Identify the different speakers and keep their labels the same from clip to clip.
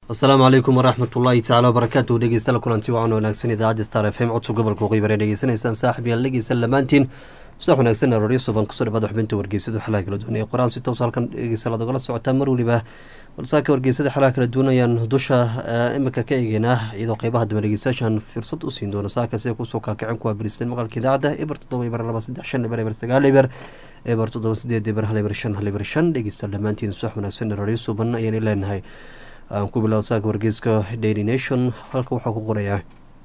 Speaker 1: asalaamu calaykum waraxmat ullaahi tacala wabarakaatu dhegeystayaal kulanti wacan wanaagsan idaacadda star f m codka gobolka waqooyi bare dhegeysanaysaan saaxib yaal dhegeysan lamaantiin subax wanaagsan arooryo suban kusoo dhawaada xubinta wargeysada xalaha kala duwan ee qor-aan si toos halkan dhegeystayaal aad ogala socotaan mar weliba balsaaka wargeysada xalaha kala duwan ayaan dusha imika ka eegeynaa iyadoo qeybaha dambe dhegeystayaashan fursad u siin doona saaka sida kusoo kaakicin kuwa biristeen maqalka idaacadda eber toddoba eber laba saddex shan eber eber sagaal eber eber toddoba sideed eber hal eber shan hal eber shan dhegeystayaal dhammaantiin subax wanaagsan arooryo suban ayaan leenahay aan ku bilow saaka wargeyska daily nation halka waxaa ku qorayaa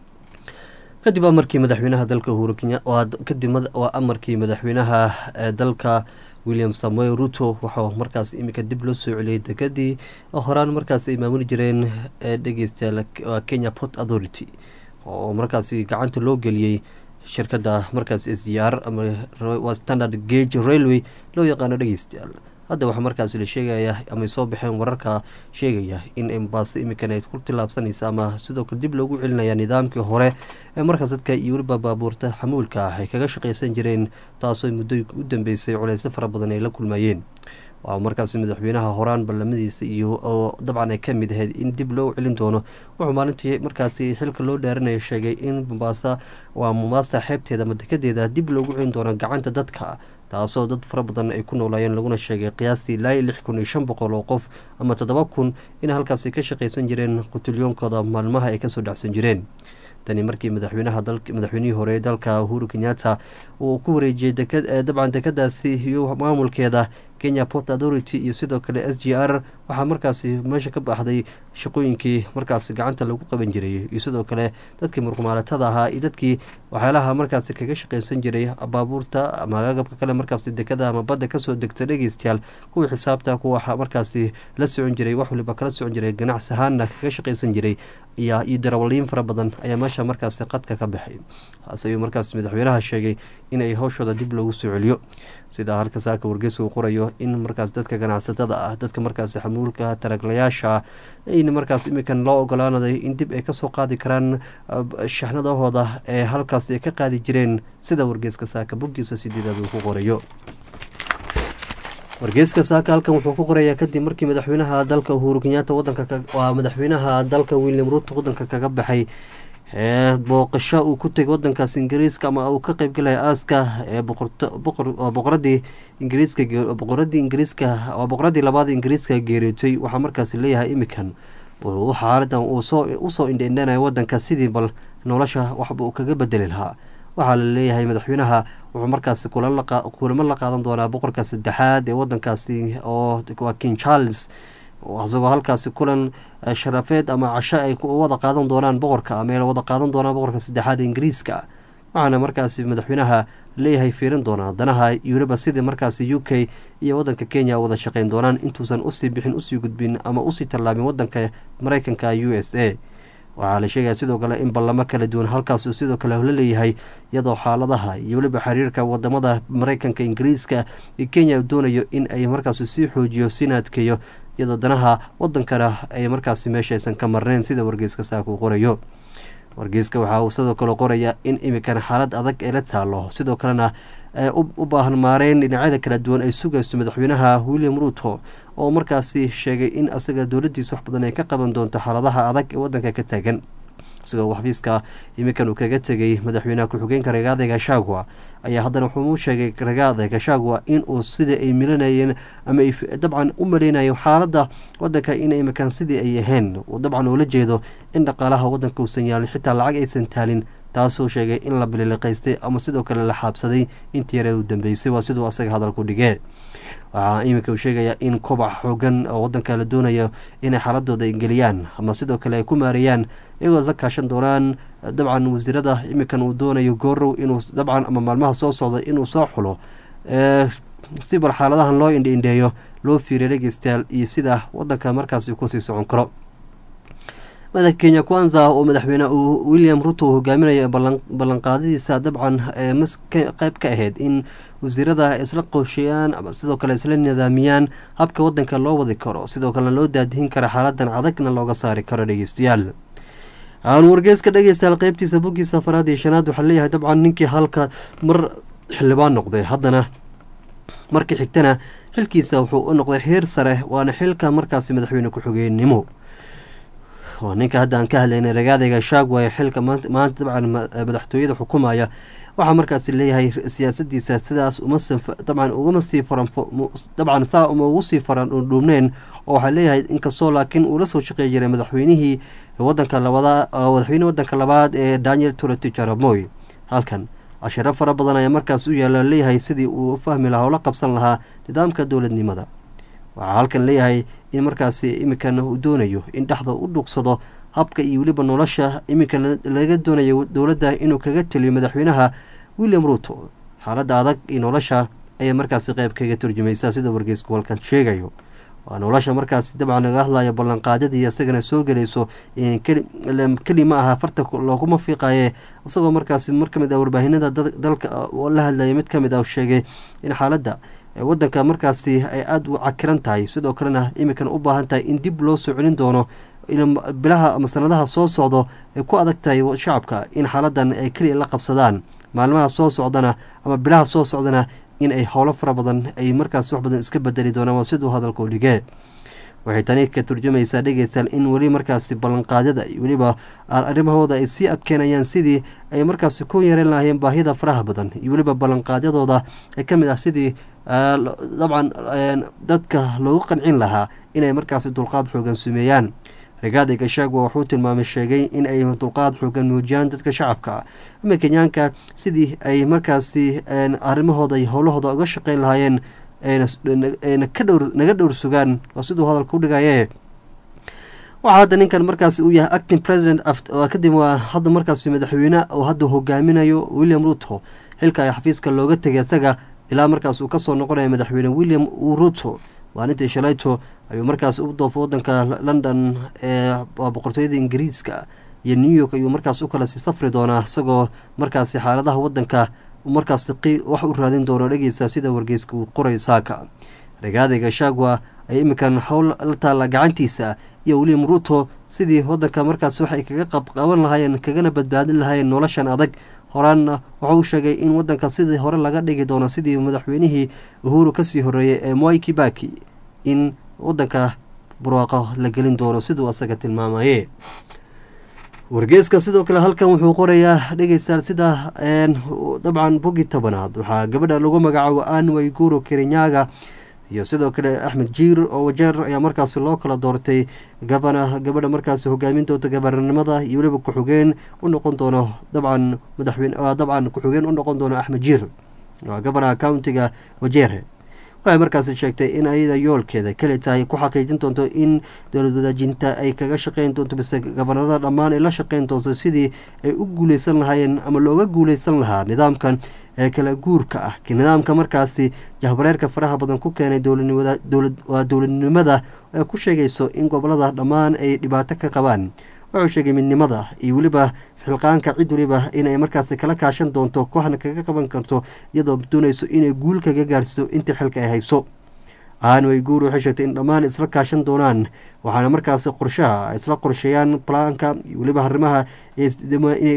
Speaker 1: kadib amarkii madaxweynaha dalka uhuru kenya kadib waa amarkii madaxweynaha dalka william samuel ruto waxaa markaas iminka dib loo soo celiyay degadii horaan markaas ay maamuli jireen dhegeystayaal kenya port authority oo markaasi gacanta loo geliyey shirkadda markaas s d r ama standard gage railway loo yaqaano dhegeystayaal hadda waxaa markaasi la sheegaya amay soo baxeen wararka sheegaya in embaaso imikan ay ku tilaabsanaysa ama sidoo kale dib loogu celinaya nidaamkii hore ee markaas dadka iyo weliba baabuurta xamuulka ah ay kaga shaqaysan jireen taasoo muddooyinka u dambeysay culeysyo fara badan ay la kulmayeen waa markaasi madaxweynaha horaan ballamadiisa iyo oo dabcan ay ka mid ahayd in dib loo celin doono wuxuu maalintii markaasi xilka loo dhaaranaya sheegay in mombaasa waa mombaasa xeebteeda ama dekedeeda dib loogu celin doono gacanta dadka taasoo dad fara badan ay ku noolaayeen laguna sheegay qiyaastii ilaa lix kun iyo shan boqol oo qof ama toddoba kun in halkaasi ka shaqaysan jireen qutulyoonkooda maalmaha ay kasoo dhacsan jireen tani markii madaxweynaha madaxweynihii hore dalka uhuru kenyatta uu ku wareejiyey dabcan dekadaasi iyo maamulkeeda kenya port authority iyo sidoo kale s g r waxaa markaasi meesha ka baxday shaqooyinkii markaasi gacanta lagu qaban jiray iyo sidoo kale dadkii murqmaalatada ahaa iyo dadkii waxyaalaha markaasi kaga shaqaysan jiray baabuurta ama agabka kale markaasi dekada ama badda kasoo degta dhegeystayaal kuwii xisaabta kuwa markaasi la socon jiray wax waliba kala socon jiray ganacsi ahaanna kaga shaqaysan jiray iyo darawaliin fara badan ayaa meesha markaasi qadka ka baxay taas ayuu markaas madaxweynaha sheegay inay howshooda dib loogu soo celiyo sida halka saaka wargeysa uu qorayo in markaas dadka ganacsatada ah dadka markaasi xamuulka taraglayaasha in markaas imikan loo ogolaanaday in dib ay kasoo qaadi karaan shaxnadahooda ee halkaas ay ka qaadi jireen sida wargeyska saaka boggiisa sideedaad uu ku qorayo wargeyska saaka halkan wuxuu ku qorayaa kadib markii madaxweynaha dalka uhuru kenyaata wadanka waa madaxweynaha dalka william ruto wadanka kaga baxay ee booqasho uu ku tegay wadankaas ingiriiska ama uu ka qeybgalaya aaska ee boqoradii ingiriiska boqoradii ingiriiska waa boqoradii labaad ingiriiska geeriyootay waxaa markaasi leeyahay imikan xaaladan uu soo usoo indheindhanaya wadanka sidii bal nolosha waxba uu kaga bedeli lahaa waxaa la leeyahay madaxweynaha wuxuu markaasi kulamo la qaadan doonaa boqorka saddexaad ee wadankaasi oo waa king charles isagoo halkaasi kulan sharafeed ama casho ay wada qaadan doonaan boqorka ama wada qaadan doonaan boqorka saddexaad ee ingiriiska waxaana markaasi madaxweynaha leeyahay fiirin doonaa danaha yuruba sidii markaasi u k iyo wadanka kenya wada shaqeyn doonaan intuusan usii bixin usii gudbin ama usii tallaabin wadanka mareykanka u s a waxaa la sheegaya sidoo kale in ballamo kala duwan halkaas uu sidoo kale la leeyahay iyadoo xaaladaha iyo weliba xiriirka wadamada mareykanka ingiriiska iyo kenya uu doonayo in ay markaasi sii xoojiyo siina adkeeyo iyadoo danaha wadankana ay markaasi meeshaysan ka marneyn sida wargeyska saaka uu qorayo wargeyska waxaa uu sidoo kale qoraya in imikan xaalad adag ay la taalo sidoo kalena u baahan maareyn dhinacyada kala duwan ay sugayso madaxweynaha william ruto oo markaasi sheegay in asaga dowladiisa wax badan ay ka qaban doonto xaaladaha adag ee wadanka ka taagan isagoo xafiiska iminkan uu kaga tegay madaxweynaha ku-xigeenka ragaada gashagwa ayaa haddana wuxuu u sheegay ragaada gashagwa in uu sidii ay milanayeen ama ay dabcan u maleynayeen xaaladda wadanka in imikan sidii ay ahayn uu dabcan ula jeedo in dhaqaalaha wadanka uusan yaalin xitaa lacag aysan taalin taasuu sheegay in la bililiqaystay ama sidoo kale la xaabsaday intii yare u dambeysay waa siduu asaga hadalku dhigee waxaa iminka uu sheegayaa in kobac xoogan oo wadanka la doonayo inay xaaladooda geliyaan ama sidoo kale ay ku maareeyaan iyagoo la kaashan doonaan dabcan wasiirada iminkan uu doonayo goorow inuu dabcan ama maalmaha soo socda inuu soo xulo si bar xaaladahan loo indhiindheeyo loo fiiriya dhegeystayaal iyo sida wadanka markaasi kusii socon karo madaxa kenya kwanza oo madaxweyne william ruto uu hogaaminayo ballanqaadadiisa dabcan qeyb ka ahayd in wasiirada isla qoosheeyaan ama sidoo kale isla nidaamiyaan habka wadanka loo wadi karo sidoo kalena loo daadihin kara xaaladan adagna looga saari karo dhegeystayaal aan wargeyska dhegeystayaal qeybtiisa boggiisa afaraad iyo shanaad waxaa leeyahay dabcan ninkii halka mar xildhibaan noqday haddana markii xigtana xilkiisa wuxuu u noqday heer sare waana xilka markaasi madaxweyne ku-xigeenimo waa ninka hadda aan ka hadlaynay ragaadayga shaagwa ee xilka maanta dabcan madaxtooyada xukumaya waxaa markaasi leeyahay siyaasadiisa sidaas dabcan ugama sii faran dabcan saa uma ugu sii faran dhuubneen oo waxaa leeyahay inkastoo laakiin uu la soo shaqeey jiray madaxweynihii wadanka labada madaxweynihii wadanka labaad ee daniel turati jaramoy halkan cashiro fara badan ayaa markaas u yaala leeyahay sidii uu fahmi lahaa oo la qabsan lahaa nidaamka dowladnimada waxaa halkan leeyahay in markaasi iminkan uu doonayo in dhexda u dhuuqsado habka iyo weliba nolosha iminka laga doonayo dowladda inuu kaga teliyo madaxweynaha william ruto xaaladda adag iyo nolosha ayay markaasi qeyb kaga turjumaysaa sida wargeysku halkan sheegayo waa nolosha markaasi dabcan laga hadlayo ballanqaadyadii isagana soo gelayso keli ma aha farta looguma fiiqaye isagoo markaasi mar ka mid ah warbaahinada dalka la hadlaya mid ka mid ah sheegay in xaaladda wadanka markaasi ay aada u cakiran tahay sidoo kalena iminkan u baahan tahay in dib loo soo celin doono bilaha ama sanadaha soo socdo ay ku adag tahay shacabka in xaaladan ay keliya la qabsadaan maalmaha soo socdana ama bilaha soo socdana in ay howlo fara badan ay markaas wax badan iska bedeli doonaan waa siduu hadalka u dhigee waxay tani ka turjumaysaa dhegeystaal in weli markaasi ballanqaadyada iyo weliba arrimahooda ay sii adkeenayaan sidii ay markaasi ku yareen lahaayeen baahida faraha badan iyo weliba ballanqaadyadooda ee ka mid ah sidii dabcan dadka loogu qancin lahaa inay markaasi dulqaad xoogan sameeyaan ragaadi gashaagwa wuxuu tilmaamay sheegay in ay dulqaad xoogan muujiyaan dadka shacabka ama kenyaanka sidii ay markaasi arrimahooda iyo howlahooda uga shaqeyn lahaayeen naga dhowr sugaan waa siduu hadalka u dhigaye waxaa hadda ninkan markaasi uu yahay acting president kadib waa hadda markaasi madaxweyne oo hadda hogaaminayo william ruto xilka ay xafiiska looga tegay isaga ilaa markaas uu kasoo noqonaya madaxweyne william ruto maalintii shalayto ayuu markaas u doofo wadanka london ee boqortooyada ingiriiska iyo new york ayuu markaas u kala sii safri doonaa isagoo markaasi xaaladaha wadanka markaas wax u raadin doono dhegeysa sida wargeyska uu qoray saaka ragaadayga shaagwa ay iminkan howl la taalla gacantiisa iyo william ruto sidii wadanka markaas waxay kaga qabqaban lahaayeen kagana badbaadin lahaayeen noloshan adag horaanna wuxuu u sheegay in wadanka sidii hore laga dhigi doono sidii madaxweynihii uhuru kasii horeeyey ee moi kibaki in wadanka barwaaqo la gelin doono siduu asaga tilmaamaye wargeeska sidoo kale halkan wuxuu qorayaa dhegeystaal sida dabcan bogi tobanaad waxaa gabadha lagu magacaabo anway guro kerinyaga iyo sidoo kale axmed jiir oo wajeer ayaa markaasi loo kala doortay gabana gabadha markaasi hogaamin doonta gabananimada iyo weliba ku-xigeen u noqon doono dabcan madaxweyne dabcan ku-xigeen u noqon doono axmed jiir gabanaha countiga wajeer waxay markaasi sheegtay in ayada yoolkeeda keli tahay ku xaqiijin doonto in dowlad wadaajinta ay kaga shaqeyn doonto bise gabanarada dhammaan ay la shaqeyn doonto sidii ay u guuleysan lahaayeen ama looga guuleysan lahaa nidaamkan ee kala guurka ah nidaamka markaasi jahbareerka faraha badan ku keenay waa dowladnimada ee ku sheegayso in gobolada dhammaan ay dhibaato ka qabaan wuxuu sheegay midnimada iyo weliba isxilqaanka cid weliba inay markaasi kala kaashan doonto kooxna kaga qaban karto iyadoo doonayso inay guul kaga gaarsiiso intii xilka ay hayso aanway guur waxay sheegtay in dhammaan isla kaashan doonaan waxaana markaasi qorshaha isla qorsheeyaan balaanka iyo weliba arrimaha inay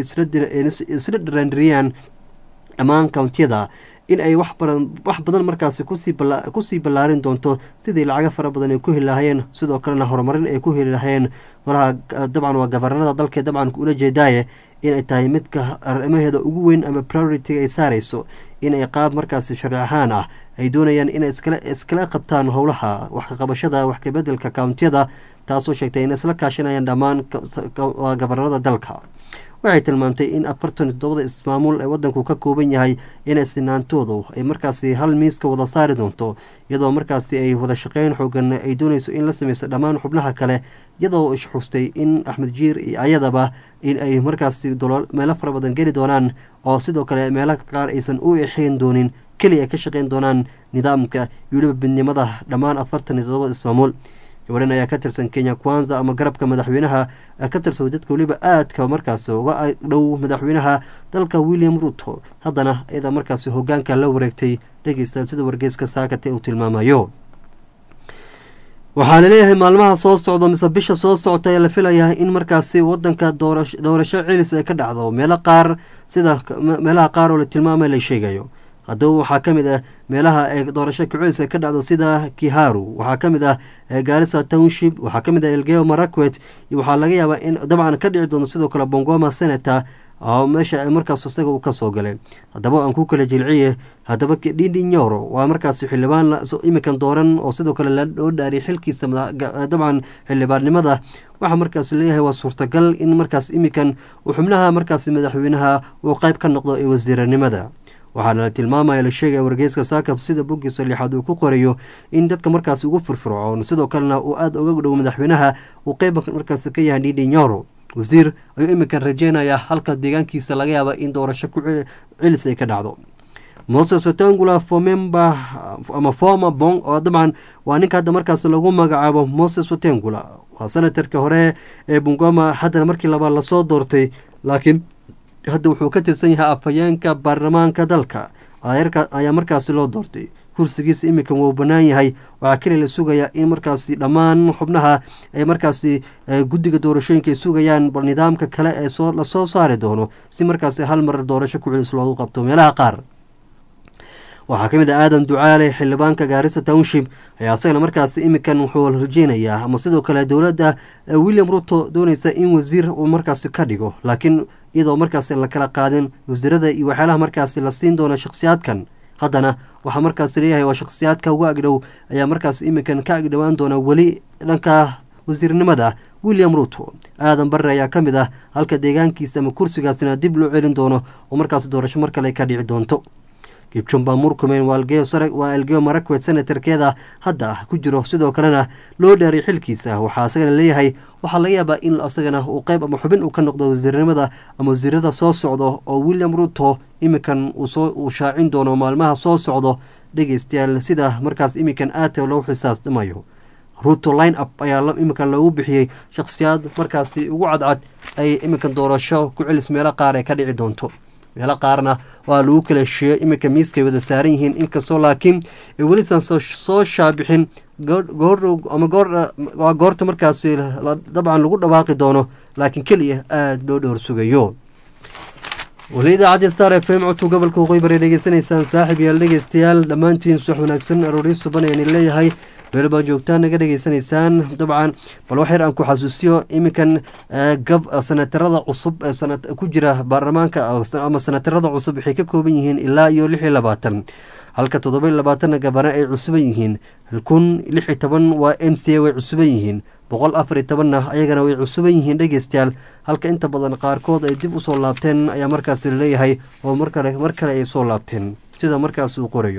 Speaker 1: isla dharaandiriyaan dhammaan kountiyada in ay wax badan markaasi kusii ballaarin doonto sidii lacaga fara badan ay ku heli lahaayeen sidoo kalena horumarin ay ku heli lahayeen golaha dabcan waa gabaranada dalka dabcan ula jeedaaye inay tahay midka arrimaheeda ugu weyn ama priority ay saareyso inay qaab markaasi sharci ahaan ah ay doonayaan inay iskala qabtaan howlaha wax kaqabashada wax kabedelka kountiyada taasoo sheegtay in isla kaashanayaan dhammaan gabaranada dalka waxay tilmaamtay in afartan toddobada ismaamuul ee wadanku ka kooban yahay inay sinaantoodu ay markaasi hal miiska wada saari doonto iyadoo markaasi ay wada shaqeyn xoogan ay doonayso in la sameyso dhammaan xubnaha kale iyadoo isxustay in axmed jiir iyo ayadaba in ay markaasi meelo fara badan geli doonaan oo sidoo kale meelo qaar aysan u exeyn doonin keliya ay ka shaqeyn doonaan nidaamka iyo weliba midnimada dhammaan afartan iyo toddobada ismaamuul gabadhan ayaa ka tirsan kenya kwanza ama garabka madaxweynaha ka tirsan dadka weliba aadka markaasi uga dhow madaxweynaha dalka william ruto haddana iyada markaasi hogaanka la wareegtay dhegeystayaal sida wargeyska saakate uu tilmaamayo waxaa laleeyahay maalmaha soo socdo mise bisha soo socota ee la filayaa in markaasi wadanka doorasho celis ay ka dhacdo meelo qaar sida meelaha qaar oo la tilmaamay la sheegayo haddaba waxaa ka mid ah meelaha ee doorasho kucelis ka dhacdo sida kiharu waxaa ka mid ah gaarisa township waxaa ka mid ah elgeo marakwet iyo waxaa laga yaabaa in dabcan ka dhici doono sidoo kale bongoma senator oo meesha markaas isaga uu kasoo galay haddaba aan ku kala jilciye haddaba dhindi nyoro waa markaas xildhibaan iminkan dooran oo sidoo kale loo dhaariyay xilkiisa dabcan xildhibaannimada waxaa markaas leeyahay waa suurtagal in markaas iminkan uu xubnaha markaas madaxweynaha uu qeyb ka noqdo ee wasiiranimada waxaana la tilmaamaya la sheegaya wargeyska saakab sida boggiisa lixaad uu ku qorayo in dadka markaas ugu firfircoon sidoo kalena uu aada uga dhow madaxweynaha uu qeyb markaas ka yahay dhindi nyoro wasiir ayuu iminkan rajeynayaa halka deegaankiisa laga yaaba in doorasho ku celis ay ka dhacdo moses watangula fomemba ama former bong oo dabcan waa ninka hadda markaas lagu magacaabo moses watangula waa senatarka hore ee bungoma haddana markii labaad lasoo doortay laakiin hadda wuxuu ka tirsan yahay afhayeenka baarlamaanka dalka ayaa markaasi loo doortay kursigiisa iminkan wuu bannaan yahay waxaa keliya la sugayaa in markaasi dhammaan xubnaha ay markaasi guddiga doorashooyinka ay sugayaan bal nidaamka kale ee soo lasoo saari doono si markaasi hal mar doorasho ku celis loogu qabto meelaha qaar waxaa ka mid ah aadan ducaale xildhibaanka gaarisa township ayaa asagana markaasi iminkan wuxuu rajeynayaa ama sidoo kale dowladda william ruto dooneysa in wasiir uu markaasi ka dhigo laakiin iyadoo markaasi la kala qaadin wasiirada iyo waxyaalaha markaasi la siin doono shakhsiyaadkan haddana waxaa markaas leeyahay waa shakhsiyaadka uga agdhow ayaa markaas iminkan ka agdhowaan doona weli dhanka wasiirnimada william ruto aadan barre ayaa ka mid ah halka deegaankiisa ama kursigaasina dib loo celin doono oo markaas doorasho mar kale ka dhici doonto kibjumba murkumen waa elgeo marakwet senatarkeeda hadda ku jiro sidoo kalena loo dhaaray xilkiisa waxaa asagana leeyahay waxaa laga yaabaa in asagana uu qeyb ama xubin uu ka noqdo wasiirnimada ama wasiirada soo socdo oo william ruto iminkan uu shaacin doono maalmaha soo socdo dhegeystayaal sida markaas iminkan aadka loogu xisaabtamayo ruto line up ayaa iminkan loogu bixiyey shakhsiyaad markaasi ugu cadcad ay iminkan doorasho ku celis meelo qaar ay ka dhici doonto meelo qaarna waa lagu kala heshiiyo iminka miiskay wada saaran yihiin inkastoo laakiin ay welisan soo shaabixin goordhow ama waa goorta markaasi dabcan lagu dhawaaqi doono laakiin keliya aada loo dhowr sugayo weli idaacadda star f m codka gobolka waqooyi bari dhegeysanaysaan saaxib yaal dhegeystayaal dhammaantiin subax wanaagsan arooryo suban ayaan leeyahay meel baa joogtaan naga dhegeysanaysaan dabcan bal wax yar aan ku xasuusiyo iminkan gab sanatarada cusub ee ku jira baarlamaanka ama sanatarada cusub waxay ka kooban yihiin ilaa iyo lix iyo labaatan halka toddoba iyo labaatanna gabana ay cusuban yihiin kun lix iyo toban waa m c a way cusuban yihiin boqol afar iyo tobanna ayagana way cusuban yihiin dhegeystayaal halka inta badan qaarkood ay dib usoo laabteen ayaa markaas laleeyahay oo markale mar kale ay soo laabteen sida markaas uu qorayo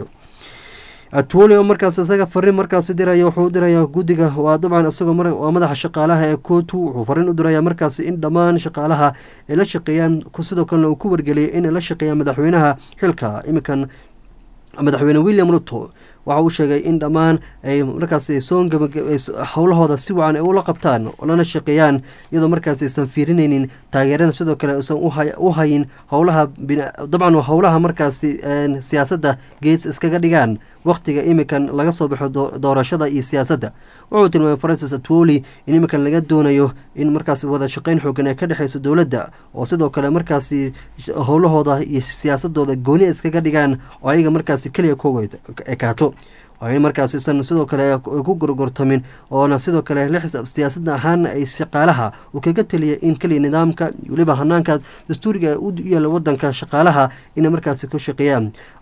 Speaker 1: atwoli oo markaas isaga fariin markaasi diraya wuxuu u dirayaa guddiga waa dabcan isagoo waa madaxa shaqaalaha ee kootu wuxuu fariin u dirayaa markaasi in dhammaan shaqaalaha ay la shaqeeyaan sidoo kalena uu ku wargeliyay inay la shaqeeyaan madaxweynaha xilka iminkan madaxweyne william ruto waxa uu sheegay in dhammaan ay markaas soo howlahooda si wacan ay ula qabtaan lana shaqeeyaan iyadoo markaas aysan fiirinaynin taageerana sidoo kale aysan u hayin howlaha dabcan howlaha markaasi siyaasadda gees iskaga dhigaan wakhtiga iminkan laga soo baxo doorashada iyo siyaasadda wuxuu tilmaamay francis atwoli in iminkan laga doonayo in markaas wada shaqeyn xoogan ay ka dhexeyso dowladda oo sidoo kale markaasi howlahooda iyo siyaasadooda gooni iskaga dhigaan oo ayaga markaasi keliya kuga ekaato waa in markaasisan sidoo kale ku gorgortamin oona sidoo kale la xisaab siyaasada ahaan ay shaqaalaha uu kaga taliya in keliya nidaamka weliba hanaanka dastuuriga u yaala wadanka shaqaalaha inay markaasi ku shaqeeyaan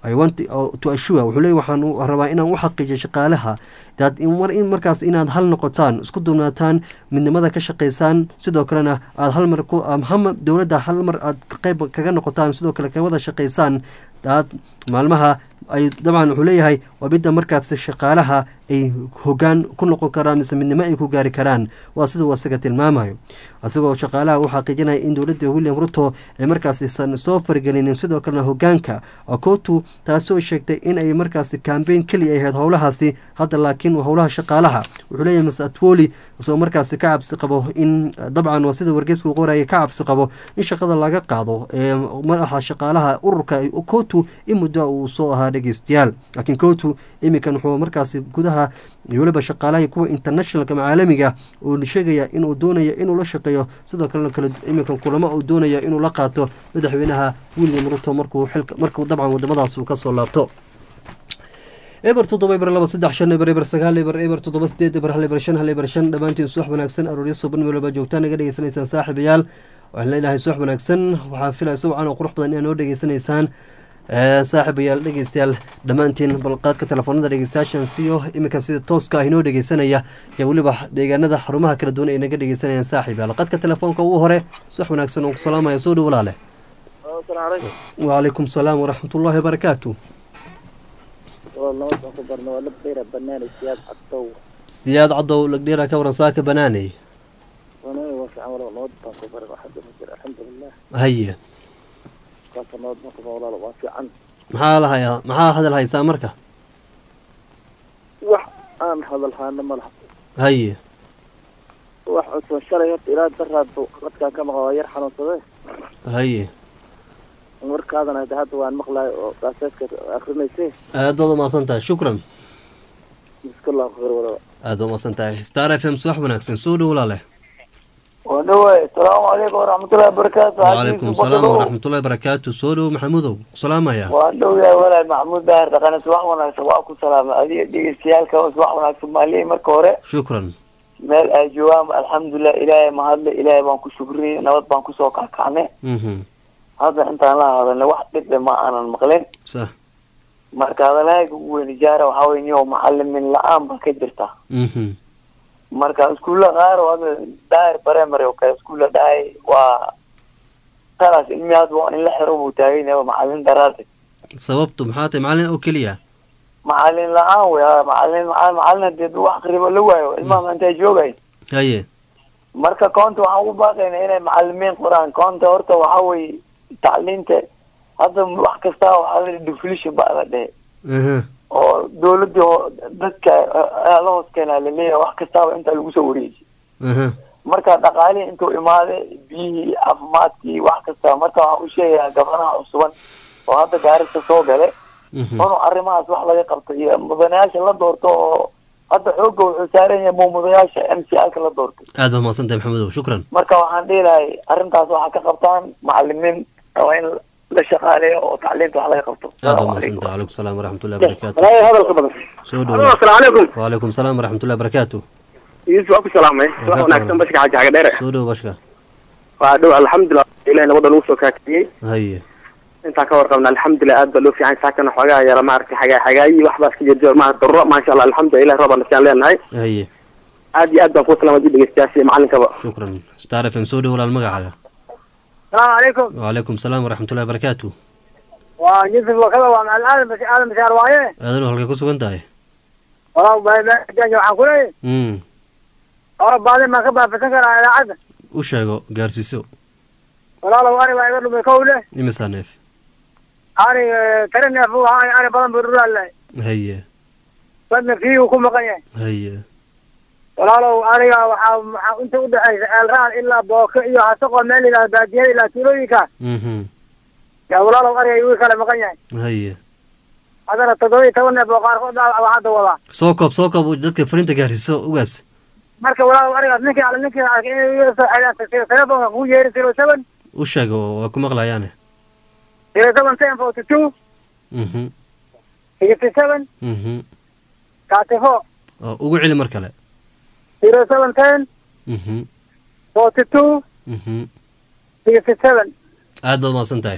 Speaker 1: to assure wuxuu leey waxaan rabaa inaan u xaqiijiyo shaqaalaha in markaas inaad hal noqotaan isku duubnaataan midnimada ka shaqeysaan sidoo kalena aad halmar dowladda hal mar aad qeyb kaga noqotaan sidoo kale ka wada shaqeysaan aad maalmaha ay dabcan wuxuu leeyahay waa midda markaas shaqaalaha ay hogaan ku noqon karaan mise midnimo ay ku gaari karaan waa siduu asaga tilmaamayo isagoo shaqaalaha u xaqiijinaya in dowladda william ruto ay markaasisan soo faragelinin sidoo kalena hogaanka kootu taasoo sheegtay in ay markaasi kambeyn keliya ahayd howlahaasi hadda laakiin howlaha shaqaalaha wuxuu leeyahay mase atwoli isagoo markaasi ka cabsi qabo in dabcan waa sida wargeysku qoraya ka cabsi qabo in shaqada laga qaado ee madaxa shaqaalaha ururka kootu in muddo muddo uu soo ahaa dhegeystayaal laakiin kootu iminkan wuxuu markaasi gudaha iyo weliba shaqaalaha kuwa internationalka caalamiga uu sheegaya inuu doonaya inuu la shaqeeyo sidoo kalena kale iminkan kulamo uu doonaya inuu la qaato madaxweynaha william ruto markuu xilka markuu dabcan wadamadaas uu kasoo laabto eber toddoba eber laba saddex shan eber eber sagaal eber eber toddoba sideed eber hal eber shan hal eber shan dhammaantiin subax wanaagsan arooryo suban meelba joogtaan naga dhegeysanaysaan saaxiibayaal waxaan leenahay subax wanaagsan waxaa filaya subcan oo qurux badan inaad noo dhegeysanaysaan saaxiibayaal dhegeystayaal dhammaantiin balqaadka telefoonada dhegeystayaashan siyo iminkan sida tooska ah inoo dhegeysanaya iyo weliba deegaanada xarumaha kala duwan ay naga dhegeysanayaan saaxiibayaal qadka telefoonka ugu hore subax wanaagsan oo ku salaamaya soo dhow walaale wacalaykum salaam waraxmatullaahi wabarakaatu siyaad cadow lagdheera ka waran saaka banaaney haye maxaa lahayaa maxaa hadal haysaa marka
Speaker 2: wax aan hadal haana ma laha
Speaker 1: haye
Speaker 2: wax cusban shalay horta ilaa daraadba dadkaan ka maqla waa yar xanuunsade
Speaker 1: haye
Speaker 2: warkaadana hada hadda waan maqlaay oo gaaseedka akrinayse
Speaker 1: aad baad umaasan tahay shukran
Speaker 2: miskallah khayr wadaba
Speaker 1: aad baad umaasan tahay star f m subax wanaagsan soo dhow walaale
Speaker 2: wadhawaay asalaamu calaykum waraxmatullahi wabarakaatu
Speaker 1: wacalaykum salaam waraxmatullahi barakaatu soo dhow maxamudow salaamaya
Speaker 2: waan dhow yahay walaal maxamuud daahir dhaqane subax wanaagsan waa ku salaamay adiga dhegeystayaalka subax wanaagsan maalihi marka hore
Speaker 1: shukran
Speaker 2: meel ay joogaan alxamdulilah ilaahay mahadle ilaahay baan ku shukriyey nabad baan kusoo kakacnay hadda intaan la hadalnay wax dhibdhe ma aanan maqlin
Speaker 1: sax
Speaker 2: marka hadalahayga ugu weyni jaara waxaa wey niyo macalimin la-aan ba ka jirta marka iskuulla qaar oo hadda daahir primary oo kale iskuulla dhahay waa talaas ilmi hadda waa in la xiro buu taagan yahay macalin daraade
Speaker 1: sababtu maxaa tahay macalin oo keliya
Speaker 2: macalin la-aan wey ha macalin macalin macalin hadii wax akribo la waayo ilmaha intay joogay
Speaker 1: haye
Speaker 2: marka koonta waxaan ugu baaqayna inay macalimiin qoraan koonta horta waxa weye tacliinta hadda wax kasta waxaa la deflation baa la dhehe oo dawladii dadka la hoos keenaa laleeyahay wax kastaaba intaa lagu soo wareejiy marka dhaqaalihii intuu imaaday biyihii caafimaadkii wax kasta marka waxaan u sheegayaa gabanaha cusuban oo hadda gaarista soo gale inuu arrimahaas wax laga qabto iyo mudanayaasha la doorto oo hadda xooga wuxuu saaran yahay muumadayaasha m c alka la doortay
Speaker 1: aad baa mahadsan tahay maxamedow shukran
Speaker 2: marka waxaan dhihi lahay arrintaas waxaa ka qabtaan macalimiin waa in la shaqaaleeyo oo tacliinta wax laga qabto
Speaker 1: aad baa mahadsan tahay calaykum salaam waraxmatullahi barakaatu
Speaker 2: hadalka badan
Speaker 1: soo dhow
Speaker 2: asalaamu calaykum
Speaker 1: wacalaykum salaam waraxmatullahi barakaatu
Speaker 2: yusuf waa ku salaamay wax wanaagsan bashka xaji xaga dheere
Speaker 1: soo dhow bashka
Speaker 2: waa dhow alxamdulilah ilahi nabada lagu soo kaakiyey
Speaker 1: haye
Speaker 2: intaan ka warqabna alxamdulilah aad baa loo fiican saakana xoogaa yara maaragtay xagaa xagaayi waxbaas ka jirjir maa darro maasha allah alxamdulilah ilahi roobaan nasiyan leenahay
Speaker 1: haye
Speaker 2: aad iyo aad baan kuu salaamay dhegeystayaasha iyo macalinkaba
Speaker 1: shukran star f m soo dhow walaal magacaaga
Speaker 2: salaamu calaykum
Speaker 1: wacalaykum salaam waraxmatullahi barakaatu
Speaker 2: waa yusuf wakada waa macal aadan bas aadan bashaar waaye
Speaker 1: aadanu halkay ku sugan tahay
Speaker 2: walaa baajanja waxaan ku leeyahay
Speaker 1: mm
Speaker 2: ora baadin baan ka baafisan karaa idaacadda
Speaker 1: u sheego gaarsiiso
Speaker 2: walaalow ari baa iga dhumay kow leh
Speaker 1: imisaa neef
Speaker 2: ari tare neef uu ahaa ari badan buu dhulaalahay
Speaker 1: haye
Speaker 2: badna fiigu ku maqan yahay
Speaker 1: haye
Speaker 2: walaalow ariga waxaa waxaa inta udhexaysa eelraan ilaa booke iyo hasaqoo meel yidhahda baadiyada ilaa tuulooyinka
Speaker 1: mhm
Speaker 2: yaa walaalow ariga igu kale maqan yahay
Speaker 1: haye
Speaker 2: haddana toddoba iyo toban neef oo qaarkood baa hadda wadaa
Speaker 1: soo koob soo koob dadka fariinta gaarsiiso ugaas
Speaker 2: marka walaalow arigaas ninkii alle ninkii arkay inay iga soo xidhaan telefonka kugu yeeri zero seven
Speaker 1: u sheego waa ku maqlayaane
Speaker 2: zero seven ten forty two
Speaker 1: mhm
Speaker 2: sixty seven
Speaker 1: mhm
Speaker 2: thirty four
Speaker 1: oo ugu celi mar kale
Speaker 2: zero seven ten
Speaker 1: mhm
Speaker 2: forty two
Speaker 1: mhm
Speaker 2: sixty seven
Speaker 1: aad baad mahadsan tahay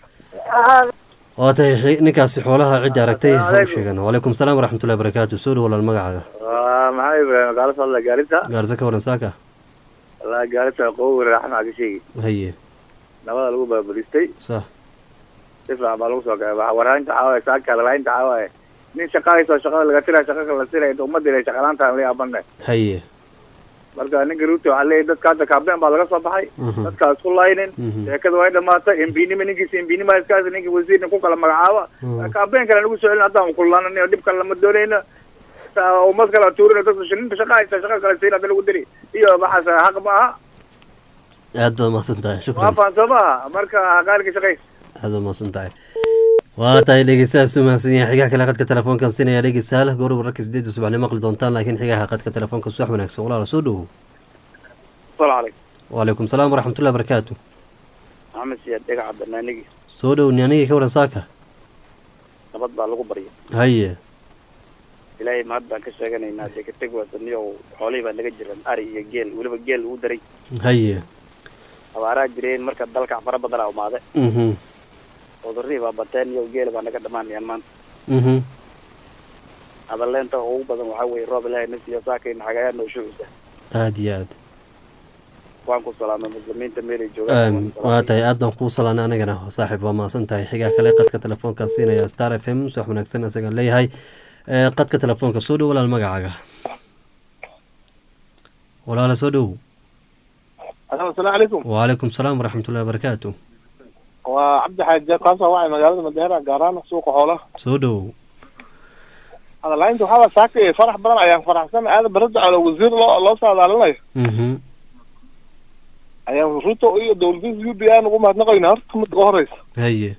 Speaker 1: waa tahay xi- ninkaasi xoolaha cidda aragtay ha u sheegan wacalaykum salaam waraxmatullahi barakaatu soo dhow walaal magacaaga
Speaker 3: waa maxaa ibrahim gaalo socda gaarisa
Speaker 1: gaarisa ka waran saaka
Speaker 3: walaa gaarisa qow raxma ka sheegi
Speaker 1: haye
Speaker 3: nabada lagu baabulistay
Speaker 1: sax
Speaker 3: si fiican baa lagu soo gaay warhaynta caawaye saaka lalaynta caawaye nin shaqahayso shaqada laga tira shaqa kala tira inta ummadda ilay shaqalaantaan la yaabane
Speaker 1: haye
Speaker 3: marka ninka ruuto waxaa leeyahy dadka hadda kaabeen baa laga soo baxay
Speaker 1: Mhm.
Speaker 3: dadka isku laynin
Speaker 1: Mhm.
Speaker 3: sheekada way dhamaatay embinima ninkiisa embinima iskaas ninka wasiirna ku kala magacaaba
Speaker 1: Mhm.
Speaker 3: kaabeen kale nagu soo celin haddaan kullanani oo dhib kale lama doonayna Sa- ummad kale tuurina dadka ninka shaqa haysta shaqa kale siin hadda lagu diri iyo waxaas xaq ma aha
Speaker 1: aad baad mahadsan tahay
Speaker 3: waa
Speaker 1: shukran
Speaker 3: fahan soo maaha marka qaarka shaqays
Speaker 1: aad baad mahadsan tahay waa tahay dhegeystahaas u mahadsan yahay xigaha kale qadka telefoonkan sinaya dhegeystayaal goor wararka sideedda subaxnimo maqli doontaan laakiin xigaha qadka telefoonka subax wanaagsan walaala soo dhowow
Speaker 3: السلام عليكم
Speaker 1: wacalaykum salaam waraxmatullahi barakaatu
Speaker 3: maxamed siyaad dhagaca barnaamijii
Speaker 1: soo dhow ni anigii ka waran saaka
Speaker 3: nabad baa lagu barya
Speaker 1: haye
Speaker 3: ilaahay mahad baan ka sheeganaynaa dee kateg waa daniyo xoolihii baa naga jiran ari iyo geel weliba geel ugu daray
Speaker 1: haye
Speaker 3: abaaraa jireen marka dalka fara badan aa umaade
Speaker 1: mhm
Speaker 3: cudurrihii baa bateen iyo geela baa naga dhamaanayaan maanta
Speaker 1: mhm
Speaker 3: hadaleenta ugu badan waxaa weeye roob ilaahay na siiyo saakayna xagayaa noo shucusa
Speaker 1: aada iyo aad
Speaker 3: waan ku salaamay muslimiinta meelay
Speaker 1: Aam,
Speaker 3: joogaan
Speaker 1: waa tahay aad baan kuu salaanay anigana saaxiib waa mahadsan tahay xigaa kale qadka telefoonkan siinaya star f m subax wanaagsan isagaan leeyahay ee, qadka telefoonka soo dhow walaal magacaaga walaala soo dhow
Speaker 4: asalaamu calaykum
Speaker 1: wacalaykum salaam waraxmatullahi wabarakaatu
Speaker 4: waa cabdi xaaji kaasoo wacay magaalada madeera gaaraan suuqa xoolaha
Speaker 1: soo dhow
Speaker 4: hadalaynta waxaa saaka farax badan ayaan faraxsan aadan barada calo wasiir loo loo saadaalinayo
Speaker 1: mhm
Speaker 4: ayaan ruto iyo dowladiisa u d a ugu mahadnaqayna horta midda ugu horeysa
Speaker 1: haye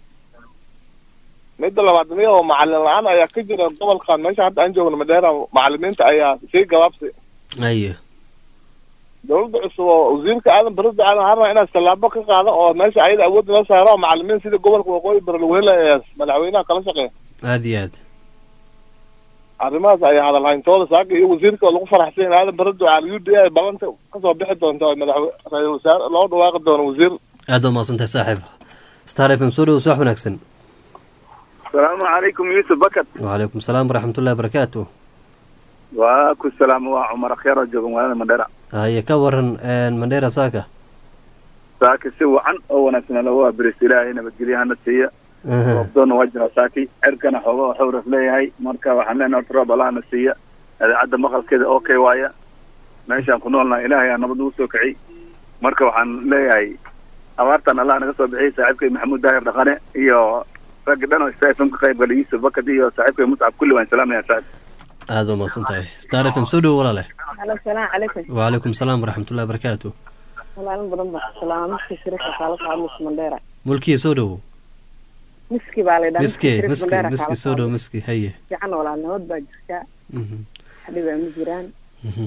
Speaker 4: midda labaad miya oo macalin la-aan ayaa ka jira gobolkan meesha hadda aan joogno madeera macalimiinta ayaa sii gabaabsi
Speaker 1: haye
Speaker 4: dowladda cusub oo wasiirka aadan barada calo waxaan rabaa inaad tallaabo ka qaado oo meesha ayada awood loo saaro oo macalimiin sida gobolka waqooyi bari lagu helayaa madaxweynaha kala shaqeeya
Speaker 1: aada iyo aad
Speaker 4: arrimahaas ayaa hadalhayntooda saaka iyo wasiirka oo lagu faraxsan yahay aadan barada calo u d a ballanta kasoo bixi doonta oo madaxwe ra-iisul wasaare loo dhawaaqi doono wasiir
Speaker 1: aad baa mahadsan tahay saaxiib star f m soo dhow subax wanaagsan
Speaker 3: asalaamu calaykum yuusuf bakat
Speaker 1: wacalaykum salaam waraxmatullahi wabarakaatu
Speaker 3: waa ku salaamo waa cumar akhyar oo jooga magaalada mandheera
Speaker 1: haye ka waran mandheera saaka
Speaker 3: saaki si wacan oo wanaagsan lagu abiris ilaahay nabadgelyahana siiya
Speaker 1: Aha.
Speaker 3: roobdoona waa jira saaki cirkana xooga waxuu ras leeyahay marka waxaan leenahay horta roob allahana siiya idaacadda maqalkeeda okay waaya meeshaan ku noolnahay ilaahay aa nabad ugu soo kiciy marka waxaan leeyahay abaartan allah naga soo bixiyay saaxiibkay maxamuud daahir dhaqane iyo raggi dhan oo stafm ka qayb galay yuusuf bakad iyo saaxiibkay muscab kulli waan salaamaya saaxib
Speaker 1: aad baa mahadsan tahay star f m soo dhow walaale
Speaker 5: alo salaamu calaykum
Speaker 1: wacalaykum salaam waraxmatullahi wabarakaatu
Speaker 5: walaalin badan baa ku salaama miski shirika kaala socda mis mandheera
Speaker 1: mulkii soo dhow
Speaker 5: miski baa laydhaha
Speaker 1: miski miski miski soo dhow miski haye
Speaker 5: fiican walaal nabad baa jirtaa
Speaker 1: Mhm,
Speaker 5: xadhibaa ma jiraan
Speaker 1: mhm,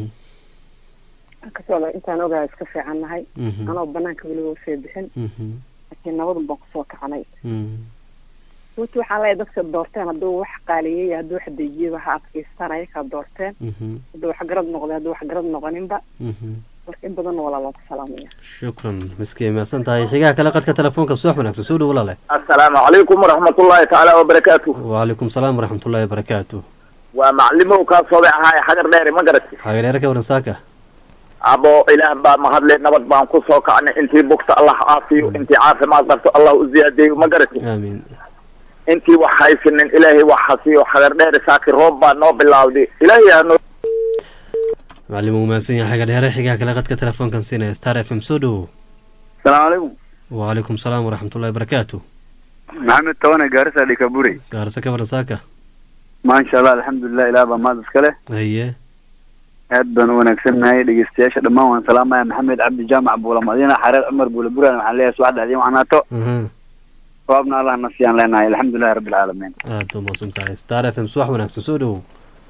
Speaker 5: kasoo intaan ogahay iska fiican nahay
Speaker 1: mhm,
Speaker 5: anoo banaanka weliba usoo bixin
Speaker 1: mhm,
Speaker 5: laakiin nabadun baan kusoo kacanay
Speaker 1: mhm.
Speaker 5: runtii waxaan leeyahay dadka doorteen hadduu wax qaaliyey hadduu wax dejiyey waxa adkaystaan ayakaa doorteen
Speaker 1: Mhm,
Speaker 5: hadduu wax garad noqday hadduu wax garad noqoninba
Speaker 1: mhm.
Speaker 5: marka in badan walaa loo ku salaamaya
Speaker 1: shukran miski mahadsan tahay xigaha kale qadka telefoonka subax wanaagsan soo dhow walaale
Speaker 6: asalaamu calaykum waraxmatullaahi tacaala wabarakaatu
Speaker 1: wacalaykum salaam waraxmatullahi wabarakaatu
Speaker 6: waa maclimow kaa soobay ahaay xagar dheere ma garati
Speaker 1: xagadheere ka waran saaka
Speaker 6: abo ilaah baa mahadle nabad baan ku soo kacnay intii bugta allah caafiyo intii caafimaad qabto allah u ziyaadeeyo ma garati
Speaker 1: aamiin
Speaker 6: intii wax haysanin ilaahay wax hasiyo xagar dheere saaki roob baa noo bilowday ilaahay hanoo
Speaker 1: macallim uu mahadsan yahay xagadheere xigaha kale qadka telefoonkan siinaya star f m soo dhow
Speaker 3: salaamu calaykum
Speaker 1: wacalaykum salaam waraxmatullahi wabarakaatu
Speaker 3: maxamed tawane gaarisa dhikaburi
Speaker 1: gaarse ka waran saaka
Speaker 3: maasha allah alxamdulilah ilaah baa maad iska leh
Speaker 1: haye
Speaker 3: aad baan u wanaagsannahay dhegeystayaasha dhammaan waan salaamaya maxamed cabdi jaamac buula madiina xareer cumar buula buraan waxaan leeyahay subax dhacdiin waxnaato
Speaker 1: aha
Speaker 3: roobna allah na siiyaan leenahay alxamdulilahi rabbi alcaalamiin
Speaker 1: aad baa mahadsan tahay star f m subax wanaagsan soo dhow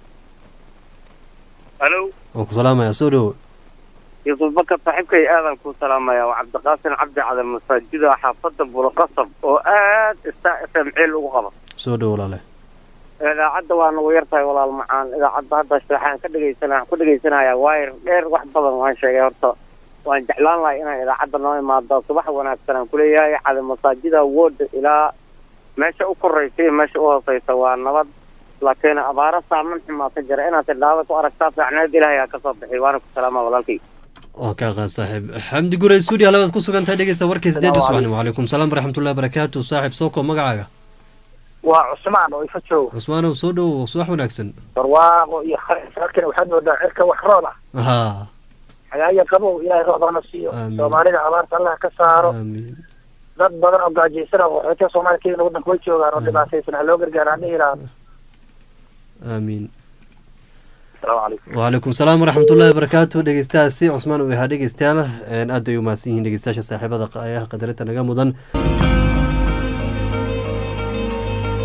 Speaker 7: halo
Speaker 1: waan ku salaamayaa soo dhow
Speaker 7: yuusuf bakar saaxiibkay aadan ku salaamaya waa cabdiqaasin cabdi cadan masaajida xaafadda bulaqasab oo aad star f m ceel ugu qaba
Speaker 1: soo dhow walaale
Speaker 7: idaacadda waa nagu yar tahay walaal macaan idaacadda hadda waxaan ka dhegaysana ku dhegaysanaya waayar dheer wax badan waan sheegay horta waan jeclaan lahay inaan idaacadda noo imaado subax wanaagsan aan kuleeyahay cali masaajida wood ilaa meesha u koraysa iyo meesha u hooseysa waa nabad laakiin abaaro saaman xumaa ka jira inaad tidhaahdo ku aragtaa fiicneed ilaahay aa kasoo bixi waana ku salaama walaalkay
Speaker 1: waan kaa qaad saaxiib xamdi gurey stuudio labaad ku sugan tahay dhegeysta warkii sideedda subaxnimo wacalaykum salaam waraxmatullahi wabarakaatu saaxiib soo koob magacaaga
Speaker 8: waa cusmaan oo ifa joogo
Speaker 1: cusmaanow soo dhow subax wanaagsan
Speaker 8: barwaaqo iyo khayr halkan waxaad moodaa cirka wax roob ah
Speaker 1: haa
Speaker 8: xagaaya qabow ilaahay roobana siiyo
Speaker 1: Amiin.
Speaker 8: soomaalida abaarta allah ka saaro
Speaker 1: aamiin
Speaker 8: dad badan oo gaajaysan oo qaxootiga soomaaliya kenya waddanka way joogaan oo dhibaataysan ha loo gargaara aan dhihi lahaa
Speaker 1: aamiin
Speaker 8: asalaamu calaykum
Speaker 1: wacalaykum salaam waraxmatullahi wabarakaatu dhegeystahaasi cusmaan uu yahaa dhegeystayaal een, aad ay u mahadsan yihiin dhegeystayaasha saaxiibada ayaha qadarinta naga mudan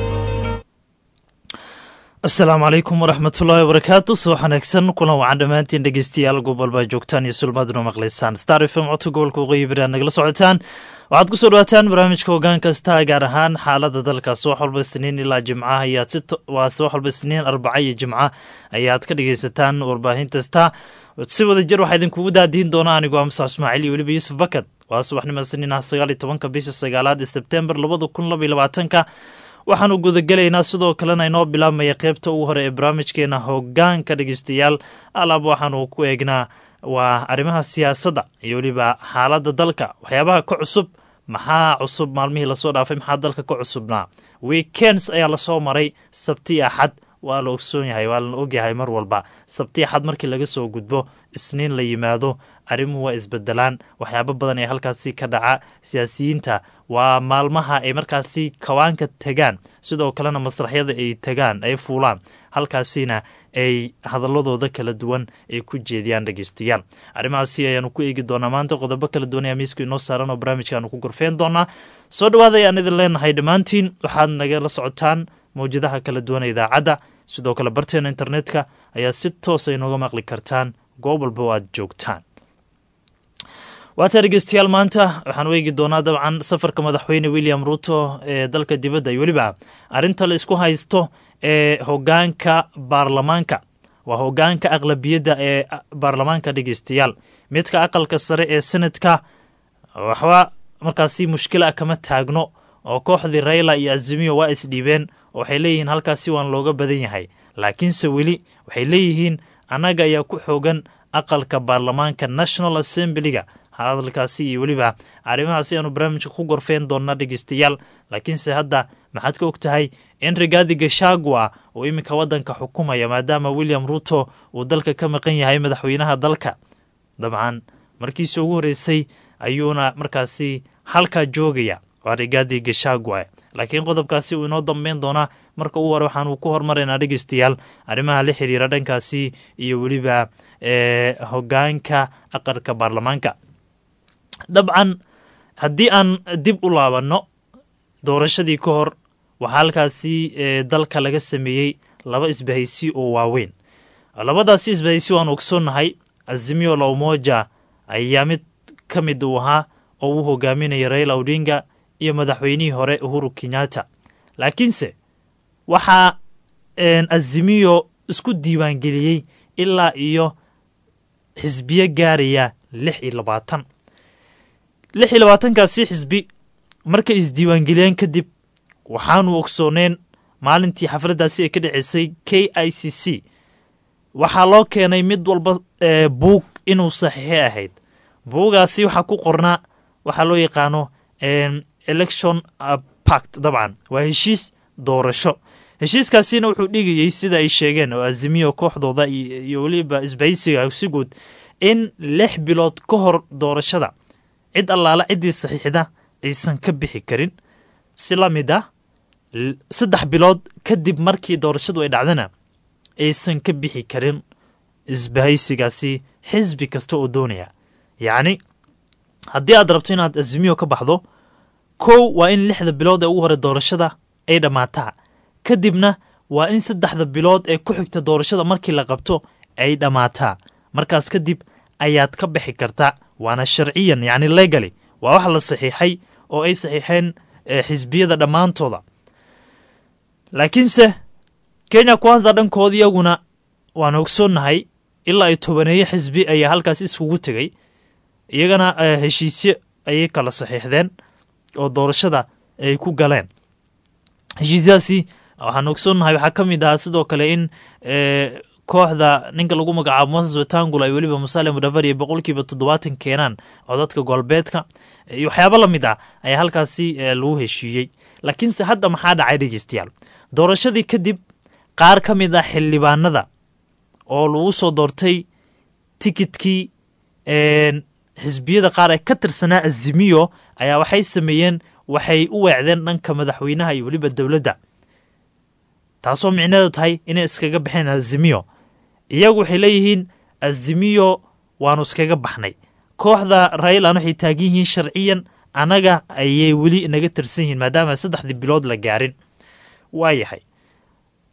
Speaker 9: asalaamu calaykum waraxmatullaahi wabarakaatu soo xanaagsan kulan wacan dhammaantiin dhegeystayaal gobolbaa joogtaan iyo sulmaaduna maqlaysaan star f m codka gobolka waqooyi bari aad nagala socotaan waxaad ku soo dhawaataan barnaamijka hoggaan kasta gaar ahaan xaalada dalka subax walba isniin ilaa jimca ayaad si waa subax walba isniin arbaca iyo jimca ayaad ka dhegeysataan warbaahintaста si wada jir waxaa idinkugu daadiin doona anigoo amsa ismaaciil iyo weliba yuusuf bakad waa subaxnimo isniin ah sagaal iyo tobanka bisha sagaalaad ee sebtembar labada kun laba iyo labaatanka waxaanu gudagelaynaa sidoo kalena inoo bilaabmaya qeybta ugu hore ee barnaamijkeena hogaanka dhegeystayaal alaab waxaanu ku eegnaa waa arrimaha siyaasadda iyo weliba xaaladda dalka waxyaabaha ka cusub maxaa cusub maalmihii lasoo dhaafay maxaa dalka ka cusubnaa weekends ayaa lasoo maray sabti axad waa la ogsoon yahay waa lana ogyahay mar walba sabti axad markii laga soo gudbo isniin la yimaado arrimuhu waa isbedelaan waxyaabo badan ee halkaasi ka dhaca siyaasiyiinta waa maalmaha ay markaasi kawaanka tegaan sidoo kalena masraxyada ay tegaan ay fuulaan halkaasina ay hadaladooda kala duwan ay ku jeediyaan dhegeystayaal arrimahaasi ayaanu ku eegi doonaa maanta qodobo kala duwan ayaa miisku inoo saaran oo barnaamijkaanu ku gorfeen doonaa soo dhawaada ayaan idin leenahay dhammaantiin waxaad nagala socotaan mawjadaha kala duwan ee idaacadda sidoo kale barteena internetka ayaa si toosa inooga maqli kartaan goob walba oo aad joogtaan waataa dhegeystayaal maanta waxaan eegi doonaa dabcan safarka madaxweyne william ruto ee dalka dibadda iyo weliba arrinta la isku haysto ee hogaanka baarlamaanka waa hogaanka aqlabiyadda ee baarlamaanka dhegeystayaal midka aqalka sare ee senadka waxba markaasi mushkila kama taagno oo kooxdii rayla iyo azimiyo waa isdhiibeen oo waxay leeyihiin halkaasi waan looga badan yahay laakiinse weli waxay leeyihiin annaga ayaa ku xoogan aqalka baarlamaanka national assemblyga hadalkaasi iyo weliba arrimahaasi aanu barnaamijka ku gorfeen doonnaa dhegeystayaal laakiinse hadda maxaad ka og tahay in rigaadi gashagua uu iminka waddanka xukumaya maadaama william ruto uu dalka ka maqan yahay madaxweynaha dalka dabcan markiisi ugu horreysay ayuuna markaasi halkaa joogaya waa rigaadi gashagua laakiin qodobkaasi uu inoo dambeyn doonaa marka ugu hore waxaanu ku hormaraynaa dhegeystayaal arrimaha la xiriira dhankaasi iyo weliba hogaanka aqalka baarlamaanka dabcan haddii aan dib u laabanno doorashadii ka hor waxaa halkaasi dalka laga sameeyey laba isbahaysi oo waaweyn labadaasi isbahaysi waan ogsoonnahay azimio la umoja ayaa mid ka mid uu ahaa oo uu hogaaminaya raila odinga iyo madaxweynihii hore uhuru kenyatta laakiinse waxaa azimiyo isku diiwaangeliyey ilaa iyo xisbiyo gaaraya lix iyo labaatan lix iyo labaatankaasi xisbi markay isdiiwaangeliyeen kadib waxaanu ogsooneen maalintii xafladdaasi ay ka dhaceysay k i c c waxaa loo keenay mid walba buug inuu saxiixo ahayd buugaasi waxaa ku qornaa waxaa loo yaqaano election pact dabcan waa heshiis doorasho heshiiskaasina wuxuu dhigayey sida ay sheegeen oo azimiyo kooxdooda iyo weliba isbahaysiga si guud in lix bilood ka hor doorashada cid allaala ciddii saxiixda aysan ka bixi karin si la mid ah saddex bilood kadib markii doorashadu ay dhacdana aysan ka bixi karin isbahaysigaasi xisbi kasta oo doonaya yacni haddii aad rabto inaad azimiyo ka baxdo kow waa in lixda bilood ee ugu hore doorashada ay dhammaataa kadibna waa in saddexda bilood ee ku xigta doorashada markii la qabto ay dhammaataa markaas kadib ayaad ka bixi kartaa waana sharciyan yacni legali waa wax la saxiixay oo ay saxiixeen xisbiyada dhammaantooda laakiinse kenya kwanza dhankooda iyaguna waan ogsoonnahay ilaa ay tobaneeyo xisbi ayaa halkaas iskugu tegay iyagana heshiisyo ayay kala saxiixdeen oo doorashada ay ku galeen heshiisyaasi waxaan ogsoonnahay waxaa ka mid ahaa sidoo kale in kooxda ninka lagu magacaabo moses wetangula ay weliba musaale mudhavari boqolkiiba toddobaatan keenaan codadka goolbeedka iyo waxyaabo la mid ah ayaa halkaasi lagu heshiiyey laakiinse hadda maxaa dhacay dhegeystayaal doorashadii kadib qaar ka mid ah xildhibaanada oo lagu soo doortay tikidkii xisbiyada qaar ee ka tirsanaa azimiyo ayaa waxay sameeyeen waxay u weecdeen dhanka madaxweynaha iyo weliba dowladda taasoo micneedu tahay inay iskaga baxeen azimiyo iyagu waxay leeyihiin azimiyo waanu iskaga baxnay kooxda raylan waxay taagan yihiin sharciyan annaga ayay weli naga tirsan yihiin maadaama saddexdii bilood la gaarin waa yahay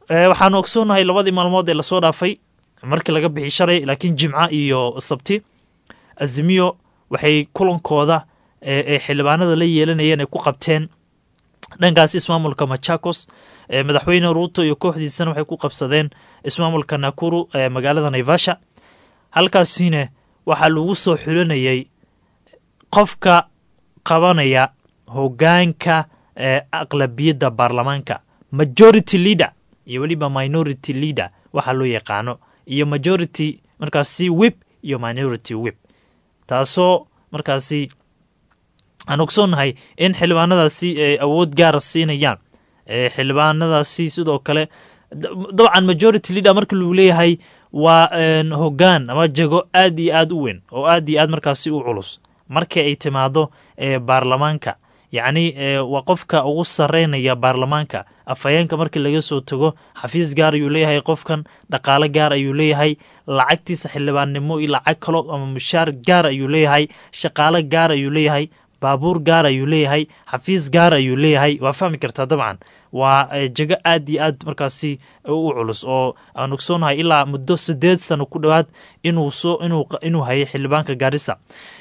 Speaker 9: waxaanu ogsoonahay labadii maalmood ee lasoo dhaafay markii laga bixi shalay laakiin jimca iyo sabti azimiyo waxay kulankooda ee xildhibaanada la yeelanayeen ay ku qabteen dhankaas ismaamulka machakos madaxweyne ruuto iyo kooxdiisana waxay ku qabsadeen ismaamulka nakuru ee magaalada naivasha halkaasina waxaa lagu soo xulanayay qofka qabanaya hogaanka ee aqlabiyadda baarlamaanka majority leader iyo weliba minority leader waxaa loo yaqaano iyo majority markaasi wib iyo minority wib taasoo markaasi aan ogsoonnahay in xildhibaanadaasi ay awood gaara siinayaan xildhibaanadaasi sidoo kale dabcan majority leader marka lagu leeyahay waa hogaan ama jego aad iyo aad u weyn oo aad iyo aad markaasi u culus marka ay timaado baarlamaanka yacni waa qofka ugu sareynaya baarlamaanka afhayeenka markii laga soo tago xafiis gaar ayuu leeyahay qofkan dhaqaale gaar ayuu leeyahay lacagtiisa xildhibaannimo iyo lacag kalo ama mushaar gaar ayuu leeyahay shaqaale gaar ayuu leeyahay baabuur gaar ayuu leeyahay xafiis gaar ayuu leeyahay waa fahmi kartaa dabcan waa jego aad iyo aad markaasi u culus oo aan ogsoonahay ilaa muddo sideed sano ku dhowaad inuu soo inuu hayay xildhibaanka gaarisa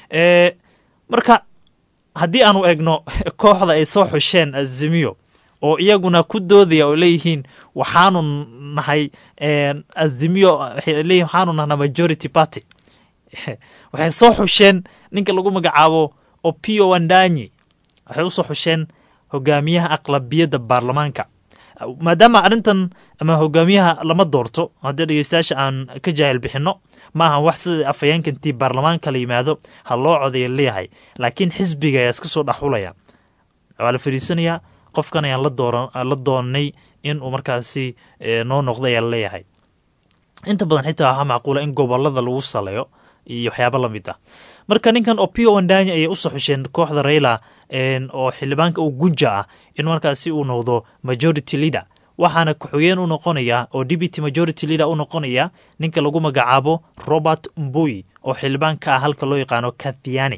Speaker 9: marka haddii aanu egno kooxda ay soo xusheen azimiyo oo iyaguna ku doodaya oo leeyihiin waxaanu nahay azimiyo waxay leeyihin waxaanu nahnaa majority party waxay soo xusheen ninka lagu magacaabo opio wandanyi waxay usoo xusheen hogaamiyaha aqlabiyadda baarlamaanka maadaama arrintan ama hogaamiyaha lama doorto haddii dhegeystayaasha aan ka jaahil bixinno ma ahan wax sida afhayeenkantii baarlamaanka la yimaado ha loo codaya leeyahay laakiin xisbiga ayaa iska soo dhexulaya waa la fadhiisanayaa qofkan ayaan la doonay inuu markaasi noo noqda ayaa laleeyahay inta badan xitaa waxaa macquula in gobolada lagu saleeyo iyo waxyaaba lamid ah marka ninkan opio wandanya ayay usoo xusheen kooxda rayla oo xildhibaanka uu gunja ah in markaasi uu noqdo majority leader waxaana ku-xigeen u noqonaya oo deputy majority leader u noqonaya ninka lagu magacaabo robert mboy oo xildhibaanka ah halka loo yaqaano kathiani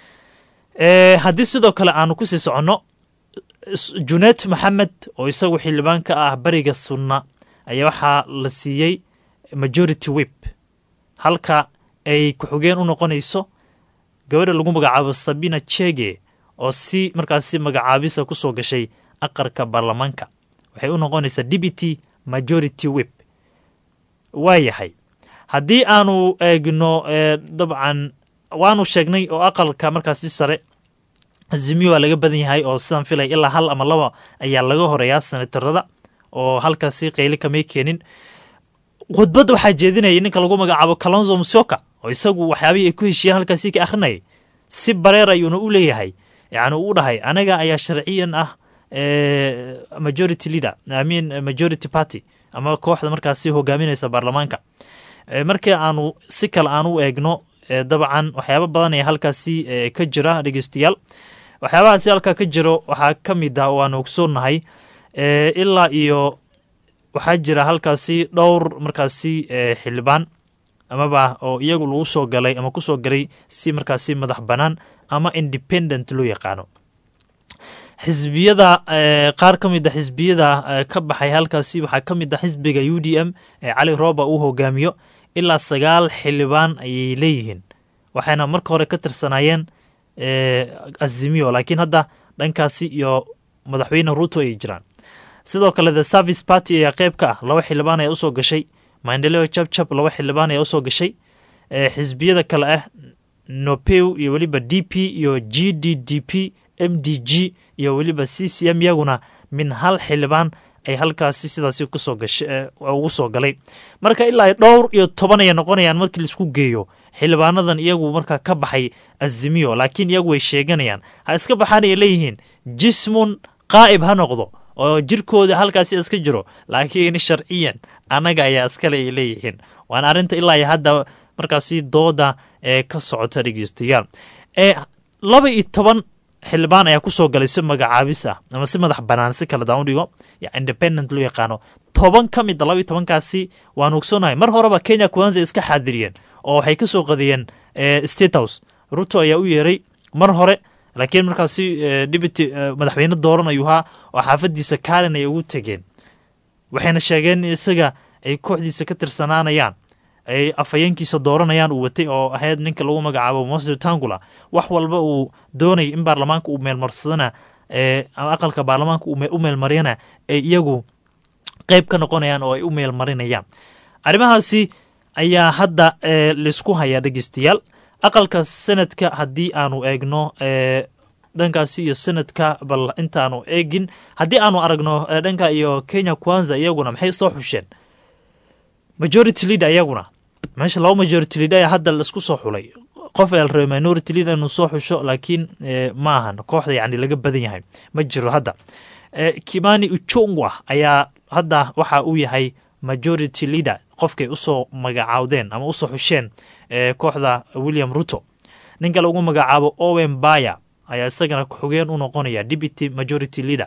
Speaker 9: haddii sidoo kale aanu kusii soconno junet maxamed oo isagu xildhibaanka ah bariga sunna ayaa waxaa la siiyey majority wib halka ay ku-xigeen u noqonayso gabadha lagu magacaabo sabina chege oo si markaasi magacaabisa ku soo gashay aqarka baarlamaanka waxay u noqonaysaa deputy majority wib waa yahay haddii aanu eegno dabcan waanu sheegnay oo aqalka markaasi sare azimiyo waa laga badan yahay oo sidaan filay ilaa hal ama laba ayaa laga horeeyaa senatarada oo halkaasi qayli kamay keenin khudbadda waxaa jeedinayay ninka lagu magacaabo kalonzo musyoka oo isagu waxyaabihii ay ku heshiiyeen halkaasi ka akhrinayay si bareer ayuuna u leeyahay yacni uu dhahay anaga ayaa sharciyan ah majority leader i mean majority party ama kooxda markaasi hogaaminaysa baarlamaanka markii aanu si kale aan u eegno dabcan waxyaaba badan ayaa halkaasi ka jira dhegeystayaal waxyaabahaasi halkaa ka jiro waxaa ka mid ah oo aan ogsoonnahay ilaa iyo waxaa jira halkaasi dhowr markaasi xildhibaan amaba oo iyagu lagu soo galay ama kusoo galay si markaasi madax bannaan ama independent loo yaqaano xisbiyada qaar ka mid a xisbiyada ka baxay halkaasi waxaa ka mid ah xisbiga u d m ee cali rooba uu hogaamiyo ilaa sagaal xildhibaan ayay leeyihiin waxayna marka hore ka tirsanaayeen azimiyo laakiin hadda dhankaasi iyo madaxweyne ruto ay jiraan sidoo kale the service party ayaa qeyb ka ah laba xildhibaan ayaa usoo gashay maendeleo jabjab laba xildhibaan ayaa usoo gashay xisbiyada kale ah nopew iyo weliba d p iyo g d d p m d g iyo weliba c c m iyaguna min hal xildhibaan ay halkaasi sidaasi kusoo gasha ugu soo galay marka ilaa ay dhowr iyo toban ayay noqonayaan markii laisku geeyo xildhibaanadan iyagu markaa ka baxay azimiyo laakiin iyagu way sheeganayaan ha iska baxaan ay leeyihiin jismun qaa'ib ha noqdo oo jirkooda halkaasi iska jiro laakiin sharciyan annaga ayaa iskale ay leeyihiin waana arrinta ilaa iyo hadda markaasi dooda ee ka socota dhegeystayaal ee laba iyo toban xildhibaan ayaa kusoo galay si magacaabis ah ama si madax banaan si kale daan u dhigo independent loo yaqaano toban ka mid a laba iyo tobankaasi waan ogsoonahay mar horeba kenya kwanza iska xaadiriyeen oo waxay ka soo qadiyeen state house ruto ayaa u yeeray mar hore laakiin markaasi deputy madaxweyne dooran ayuu ahaa oo xaafadiisa kaalin ay ugu tegeen waxayna sheegeen in isaga ay kooxdiisa ka tirsanaanayaan ay afhayeenkiisa dooranayaan uu watay oo ahayd ninka lagu magacaabo mose tangula wax walba uu doonaya in baarlamaanka uu meelmarsadana ama aqalka baarlamaanka u meelmariyana ay iyagu qeyb ka noqonayaan oo ay u meelmarinayaan arrimahaasi ayaa hadda laysku hayaa dhegeystayaal aqalka sanadka haddii aanu eegno dhankaasi iyo sanadka bal intaanu eegin haddii aanu aragno dhanka iyo kenya kwanza iyaguna maxay soo xusheen majority leader iyaguna meesha laba majority leader ayaa hadda laisku soo xulay qof ayaa la rabay minority leader inuu soo xusho laakiin ma ahan kooxda yani laga badan yahay ma jiro hadda kimani uchungwa ayaa hadda waxa uu yahay majority leader qofkay usoo magacaawdeen ama usoo xusheen kooxda william ruto ninka lagu magacaabo owen baya ayaa isagana xogeen u noqonaya deputy majority leader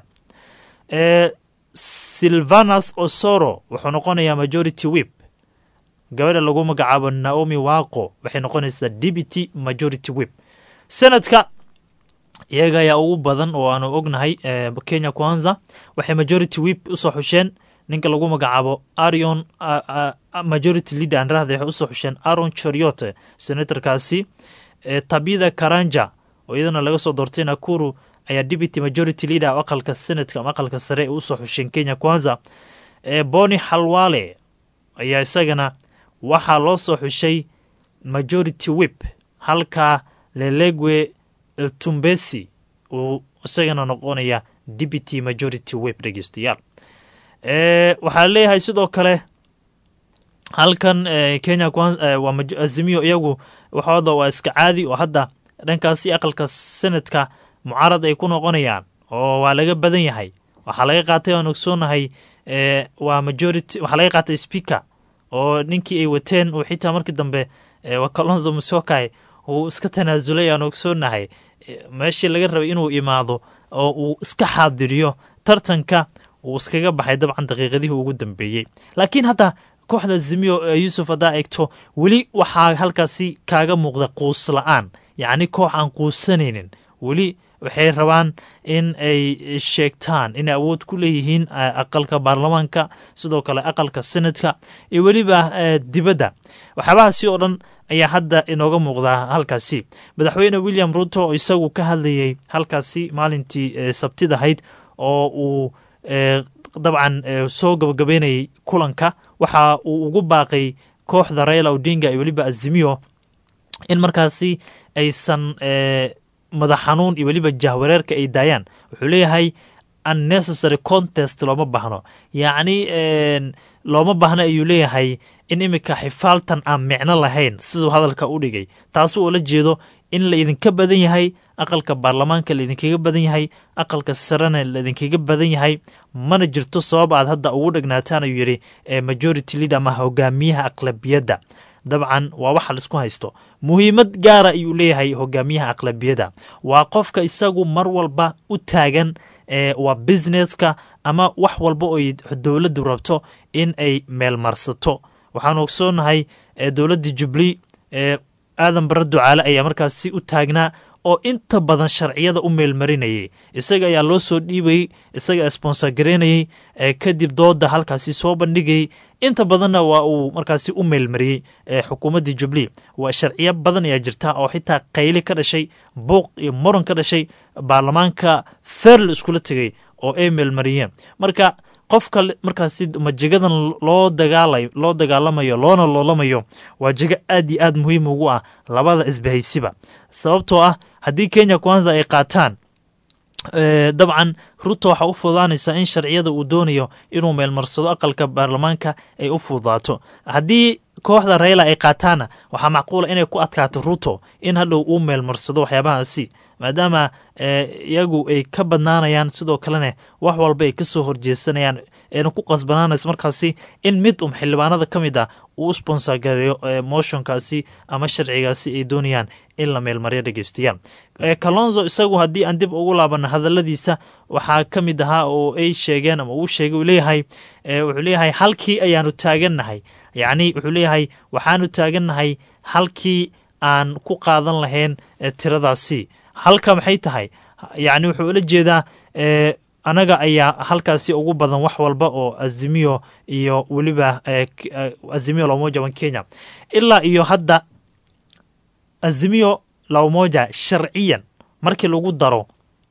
Speaker 9: silvanus osoro wuxuu noqonayaa majority wip gabadha lagu magacaabo naomi waqo waxay noqonaysaa deputy majority wip sanadka iyaga ayaa ugu badan oo aanu ognahay kenya kwanza waxay majority wip usoo xusheen ninka lagu magacaabo arion majority leader anrahda waxay usoo xusheen aron choriote senatorkaasi tabida karanja oo iyadana laga soo doortay nakuru ayaa deputy majority leader oo aqalka senadka ama aqalka sare ee usoo xusheen kenya kwanza boni halwale ayaa isagana waxaa loo soo xushay majority wip halka lelegwe tumbesi uu isagana noqonaya deputy majority wip dhegeystayaal waxaa leeyahay sidoo kale halkan kenya waa azimiyo iyagu waxooda waa iska caadi oo hadda dhankaasi aqalka sanadka mucaarad ay ku noqonayaan oo waa laga badan yahay waxaa laga qaatay aan ogsoonahay waa majority waxaa laga qaatay speaker oo ninkii ay wateen uu xitaa markii dambe waa kalonzo musokai uu iska tanaasulay aan ogsoonahay meeshii laga rabay inuu imaado oo uu iska xaadiriyo tartanka uu iskaga baxay dabcan daqiiqadihii ugu dambeeyey laakiin hadda kooxda zimiyo yuusuf haddaa eegto weli waxaa halkaasi kaaga muuqda quus la-aan yacni koox aan quusanaynin weli waxay rabaan in ay sheegtaan inay awood ku leeyihiin aqalka baarlamaanka sidoo kale aqalka senadka iyo weliba dibadda waxyaabahaasi oo dhan ayaa hadda inooga muuqdaa halkaasi madaxweyne william ruto oo isagu ka hadlayay halkaasi maalintii sabtidahayd oo uu dabcan soo gabagabeynayay kulanka waxa uu ugu baaqay kooxda raila odinga iyo weliba azimiyo in markaasi aysan madax xanuun iyo weliba jahwareerka ay daayaan wuxuu leeyahay unnecessary contest looma baahno yacni looma baahno ayuu leeyahay in iminka xifaaltan aan micno lahayn siduu hadalka u dhigay taasi oo la jeedo in la idinka badan yahay aqalka baarlamaanka laidinkaga badan yahay aqalka sarena laidinkaga badan yahay mana jirto sabab aad hadda ugu dhagnaataan ayuu yidhi majority leader ama hogaamiyaha aqlabiyadda dabcan waa waxa laisku haysto muhiimad gaara ayuu leeyahay hogaamiyaha aqlabiyadda waa qofka isagu mar walba u taagan waa businesska ama wax walba oo dowladdu rabto in ay meelmarsato waxaanu ogsoonahay dowladda jubli aadan barre ducaale ayaa markaasi u taagnaa oo inta badan sharciyada u meelmarinayay isaga ayaa loo soo dhiibayey isaga sponsor gareynayey kadib dooda halkaasi soo bandhigayay inta badanna waa uu markaasi u meelmariyey xukuumadda jubli waa sharciyo badan ayaa jirta oo xitaa qayli ka dhashay buuq iyo muran ka dhashay baarlamaanka ferl iskula tegay oo ay meelmariyeen marka qofka markaasi majegadan loo dagaala loo dagaalamayo loona loolamayo waa jego aad iyo aad muhiim ugu ah labada isbahaysiba sababtoo ah haddii kenya kwanza ay qaataan dabcan ruto waxaa u fududaanaysaa in sharciyada uu doonayo inuu meelmarsado aqalka baarlamaanka ay u fududaato haddii kooxda rayla ay qaataanna waxaa macquula inay ku adkaato ruto in hadhow uu meelmarsado waxyaabahaasi maadaama iyagu ay ka badnaanayaan sidoo kalena wax walba ay kasoo horjeesanayaan ayna ku qasbanaanayso markaasi in mid um xildhibaanada ka mid ah uu u sponsor gareeyo motionkaasi ama sharcigaasi ay doonayaan in la meelmaryo dhegeystayaal kalonzo isagu haddii aan dib ugu laabana hadaladiisa waxaa ka mid ahaa oo ay sheegeen ama uu sheegay uu leeyahay wuxuu leeyahay halkii ayaanu taagannahay yacni wuxuu leeyahay waxaanu taagannahay halkii aan ku qaadan lahayn tiradaasi halka maxay tahay yacni wuxuu ula jeedaa anaga ayaa halkaasi ugu badan wax walba oo azimio iyo weliba eh, k- eh, azimio la umoja wa kenya ilaa iyo hadda azimio la umoja sharciyan markii lagu daro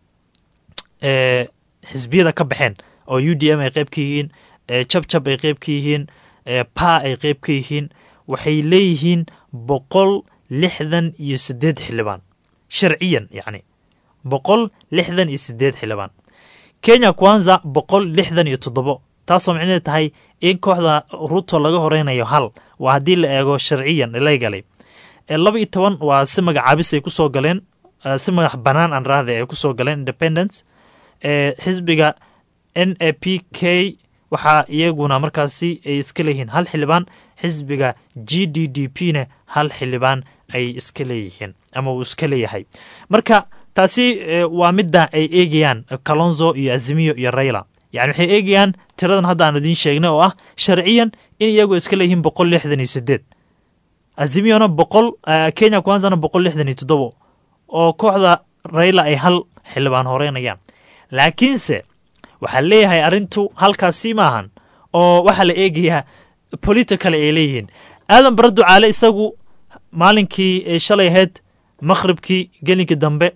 Speaker 9: eh, xisbiyada ka baxeen oo u d m ay qeyb ka yihiin eh, jabjab ay qeyb ka yihiin eh, pa ay qeyb ka yihiin waxay leeyihiin boqol lixdan iyo sideed xildhibaan sharciyan yacni boqol lixdan iyo sideed xildhibaan kenya kwanza boqol lixdan iyo toddobo taasoo micnaheed tahay in kooxda ruto laga horeynayo hal waa haddii la eego sharciyan legalay Eh, laba iyo toban waa si magacaabis ay kusoo galeen eh, si madax banaan aan raahda ay kusoo galeen independence Eh, xisbiga n a p k waxaa iyaguna markaasi ay iska leeyihiin hal xildhibaan xisbiga g d d p ne hal xildhibaan ay iska leeyihiin ama uu iska leeyahay marka taasi eh, waa midda ay eegayaan eh, kalonzo iyo azimiyo iyo rayla yani waxay eegayaan tiradan hadda aan idiin sheegnay oo ah sharciyan in iyagu iska leeyihiin boqol lixdan iyo sideed azimiyona boqol eh, kenya kwanzana boqol lixdan iyo toddobo oo kooxda rayla ay hal xildhibaan horeynayaan laakiinse waxaa leeyahay arrintu halkaasi maahan oo waxaa la eegayaa political ay leeyihiin aadan bara ducaale isagu maalinkii eh, shalay ahayd makhribkii gelinkii dambe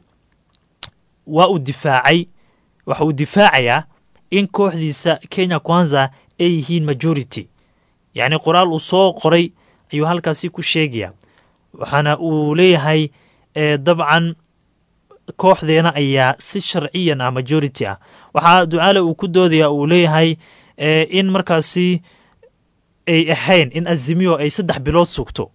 Speaker 9: waa uu difaacay waxa uu difaacayaa in kooxdiisa kenya kwanza ay yihiin majority yacni qoraal uu soo qoray ayuu halkaasi ku sheegaya waxaana uu leeyahay eh, dabcan kooxdeena ayaa si sharciyan ah majority ah waxaa ducaale uu ku doodaya uu leeyahay eh, in markaasi ay ahayn in azimiyo ay saddex bilood sugto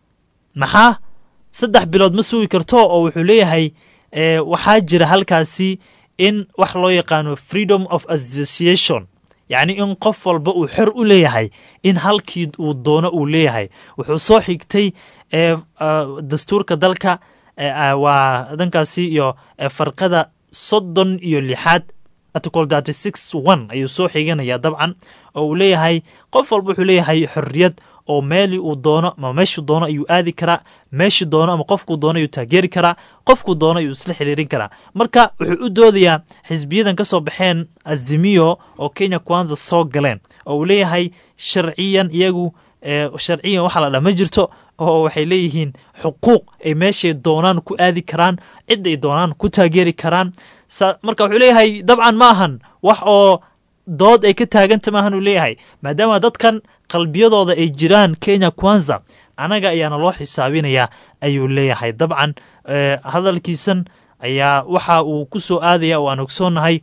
Speaker 9: maxaa saddex bilood ma sugi karto oo wuxuu leeyahay eh, waxaa jira halkaasi in wax loo yaqaano freedom of association yacni in qof walba uu xor u leeyahay in halkii uu doono uu leeyahay wuxuu soo xigtay eh, ah, dastuurka dalka eh, ah, waa dhankaasi iyo eh, farqada soddon iyo lixaad article thirty six one ayuu soo xiganaya dabcan oo uu leeyahay qof walba wuxuu leeyahay xorriyad oo meeli uu doono ama meeshuu doono ayuu aadi karaa meeshuu doono ama qofkuu doono ayuu taageeri karaa qofkuu doono ayuu isla xiriirin karaa marka wuxuu u doodayaa xisbiyadan ka soo baxeen azimiyo oo kenya kwanza soo galeen oo uu leeyahay sharciyan iyagu eh, sharciyan waxaa la dhaa ma jirto oo waxay leeyihiin xuquuq ay meeshay doonaan ku aadi karaan cid ay doonaan ku taageeri karaan sa marka wuxuu leeyahay dabcan ma ahan wax oo dood ay ka taaganta maahan uu leeyahay maadaama dadkan qalbiyadooda ay jiraan kenya kwanza anaga ayaana loo xisaabinayaa ayuu leeyahay dabcan eh, hadalkiisan ayaa waxa uu ku soo aadaya oo aan ogsoonnahay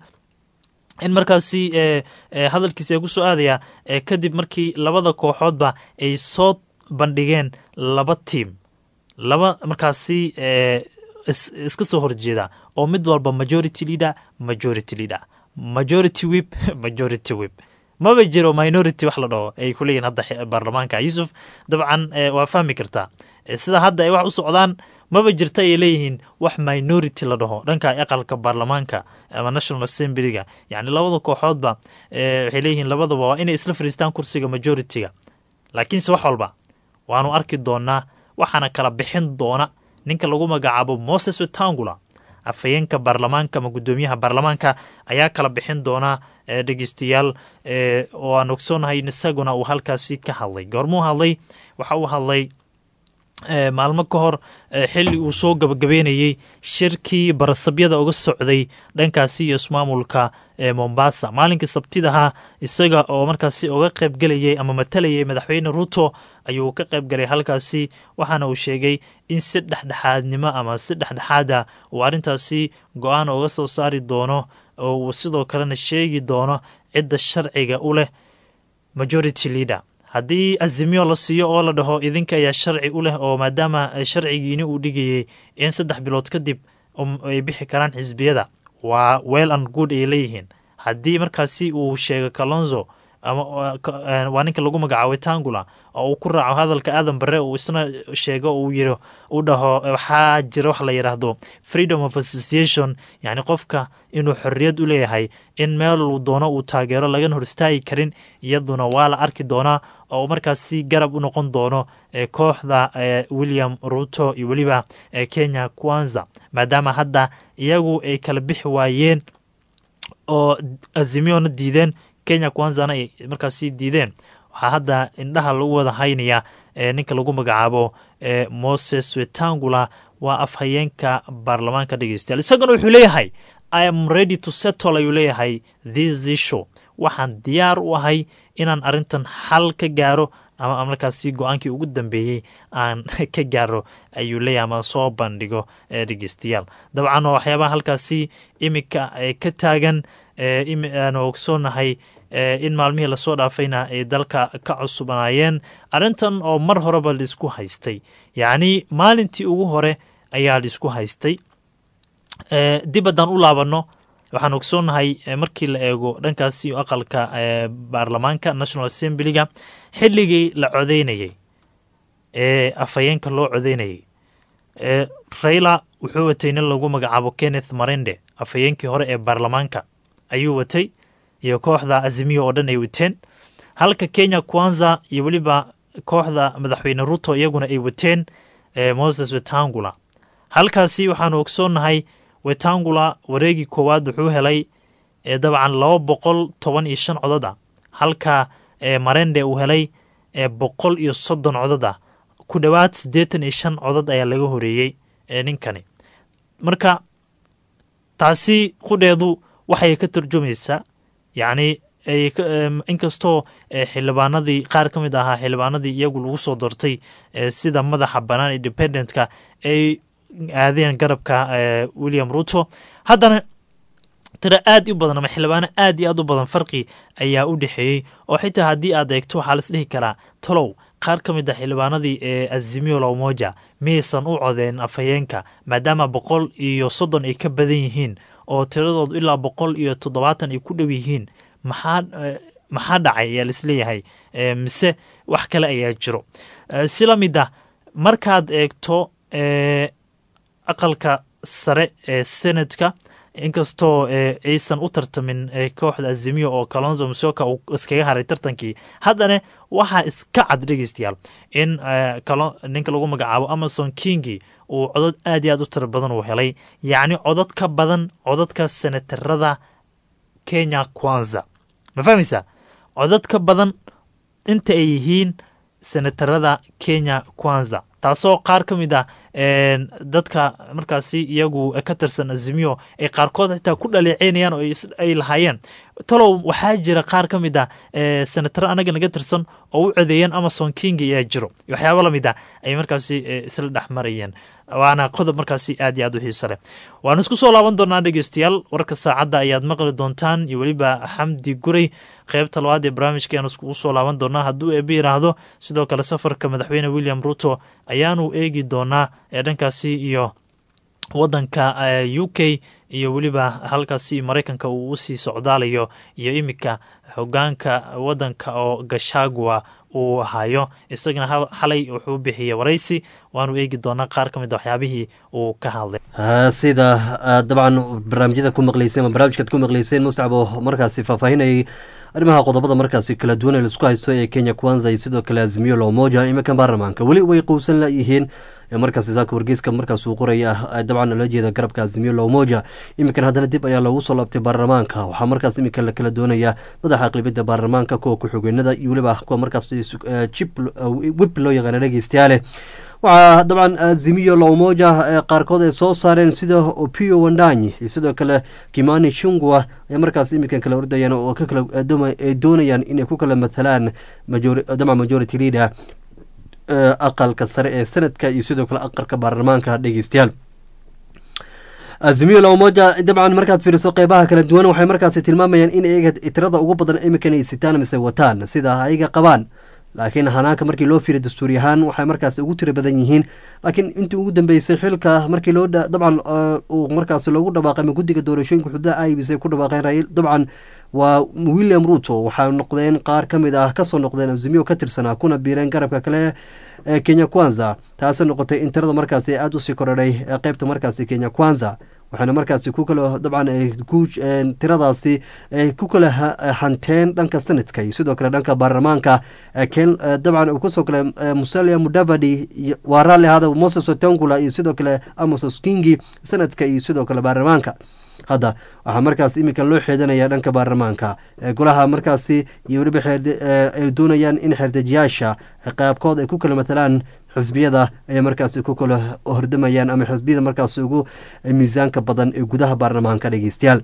Speaker 9: in markaasi eh, eh, hadalkiisa ay ku soo aadaya eh, kadib markii labada kooxoodba ay soo bandhigeen laba tiim laba markaasi eh, is, iska soo horjeeda oo mid walba majority leader majority leader majority whip majority whip maba jiro minority wax la dhaho ay ku leeyihin hadda xe- baarlamaanka yusuf dabcan eh, waa fahmi kartaa Eh, sida hadda ay wax u socdaan maba jirta ay leeyihiin wax minority la dhaho dhanka aqalka baarlamaanka ama national assemblyga yacni labada kooxoodba eh, waxay leeyihiin labadaba waa inay isla fadhiistaan kursiga majority-ga laakiinse wax walba waanu arki doonaa waxaana kala bixin doona ninka lagu magacaabo moses wetangula afhayeenka baarlamaanka ama guddoomiyaha baarlamaanka ayaa kala bixin doona eh, dhegeystayaal eh, oo aan ogsoonahay in isaguna uu halkaasi ka hadlay goormuu hadlay waxa uu hadlay eh, maalmo ka hor eh, xilli uu soo gabagabeynayey shirkii barasabyada uga socday dhankaasi iyo ismaamulka ee mombasa maalinkii sabtidaha isaga oo markaasi uga qaybgelayay ama matalayay madaxweyne ruto ayuu ka qaybgalay halkaasi waxaana uu sheegay in si dhexdhexaadnimo ama si dhexdhexaada uu arrintaasi go-aan uga soo saari doono oo uu sidoo kalena sheegi doono cidda sharciga u leh majority leader haddii azimyo la siiyo oo la dhaho idinka ayaa sharci u leh oo maadaama eh, sharcigiini uu dhigayey in saddex bilood kadib um, ay bixi karaan xisbiyada waa well and good ay leeyihiin haddii markaasi uu sheego kalonzo ama uh, ka- eh, waa ninka lagu magacaabay tangula oo uu ku raaco hadalka aadan bare uu isna sheego uu yiro uu dhaho eh, waxaa jira wax la yidhaahdo freedom of association yacni qofka inuu xorriyad u leeyahay in meel uu doono uu taageero lagana hor istaagi karin iyaduna waa la arki doonaa oo markaasi garab u noqon doono eh, kooxda eh, william ruto iyo weliba eh, kenya kwanza maadaama hadda iyagu ay kala bixi waayeen oo azimiona diideen kenya kwanzana ay markaasi diideen waxaa hadda indhaha lagu wada haynayaa ninka lagu magacaabo moses wetangula waa afhayeenka baarlamaanka dhegeystayaal isagana wuxuu leeyahay i am ready to settle ayuu leeyahay this issue waxaan diyaar u ahay inaan arrintan xal ka gaaro ama markaasi go-aankii ugu dambeeyey aan ka gaaro ayuu leeyahay ama soo bandhigo dhegeystayaal dabcan oo waxyaabaha halkaasi iminka ka taagan aan ogsoonahay in maalmihii lasoo dhaafayna ay dalka ka cusubnaayeen arrintan oo mar horeba laisku haystay yacni maalintii ugu hore ayaa laisku haystay dib haddaan u laabanno waxaan ogsoonahay markii la eego dhankaasi aqalka baarlamaanka national assemblyga xilligii la codeynayey ee afhayeenka loo codeynayey raila wuxuu watay nin lagu magacaabo kenneth marende afhayeenkii hore ee baarlamaanka ayuu watay iyo kooxda azimiya oo dhan ay wateen halka kenya kwanza iyo weliba kooxda madaxweyne ruto iyaguna ay wateen moses wetangula halkaasi waxaanu ogsoonnahay wetangula wareegii koowaad wuxuu helay dabcan laba boqol toban iyo shan codod ah halka marende uu helay boqol iyo soddon codod ah ku dhowaad siddeetan iyo shan codod ayaa laga horeeyey ninkani marka taasi qudheedu waxay ka tarjumaysaa yacni inkastoo xildhibaanadii qaar ka mid ahaa xildhibaanadii iyagu lagu soo doortay sida madaxa bannaan independentka ay aadeen garabka william ruto haddana tira aad u badan ama xildhibaano aad iyo aad u badan farqi ayaa u dhexeeyey oo xitaa haddii aad eegto waxaa la isdhihi karaa talow qaar ka mid a xildhibaanadii ee azimio lawmoja miyaysan u codeen afhayeenka maadaama boqol iyo soddon ay ka badan yihiin oo tiradoodu ilaa boqol iyo toddobaatan ay ku dhow yihiin maxaa maxaa dhacay ayaa laisleeyahay mise wax kale ayaa jiro si la mid ah markaad eegto aqalka sare ee senatka inkastoo aysan u tartamin kooxda azimiyo oo kalonzo musoka uu iskaga haray tartankii haddana waxaa iska cad dhegeystayaal in ninka lagu magacaabo amazon kingi uu codod aad iyo aad u tira badan uu helay yacni codod ka badan cododka senatarada kenya kwanza ma fahmaysaa codod ka badan inta ay yihiin senatarada kenya kwanza taasoo qaar ka mid ah dadka markaasi iyagu ka tirsan azimiyo ay qaarkood xitaa ku dhaleeceynayaan oo ay lahaayeen talow waxaa jira qaar ka mid ah senataro anaga naga tirsan oo u codeeyeen amazon king ayaa jiro waxyaabo lamid ah ay markaasi isla dhex marayeen waana qodob markaasi aad iyo aad u xiiso leh waanu isku soo laaban doonaa dhegeystayaal warka saacadda ayaad maqli doontaan iyo weliba xamdi guray qeybta labaad ee barnaamijka ayaanu iskugu soo laaban doonaa hadduu eebe yiraahdo sidoo kale safarka madaxweyne william ruto ayaanu eegi doonaa ee dhankaasi iyo wadanka u k iyo weliba halkaasi maraykanka uu usii socdaalayo iyo iminka hogaanka wadanka oo gashagua uu hayo isagana xalay wuxuu bixiyey waraysi waanu eegi doonaa qaar ka mid a waxyaabihii uu ka hadlay
Speaker 1: sida dabcan barnaamijyada ku maqleyseen ama barnaamijkaad ku maqleyseen mustacab oo markaasi faahfaahinayay arrimaha qodobada markaasi kala duwan ee laisku haysto ee kenya kwanza iyo sidoo kale azimiyo lomoja iminkan baarlamaanka weli way qowsan layihiin markaasi saaka wargeyska markaas uu qoraya dabcan loola jeeda garabka azimiyo lomoja iminkan haddana dib ayaa loogu soo laabtay baarlamaanka waxaa markaas iminka la kala doonaya madaxa aqlibiyadda baarlamaanka kuwa ku-xigeenada iyo weliba kuwa markaas jib wib loo yaqaana dhegeystayaale waxaa dabcan azimiyo lomoja qaarkood ay soo saareen sida opio wandanyi iyo sidoo kale kimani shungwa ay markaas iminkan kala ordayaan oo ay doonayaan inay ku kala matalaan dabcan majority leader aqalka sare ee sanadka iyo sidoo kale aqalka baarlamaanka dhegeystayaal azimiyo lomoja dabcan markaad fiiriso qeybaha kala duwan waxay markaasi tilmaamayaan in iyaga tirada ugu badan iminkan ay sitaan mise wataan sida ayaga qabaan laakiin hanaanka markii loo fiiriy dastuuri ahaan waxay markaas ugu tiro badan yihiin laakiin intii ugu dambeysay xilka markii loo dabcan uu markaas loogu dhawaaqay ama guddiga doorashooyinka xuduudaha ibs ay ku dhawaaqeen dabcan waa william ruto waxaa noqdeen qaar ka mid ah kasoo noqdeen azimiyo ka tirsanaa kuna biireen garabka kale ee kenya kwanza taasi noqotay in tirada markaasi aada usii korodhay ee qeybta markaasi kenya kwanza waxaana markaasi ku kala dabcan tiradaasi ay ku kala hanteen dhanka sanadka iyo sidoo kale dhanka baarlamaanka dabcan uu kusoo kale musalia mudavadi waa raalli ahaada moses otangula iyo sidoo kale amosos kingi sanadka iyo sidoo kale baarlamaanka hadda waxaa markaas iminka loo xeedanaya dhanka baarlamaanka golaha markaasi iyo weliba ay doonayaan in xerdejiyaasha qaabkood ay ku kala matalaan xisbiyada ayay markaasi ku kala hordamayaan ama xisbiyada markaas ugu miisaanka badan ee gudaha baarlamaanka dhegeystayaal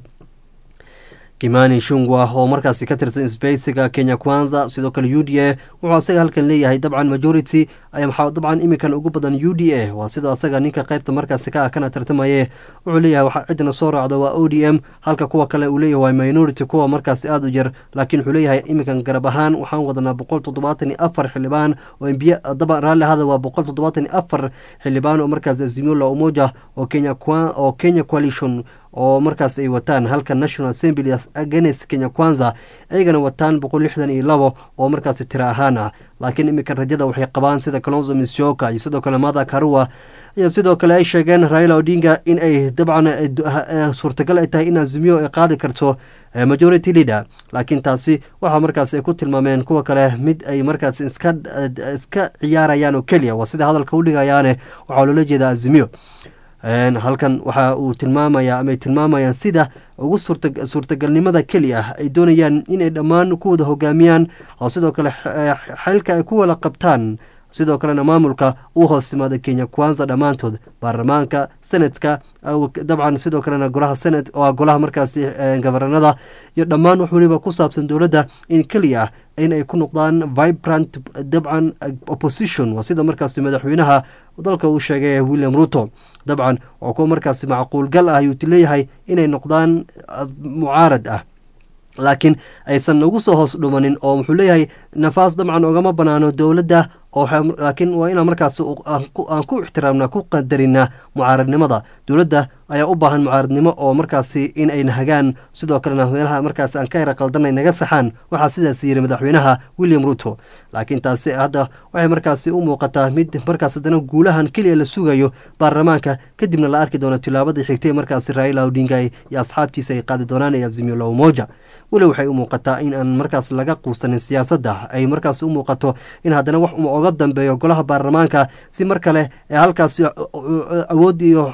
Speaker 1: kimani shungwa oo markaasi ka tirsan sbeysiga kenya kwanza sidoo kale u d a wuxuu asaga halkan leeyahay dabcan majority waxaa dabcan iminkan ugu badan u d a waa sidoo asaga ninka qaybta markaasi ka ah kana tartamaye wuxuu leeyahay waxaa cidna soo raacda waa o d m halka kuwa kale uu leeyahay waa minority kuwa markaasi aada u yar laakiin wuxuu leeyahay iminkan garab ahaan waxaan wadanaa boqol toddobaatan iyo afar xildhibaan oo mbiya daba raalli ahada waa boqol toddobaatan iyo afar xildhibaan oo markaas azimio la umoja oo kenya oo kenya coalition oo markaas ay wataan halka national assembly against kenya kwanza ayagana wataan boqol lixdan iyo labo oo markaasi tira ahaan ah laakiin iminka rajada waxay qabaan sida kalonzo misyoka iyo sidoo kale mada karua iyo sidoo kale ay sheegeen raila odinga in ay dabcan suurtagal ay tahay in azimiyo ay qaadi karto majority leader laakiin taasi waxaa markaas ay ku tilmaameen kuwa kale mid ay markaas iska iska ciyaarayaan oo keliya waa sida hadalka u dhigayaane waxaa loola jeeda azimiyo halkan waxa uu tilmaamaya ama ay tilmaamayaan sida ugu suurtagalnimada keli ah ay doonayaan inay dhammaan ku wada hogaamiyaan oo sidoo kale xilka ay ku wada qabtaan sidoo kalena maamulka uu hoos timaada kenya kwanza dhammaantood baarlamaanka senadka dabcan sidoo kalena golaha senat oo golaha markaasi gabaranada iyo dhammaan wax weliba ku saabsan dowladda in keliya ah in ay ku noqdaan vibrant dabcan opposition waa sida markaasi madaxweynaha dalka uu sheegay william ruto dabcan oo kuwa markaasi macquulgal ah ayuu leeyahay inay noqdaan mucaarad ah laakiin aysan ugu soo hoos dhumanin oo wuxuu leeyahay nafaas dabcan ogama banaano dowladda laakiin waa inaan markaas aan ku ixtiraamna ku qadarina mucaaradnimada dowladda ayaa u baahan mucaaradnimo oo markaasi in ay nahagaan sidoo kalena meelaha markaas aan ka yara qaldanay naga saxaan waxaa sidaas yiri madaxweynaha william ruto laakiin taasi hadda waxay markaasi u muuqataa mid markaas haddana guulahan keliya la sugayo baarlamaanka kadibna la arki doono tilaabadii xigtay markaasi raila odinga iyo asxaabtiisa ay qaadi doonaan ee azimio la umoja weli waxay u muuqataa in aan markaas laga quusanin siyaasadda ay markaas u muuqato in haddana wax oga dambeeyo golaha baarlamaanka si mar kale ee halkaasi awood iyo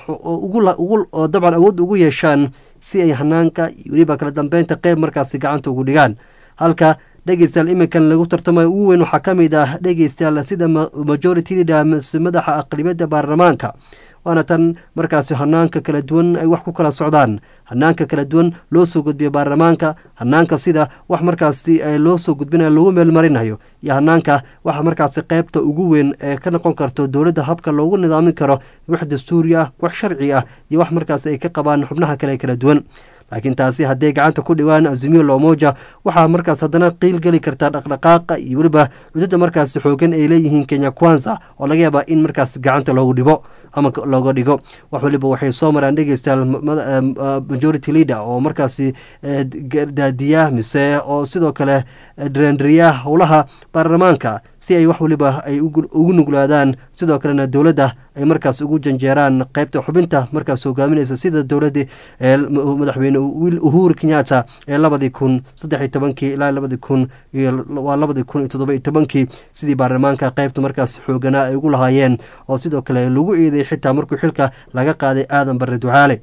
Speaker 1: dabcan awood ugu yeeshaan si ay hanaanka weliba kala dambeynta qeyb markaasi gacanta ugu dhigaan halka dhegeystayaal iminkan lagu tartamayo ugu weyn waxaa ka mid ah dhegeystayaal sida majority leader madaxa aqlibiyadda baarlamaanka waana tan markaasi hanaanka kala duwan ay wax ku kala socdaan hanaanka kala duwan loo soo gudbiyo baarlamaanka hanaanka sida wax markaasi loo soo gudbinayo lagu meelmarinayo iyo hanaanka waxa markaasi qeybta ugu weyn ee ka noqon karto dowladda habka loogu nidaamin karo wax dastuuri ah wax sharci ah iyo wax markaasi ay ka qabaan xubnaha kale kala duwan laakiin taasi hadday gacanta ku dhawaan azimiyo lomoja waxaa markaas haddana qiil geli kartaa dhaqdhaqaaqa iyo weliba cudada markaasi xoogan ay leeyihiin kenya kwanza oo laga yaabaa in markaas gacanta loogu dhibo ama looga dhigo wax waliba waxay soo maraan dhegeystayaal majority leader oo markaasi daadiya mise oo sidoo kale drendriya howlaha baarlamaanka si ay wax waliba ay ugu nuglaadaan sidoo kalena dowladda ay markaas ugu janjeeraan qeybta xubinta markaas hogaaminaysa sida dowladii madaxweyne uhuru kenyatta ee labadii kun saddexiy tobankii ilaa labadii kun waa labadii kun iyo toddoba iyo tobankii sidii baarlamaanka qeybta markaas xooganaa ay ugu lahaayeen oo sidoo kale lagu eeday xitaa markuu xilka laga qaaday aadan barre ducaale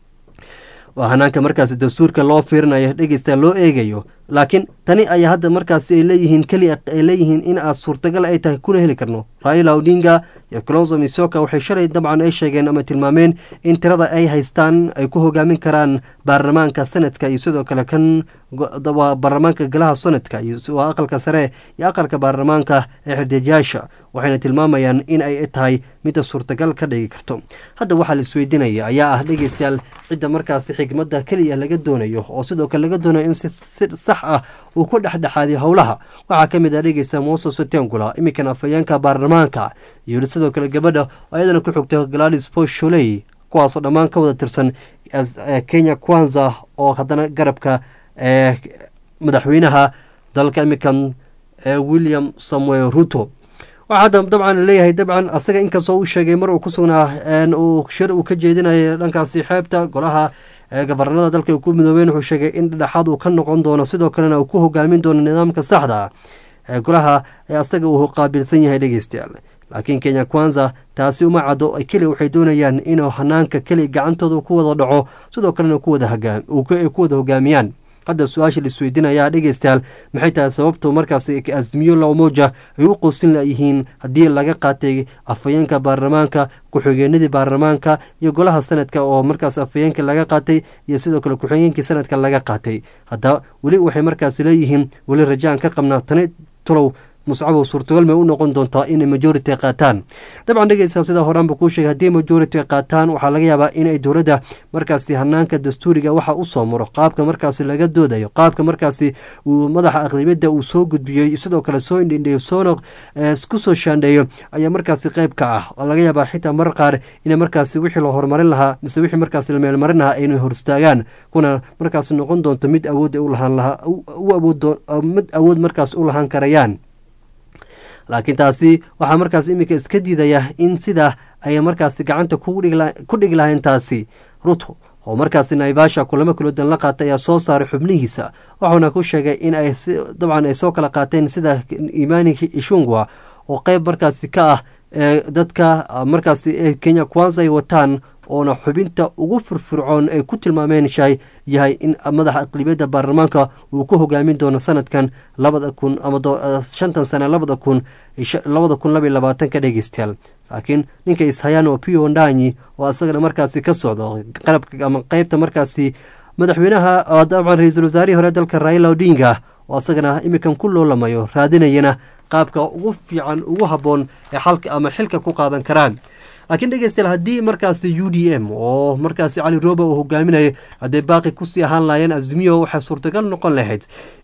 Speaker 1: waa hanaanka markaasi dastuurka loo fiirinayo dhegeysta loo eegayo laakiin tani ayaa hadda markaasi ay leeyihiin keliya ay leeyihiin in aad suurtagal ay tahay kuna heli karno raila odinga iyo colonzo misoka waxay shalay dabcan ay sheegeen ama tilmaameen in tirada ay haystaan ay ku hogaamin karaan baarlamaanka sanadka iyo sidoo kale kan waa baarlamaanka golaha sanadka waa aqalka sare iyo aqalka baarlamaanka ee xirdeejayaasha waxayna tilmaamayaan in ay tahay midda suurtagal ka dhigi karto hadda waxaa la isweydiinaya ayaa ah dhegeystayaal cidda markaasi xigmadda keliya laga doonayo oo sidoo kale laga doonayo in si sax ah uu ku dhexdhexaadiyo howlaha waxaa ka mid ah dhegeysta moses otengula iminkan afhayeenka baarlamaanka iyo sidoo kale gabadha ayadana ku xogta gladys posholey kuwaasoo dhammaan ka wada tirsan kenya kwanza oo haddana garabka madaxweynaha dalka iminkan william samuel ruto waxaa hadda dabcan leeyahay dabcan asaga inkastoo uu sheegay mar uu ku sugnaa uu shir uu ka jeedinayo dhankaasi xeebta golaha gabarnada dalka ay ku midoobeen wuxuu sheegay in dhexaad uu ka noqon doono sidoo kalena uu ku hogaamin doono nidaamka saxda golaha asaga uu qaabilsan yahay dhegeystayaal laakiin kenya kwanza taasi uma caddo keli waxay doonayaan inuu hanaanka keli gacantooda ku wada dhaco sidoo kalena ku wada hogaamiyaan hadda su-aasha laisweydiinayaa dhegeystayaal maxay tahay sababtu markaas azmiyo lamoja ay u qosin layihiin haddii laga qaatay afhayeenka baarlamaanka ku-xigeenadii baarlamaanka iyo golaha sanadka oo markaas afhayeenka laga qaatay iyo sidoo kale ku-xigeenkii sanadka laga qaatay hadda weli waxay markaas leeyihiin weli rajaan ka qabnaa tani tulow muscabow suurtagal may u noqon doontaa inay majority qaataan dabcan dhegeysa sida horaanba kuu sheegay haddii majority qaataan waxaa laga yaabaa inay dowladda markaasi hanaanka dastuuriga waxa u soo maro qaabka markaasi laga doodayo qaabka markaasi uu madaxa aqlibiyadda uu soo gudbiyey sidoo kale soo indhindheeyo soona kusoo shaandheeyo ayaa markaasi qayb ka ah oo laga yaabaa xitaa marar qaar inay markaasi wixii la horumarin lahaa mise wixii markaasi la meelmarin lahaa aynay horistaagaan kuna markaasi noqon doonto mid awood u lahaan lahaa mid awood markaas u lahaan karayaan laakiin taasi waxaa markaas iminka iska diidaya in sidaa ay markaasi gacanta ku dhigi lahayn taasi ruto oo markaasi naivasha kulamo kaloodan la qaatay ayaa soo saaray xubnihiisa wuxuuna ku sheegay in ay dabcan ay soo kala qaateen sida imani ishungwa oo qeyb markaasi ka ah dadka markaasi kenya kwanza ay wataan oona xubinta ugu firfircoon ay ku tilmaameen shay yahay in madaxa aqlibiyadda baarlamaanka uu ku hogaamin doono sanadkan labada kun ama shantan sane labada kun labada kun labaiy labaatanka dhegeystayaal laakiin ninka ishayaan oo pio ndanyi oo isagana markaasi ka socdo qarabka ama qeybta markaasi madaxweynaha dabcan ra-iisul wasaarihii hore dalka raila odinga oo isagana iminkan ku loolamayo raadinayana qaabka ugu fiican ugu habboon ee xalka ama xilka ku qaadan karaan laakiin dhegeystayaal haddii markaasi u d m oo markaasi cali roba uu hogaaminayay hadday baaqi kusii ahaan lahaayeen azmiyo waxay suurtagal noqon lahayd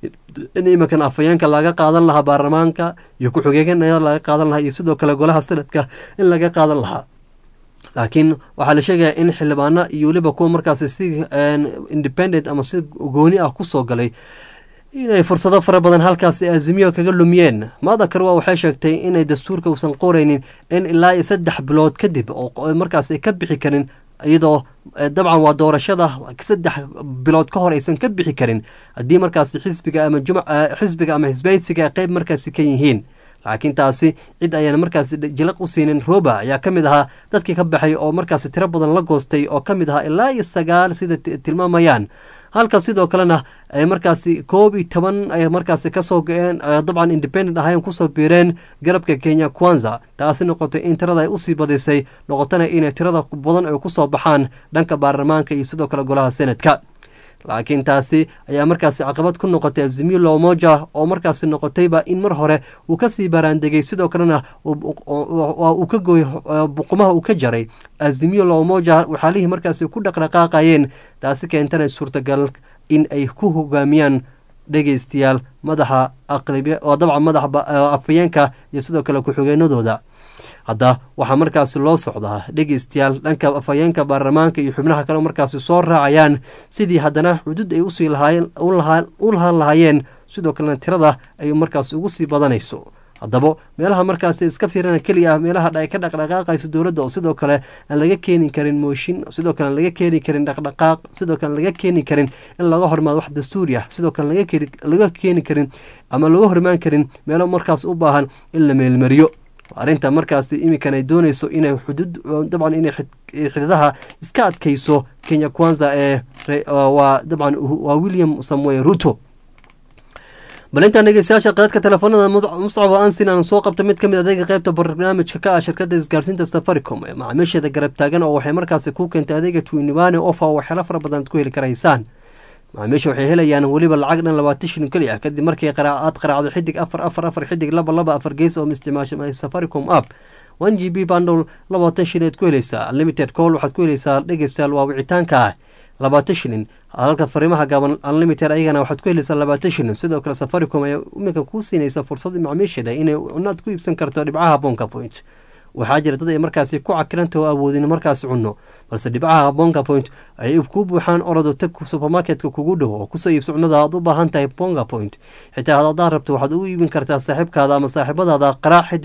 Speaker 1: in iminkan afhayeenka laga qaadan lahaa baarlamaanka iyo ku-xigeenada laga qaadan lahaa iyo sidoo kale golaha sanadka in laga qaadan lahaa laakiin waxaa la sheegaya in xildhibaano iyo weliba kuwa markaasi si independent ama si gooni ah kusoo galay inay fursado fara badan halkaasi azimiyo kaga lumiyeen madakarwa waxay sheegtay inay dastuurka uusan qoraynin in ilaa iyo saddex bilood kadib oo markaas ay ka bixi karin iyadoo dabcan waa doorashada saddex bilood ka hor aysan ka bixi karin haddii markaasi xisbiga ama xisbiga ama xisbaysiga ay qeyb markaasi ka yihiin laakiin taasi cid ayaan markaasi jilaq u siinin roba ayaa ka mid ahaa dadkii ka baxay oo markaasi tiro badan la goostay oo ka mid ahaa ilaa iyo sagaal sida tilmaamayaan halka sidoo kalena ay markaasi koob iyo toban ay markaasi kasoo go-een dabcan independent ahayn kusoo biireen garabka kenya kwanza taasi noqotay in tirada ay usii badisay noqotana inay tirada badan ay kusoo baxaan dhanka baarlamaanka iyo sidoo kale golaha senadka laakiin taasi ayaa markaasi caqabad ku noqotay azimiyo lomoja oo markaasi noqotayba in mar hore uu kasii baraandegay sidoo kalena uu ka gooy buqumaha uu ka jaray azimiyo lomoja waxaalihii markaasi ku dhaqdhaqaaqayeen taasi keentana suurtagal in ay ku hogaamiyaan dhegeystayaal madaxa aqlibi oo dabcan madaxa afhayeenka iyo sidoo kale ku-xigeenadooda hadda waxaa markaasi loo socdaa dhegeystayaal dhanka afhayeenka baarlamaanka iyo xubnaha kale markaasi soo raacayaan sidii haddana xuduud ay usii u lahaan lahaayeen sidoo kalena tirada ay markaasi ugu sii badanayso haddaba meelaha markaasi iska fiirana keliya ah meelaha ay ka dhaqdhaqaaqayso dowladda oo sidoo kale aan laga keeni karin mooshin sidoo kale aan laga keeni karin dhaqdhaqaaq sidoo kale aan laga keeni karin in laga hormaado wax dastuuri ah sidoo kale laga keeni karin ama laga hormaan karin meelo markaas u baahan in la meelmariyo arrinta markaasi iminkan ay doonayso inay xuduud dabcan inay xididaha iska adkayso kenya kwanza ee waa dabcan waa william samuel ruto bal intaan dhegeystayaasha qaadka telefoonada muscab ansin aan soo qabto mid ka mid adeega qeybta barnaamijka ka ah shirkadda isgaarsiinta safaricom ee macaamiisheeda garab taagan oo waxay markaasi ku keentay adeega twinibane ofa oo waxyaalo fara badan ad ku heli karaysaan macaamiisha waxay helayaan weliba lacag dhan labaatan shilin keli ah kadib markii aad qaraacdo xidig afar afar afar xidig laba laba afar gees oo isticmaasha safaricom app one g b bundle labaatan shilin aad ku helaysaa unlimited call waxaad ku helaysaa dhegeystayaal waa wicitaanka ah labaatan shilin halka fariimaha gaaban unlimited ayagana waxaad ku helaysaa labaatan shilin sidoo kale safaricom ayaa iminka kuu siinaysa fursad macaamiisheeda inay cunaad ku iibsan karto dhibcaha bonka point waxaa jira dad ay markaasi ku cakiranta oo awoodin markaasi cunno balse dhibcaha bonga point ay kuu buuxaan orodo tag supermarketka kugu dhow oo kusoo iibso cunnada aad u baahan tahay bonga point xitaa hadaad rabto waxaad ugu iibin kartaa saaxiibkaada ama saaxiibadaada qaraac xidig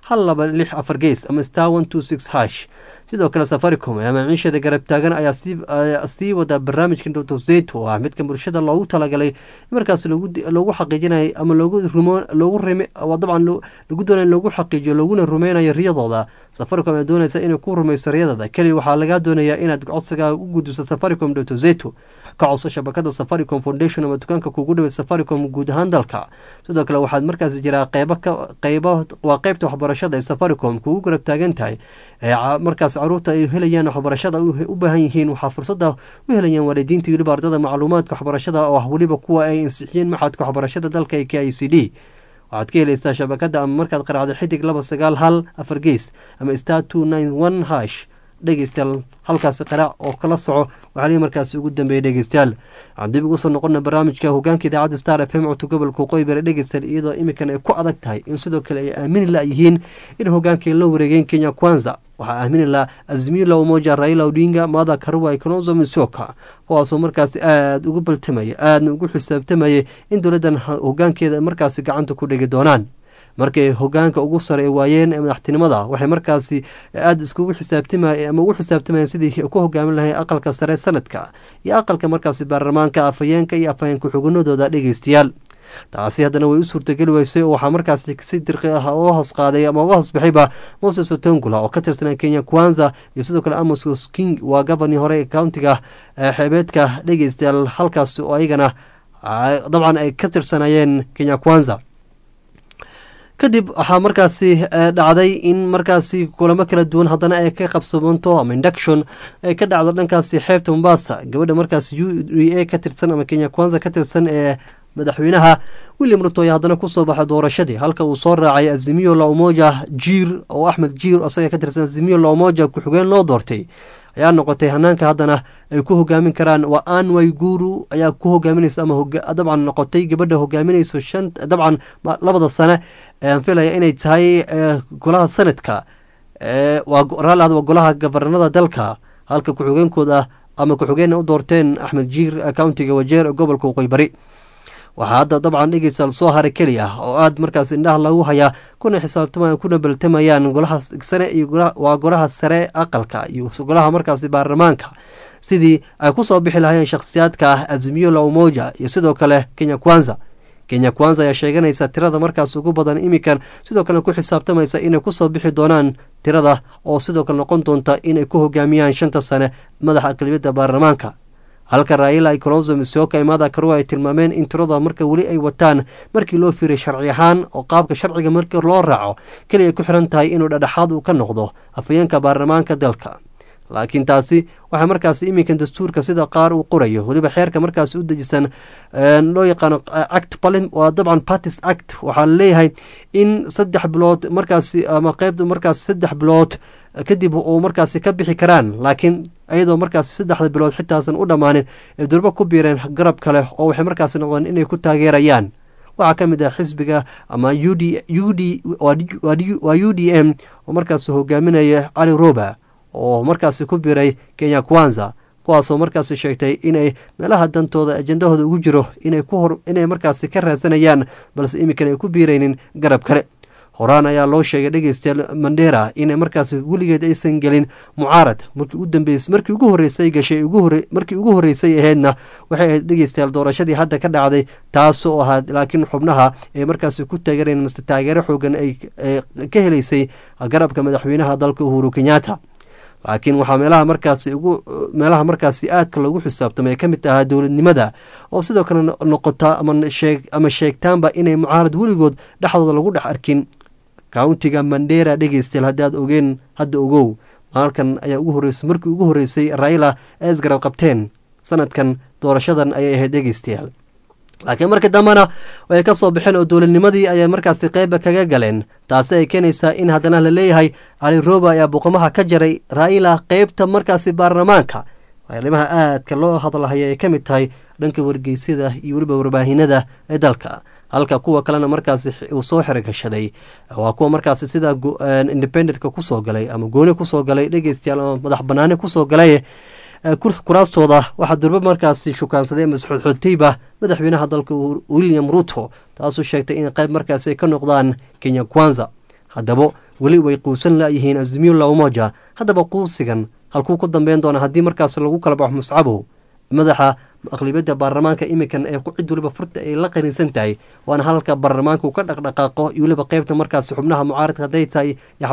Speaker 1: hal laba lix afar gees ama star one two six hash sidoo kale safaricom ee maciishada garab taagan ayaa sii wada barnaamijka dotozeto oo ah midka bulshada loogu talagalay markaas loogu xaqiijinayo ama loogu dabcan lagu doonay loogu xaqiijiyo looguna rumeynayo riyadooda safaricom ee doonaysa inay ku rumeyso riyadada keliya waxaa lagaa doonayaa inaad codsigaa u gudbiso safaricom dotozeto ka codso shabakada safaricom foundation ama dukaanka kugu dhawey safaricom guud ahaan dalka sidoo kale waxaad markaas jiraa qeybo qeybo waa qeybta waxbarashada ee safaricom kugu garab taagan tahay markaas caruurta ay helayaan waxbarashada u baahan yihiin waxaa fursada u helayaan waalidiinta weliba ardada macluumaadka waxbarashada oo ah weliba kuwa ay ansixiyeen maxadka waxbarashada dalka ee k i c d waxaad ka helaysaa shabakada ama markaad qaraacdo xidig laba sagaal hal afar gees ama star two nine one hash dhegeystayaal halkaasi qaraac oo kala soco waxaalihii markaasi ugu dambeeyay dhegeystayaal waxaan dib ugu soo noqona barnaamijka hogaanka idaacadda star f m codka gobolka waqooyi bari dhegeystayaal iyadoo imikan ay ku adag tahay in sidoo kale ay aamini la-yihiin in hogaanka ay la wareegeen kenya kwanza waxaa aamini la azmila umoja raila odinga mada karuwa konozo misoka kuwaasoo markaasi aada ugu baltamaya aadna ugu xisaabtamayay in dowladdan hogaankeeda markaasi gacanta ku dhigi doonaan markay hogaanka ugu sare waayeen ee madaxtinimada waxay markaasi aada iskugu xisaabtama ama ugu xisaabtamayeen sidii ku hogaamin lahay aqalka sare sanadka iyo aqalka markaasi baarlamaanka afhayeenka iyo afhayeenka xugunadooda dhegeystayaal taasi haddana way u suurtageli weysay oo waxaa markaasi si dirqi ah uga hoos qaaday ama uga hoos baxayba moses otongula oo ka tirsanaa kenya kwanza iyo sidoo kale amos king waa gabani hore ee countiga xeebeedka dhegeystayaal halkaas oo ayagana dabcan ay ka tirsanayeen kenya kwanza kadib waxaa markaasi dhacday in markaasi kulamo kala duwan haddana ay ka qabsamanto ama induction ay ka dhacdo dhankaasi xeebta mombasa gabadha markaasi u d a ka tirsan ama kenya kwanza ka tirsan ee madaxweynaha william ruto ayaa haddana kusoo baxay doorashadii halka uu soo raacay azimiyo la umoja jiir oo axmed jiir isaga ka tirsan azimiyo la umoja ku-xigeen loo doortay ayaa noqotay hanaanka haddana ay ku hogaamin karaan waa anway guru ayaa ku hogaaminaysa ama dabcan noqotay gabadha hogaaminayso shan dabcan labada sane aan filaya inay tahay golaha sanadka waa golaha gabarnada dalka halka ku-xigeenkooda ama ku-xigeenna u doorteen axmed jiir countiga wajeer ee gobolka waqooyi bari waxaa hadda dabcan dhegeysa soo haray keli ah oo aada markaas indhaha lagu hayaa kuna xisaabtama kuna baltamayaan golaha sare iyo waa golaha sare aqalka iyo golaha markaasi baarlamaanka sidii ay kusoo bixi lahayeen shakhsiyaadka ah azimiyo la umoja iyo sidoo kale kenya kwanza kenya kwanza ayaa sheeganaysa tirada markaas ugu badan imikan sidoo kale ku xisaabtamaysa inay kusoo bixi doonaan tirada oo sidoo kale noqon doonta inay ku hogaamiyaan shanta sane madaxa aqlibiyadda baarlamaanka halka raila ay kolonzo misoka imada karuwa ay tilmaameen in tirada marka weli ay wataan markii loo fiiray sharci ahaan oo qaabka sharciga markii loo raaco keliya ay ku xiran tahay inuu dhadhexaad uu ka noqdo afhayeenka baarlamaanka dalka laakiin taasi waxaa markaasi iminkan dastuurka sida qaar uu qorayo weliba xeerka markaasi u dejisan loo yaqaano act waa dabcan partis act waxaa laleeyahay in saddex bilood markaasi ama qeybta markaasi saddex bilood kadib uu markaasi ka bixi karaan laakiin iyadoo markaasi saddexda bilood xitaasan u dhammaanin ay durbo ku biireen garab kale oo waxay markaasi noqdeen inay ku taageerayaan waxaa ka mid ah xisbiga ama u d u d waa u d m oo markaasi hogaaminaya cali roba oo markaasi ku biiray kenya kwanza kuwaasoo markaasi sheegtay inay meelaha dantooda ajendahooda ugu jiro inay markaasi ka raadsanayaan balse iminkan ay ku biiraynin garab kale horaan ayaa loo sheegay dhegeystayaal mandera inay markaasi weligeed aysan gelin mucaarad markii u dambeys markii ugu horreysay gashay markii ugu horreysay ahaydna waxay ahayd dhegeystayaal doorashadii hadda ka dhacday taasoo ahaad laakiin xubnaha ay markaasi ku taageereen mase taageero xoogan ay ka helaysay garabka madaxweynaha dalka uhuru kenyatta laakiin waxaa meelaha markaasi ugu meelaha markaasi aadka loogu xisaabtamay ay ka mid ahaa dowladnimada oo sidoo kale noqota ama sheegtaanba inay mucaarad weligood dhexdooda lagu dhex arkin countiga mandera dhegeystayaal haddii aad ogeen hadda ogow maalkan ayaa ugu horreysay markii ugu horreysay raila ay isgarab qabteen sanadkan doorashadan ayay ahayd dhegeystayaal laakiin markii dambena way ka soo baxeen oo dowladnimadii ayay markaasi qeyba kaga galeen taasi ay keenaysaa in haddana la leeyahay cali roba ayaa boqomaha ka jaray raila qeybta markaasi baarlamaanka arrimaha aadka loo hadlahaya ay ka mid tahay dhanka wargeysyada iyo weliba warbaahinada ee dalka halka kuwa kalena markaasi uu soo xirigashaday waa kuwa markaasi sida independentka kusoo galay ama gooni kusoo galay dhegeystayaal ama madax banaani kusoo galay kuraastooda waxaa durbe markaasi shukaansaday ama isxodxodtayba madaxweynaha dalka william ruto taasuu sheegtay in qayb markaasi ay ka noqdaan kenya kwanza haddaba weli way quusan layihiin azimiyo la umoja haddaba quusigan halkuu ku dambeyn doona haddii markaas lagu kala baxo muscabow madaxa aqlibiyadda baarlamaanka imikan ee cid waliba furta ay la qarinsan tahay waana halka baarlamaanka uu ka dhaqdhaqaaqo iyo weliba qeybta markaas xubnaha mucaaradka hadday tahay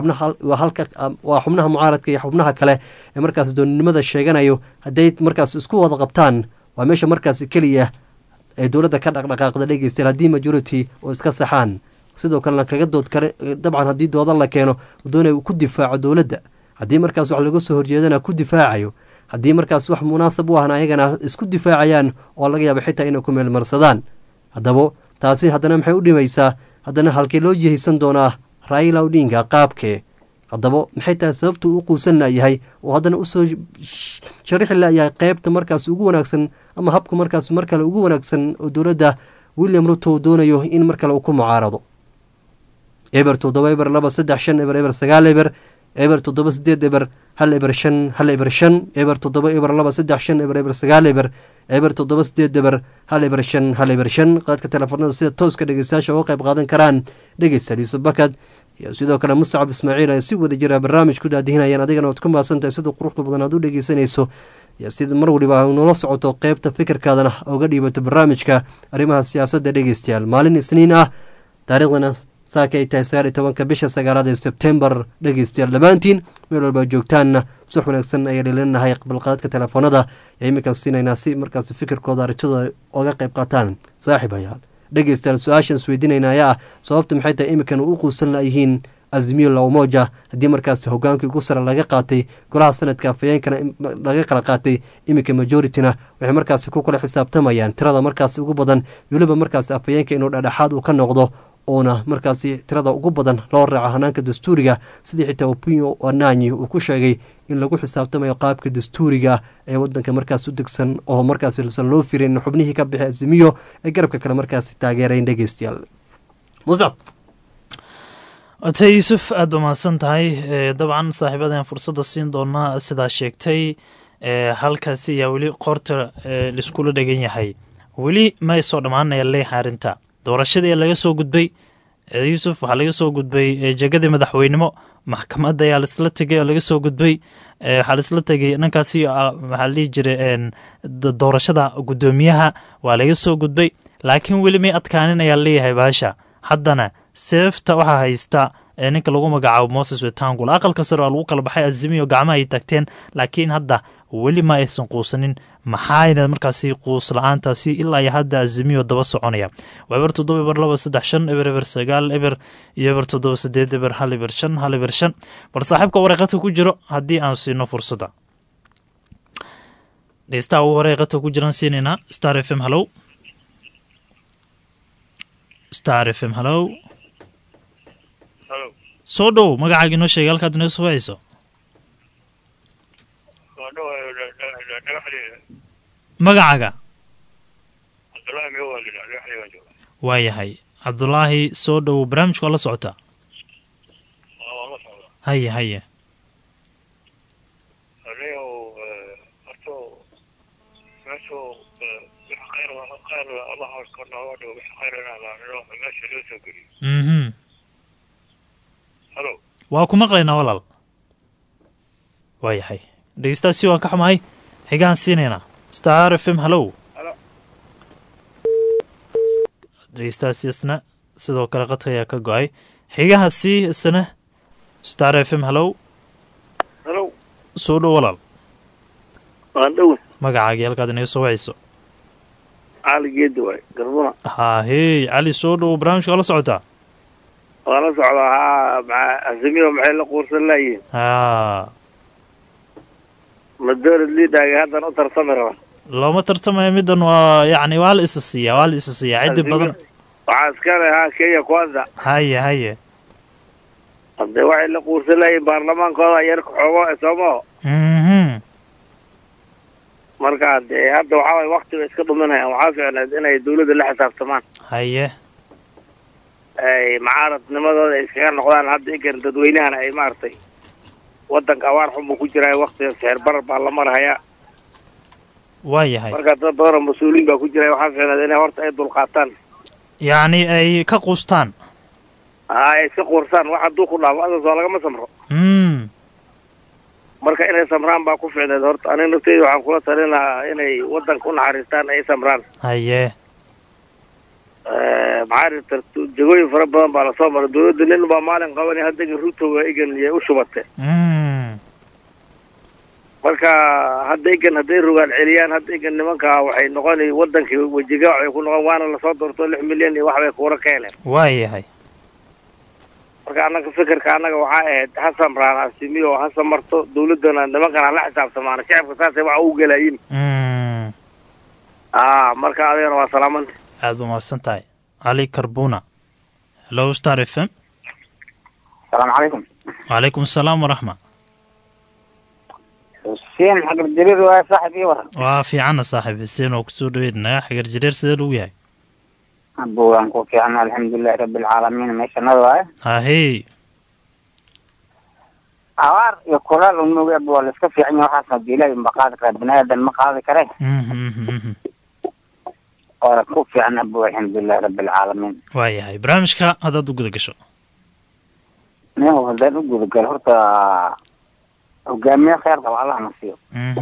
Speaker 1: waa xubnaha mucaaradka iyo xubnaha kale ee markaas dooninimada sheeganayo hadday markaas isku wada qabtaan waa meesha markaas keliya ee dowladda ka dhaqdhaqaaqda dhegeystayaal haddii majority oo iska saxaan sidoo kalena kaga dood kale dabcan haddii doodan la keeno doonay ku difaaco dowladda haddii markaas wax laga soo horjeedana ku difaacayo haddii markaas wax munaasab u ahna ayagana isku difaacayaan oo laga yaaba xitaa inay ku meelmarsadaan haddaba taasi haddana maxay u dhimaysaa haddana halkee loo jihaysan doonaa raila odinga qaabkee haddaba maxay tahay sababtu u quusan layahay oo haddana usoo sharixi layahay qeybta markaas ugu wanaagsan ama habka markaas mar kale ugu wanaagsan oo dowladda william ruto doonayo in mar kale uu ku mucaarado eber toddoba eber laba saddex shan eber eber sagaal eber eber toddoba sideed eber hal eber shan hal eber shan eber toddoba eber laba saddex shan eber eber sagaal eber eber toddoba sideed eber hal eber shan hal eber shan qaadka telefoonada sida tooska dhegeystayaasha uga qayb qaadan karaan dhegeystayaal yuusuf bakad iyo sidoo kale mustacab ismaaciil ay si wada jira barnaamij ku daadihinayaan adigana waad ku mahadsantahay sida quruxda badan aad u dhegeysanayso iyo sida mar waliba nula socoto qeybta fikirkaadana oga dhiibato barnaamijka arrimaha siyaasadda dhegeystayaal maalin isniin ah taariikhdana saaka ay tahay sagaal iyo tobanka bisha sagaalaad ee sebtembar dhegeystayaal dhammaantiin meel walba joogtaanna sux wanaagsan ayaa dhelinahay balqaadka telefoonada ee iminkan siinaynaa si markaas fikirkooda arritooda oga qayb qaataan saaxiib hayaal dhegeystayaal su-aashan isweydiinayna ayaa ah sababta maxay tahay iminkan u quusan layihiin azmiyo lawmoja haddii markaas hogaankii ugu sare laga qaatay golaha sanadka afayeenkana laga kala qaatay iminka majorityna waxay markaasi ku kala xisaabtamayaan tirada markaas ugu badan weliba markaas afayeenka inuu dhadhexaad uu ka noqdo uuna markaasi tirada ugu badan loo raaco hanaanka dastuuriga sidii xitaa opinio wananyi uu ku sheegay in lagu xisaabtamayo qaabka dastuuriga ee wadanka markaas u degsan oo markaassan loo firin xubnihii ka bixi azimiyo ee garabka kale markaasi taageerayn dhegeystayaal musab
Speaker 9: ate yuusuf aada ba mahadsan tahay dabcan saaxiibadan fursadda siin doonaa sidaa sheegtay halkaasi ayaa weli qoorta laiskula dhegan yahay weli may soo dhammaanaya leeyahay arrinta doorashadii laga soo gudbay yuusuf waxaa laga soo gudbay jegadii madaxweynimo maxkamadda ayaa laisla tegay oo laga soo gudbay waxaa laisla tegay dhankaasi waxaa la dhihi jiray doorashada guddoomiyaha waa laga soo gudbay laakiin weli may adkaanin ayaa leeyahay baasha haddana seefta waxaa haysta ninka lagu magacaabo moses wetangul aqalka sare waa lagu kala baxay azimiyo gacmaha ay tagteen laakiin hadda weli ma aysan quusanin maxaayna markaasi quus la-aantaasi ilaa iyo hadda azimiyo daba soconaya waa eber toddoba eber laba saddex shan eber eber sagaal eber iyo eber toddoba sideed eber hal eber shan hal eber shan bal saaxiibka wareeqadka ku jiro haddii aan siino fursadda dhegeystaha ugu wareeqadka ku jiran siinaynaa star f m hallow star f m hallow soo dhow magacaaga inoo sheegay halkaad inaga soo wacayso magacaaga waa yahay cabdulaahi soo dhow barnaamijka waa la socotaa haye haye mhm waa ku maqlaynaa walaal waa yahay dhegeystaasi waan ka xumahay xigaan siinaynaa star f m hallow dhegeystaasi isna sidoo kale qadka ayaa ka go-ay xigahaasi isna star f m hallow soo dhow walaal magacaagii halkaad inaga soo wacayso
Speaker 10: cali geedi waay garbuna
Speaker 9: haahey cali soo dhow barnaamijka waa la socotaa
Speaker 10: waa la socdaa haa maa azimiyo maxay la quursan laayihin
Speaker 9: haa
Speaker 10: madorad liidhaagay haddan u tartami raba
Speaker 9: looma tartamayo middan waa yacni waa la isa siiyaa waa la isa siiyaa ciddi badan
Speaker 10: waxaa iskale haa kenya kwanza
Speaker 9: haye haye
Speaker 10: hadee waxay la quursan laayihin baarlamaankooda yarka xoogo soomaho
Speaker 9: mhm
Speaker 10: marka dee hadda waxaa waay waktiga iska dhuminayaan waxaa fiicneed inay dawladda la xisaabtamaan
Speaker 9: haye
Speaker 10: ay macaaradnimadooda ay iskaga noqdaan hadda inkan dadweynahana ay maaragtay wadanka abaar xun buu ku jiraa waktiga sixir barar baa la marhayaa
Speaker 9: waa yahay
Speaker 10: marka dad badan oo mas-uuliin baa ku jira waxaa fiicneed inay horta ay dulqaataan
Speaker 9: yacni ay ka quustaan
Speaker 10: ay iska quursaan wax hadduu ku dhaafo adas waa lagama samro
Speaker 9: mm
Speaker 10: marka inay samraan baa ku ficneed horta aniga nafteyda waxaan kula talin lahaa inay waddanka u naxariistaan ay samraan
Speaker 9: haye
Speaker 10: maxaa jirta jagooyin fara badan baa lasoo maray dawladda nin baa maalin qabanay hadda egan ruto waa egan iyay u shubatay
Speaker 9: mm
Speaker 10: marka hadda egan hadday rogaan celiyaan hadda egan nimanka waxay noqonay wadankii wejigaac ay ku noqon waana lasoo doorto lix milyan iyo wax bay kuura ka heleen
Speaker 9: waayahay
Speaker 10: marka annaga fikirka annaga waxaa ahayd ha samraan asimiyo ha samarto dawladdana nimankan hala xisaabtamaana shacabka saasay waxa u gelayin
Speaker 9: mm
Speaker 10: a marka adigana waa salaamanta
Speaker 9: aada u mahadsan tahay cali karbuna hello star f m
Speaker 11: السلام عليكم
Speaker 9: وعليكم السلام ورحمة
Speaker 11: حسين حق الجرير waa saaxib ii waran
Speaker 9: waa fiicana saaxiib xuseen oo kusoo dhaweydnaya xagar jireer sidee lagu yahay
Speaker 11: abo waan ku fiicana alxamdulilahi rabi alcaalamiin meeshanada waaye
Speaker 9: hahey
Speaker 11: abaar iyo kulaal unuga abo waa laiska fiican yahay waxaasna de ilaahi unba qaadi karaa bini aadan ma qaadi kare waana ku fiican abo alxamdulilahi rabi alcaalamiin
Speaker 9: waayahay barnaamijka haddaad u guda gasho
Speaker 11: nin haddaan u gudagalo horta hogaamiye kheer qaba allah na siiyo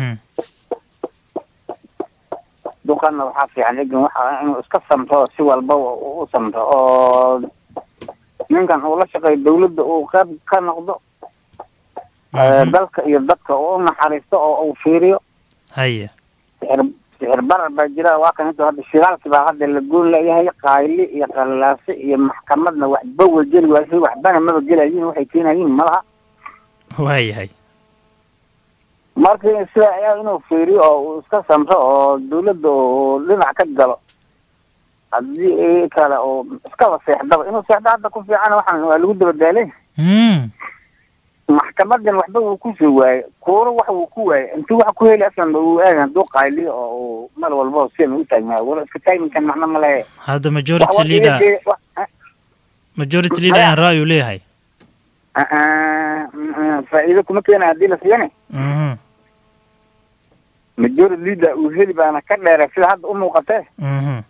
Speaker 11: duqana waxaa fiican egan waxa inuu iska samto oo si walba u samto oo ninkan uu la shaqeeyo dawladda uu qayb ka noqdo dalka iyo dadka uu u naxariisto oo uu fiiriyo
Speaker 9: haye
Speaker 11: sixir sixir barar baa jira waa kan inta hadda shiraalki baa hadda la goon leeyahay qayli iyo qallaaso iyo maxkamadna waxba wa geli waasi waxbana maba gelayin waxay keenayiin malaha
Speaker 9: waayahay
Speaker 11: marka sida ayaa inuu fiiriyo oo uu iska samro oo dawladda uu dhinac ka galo haddii kale oo iskaba seexdaba inuu seexdo hadda ku fiican waxaan waa lagu dabadaalay maxkamadan waxba wuu kusoo waayey kuuro wax wuu ku waayey intuu wax ku heli aslan uu aadan hadduu qayliyo oo uu mar walba sidan u taagnaayo wala iska taagninkan macno ma lehe
Speaker 9: hadda majority leader majority leader ayaan ra'yu leeyahay
Speaker 11: faa'iido kuma keena haddii la siiyane
Speaker 9: mhm
Speaker 11: majority leader uu heli baana ka dheeray sida hadda u muuqatee
Speaker 9: mhm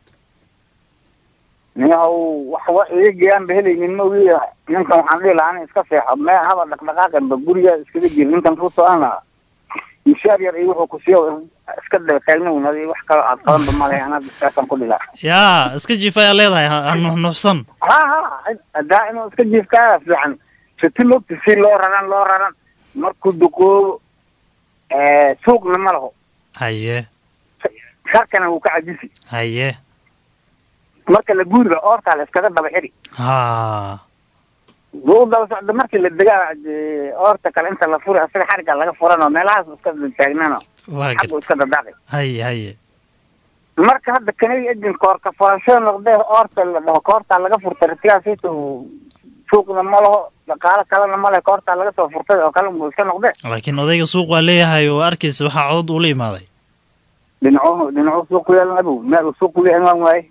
Speaker 11: niyahow waxba iyagaan ba helaynin ma ogi ninkan waxaan dhihi lahaa ana iska seexo mee haba dhaqdhaqaaqanba guriga iskaga jiri ninkan ruuto ana mishaar yar iyo wuxuu ku siiyo iska daba taagnayn adi wax kalo aad qabanba male anaa saasaan ku dhilaa
Speaker 9: yaa iska jiif ayaa leedahay ha ha nuxnuxsan
Speaker 11: ha ha hadaa inuu iska jiifkaa fiican siti logta si loo raran loo raran markuu duqoobo suuqna ma laho
Speaker 9: haye
Speaker 11: sharkana wuu ka cajisi
Speaker 9: haye
Speaker 11: marka la guuriga oortaa la iskaga daba xidhi
Speaker 9: ha
Speaker 11: wuu daba socda markii la degaa dee oorta kale inta la furi asaga xariga laga furan oo meelahaas iska taagnano
Speaker 9: waa gad
Speaker 11: xaggu iska dadaaqi
Speaker 9: haye haye
Speaker 11: marka hadda kanay edin koorka furashada noqdee oorta la dhaho koortaa laga furtay ratigaasiita suuqna ma laho dhaqaalo kalena ma leh koortaa laga soo furtay oo kale buu iska noqdee
Speaker 9: laakiin odayga suuq waa leeyahay oo arkaysa waxaa codod ula imaaday
Speaker 11: dhinacuhu dhinacuhu suuq ku yeelan abow meel uu suuq ku leeyahay waan waaye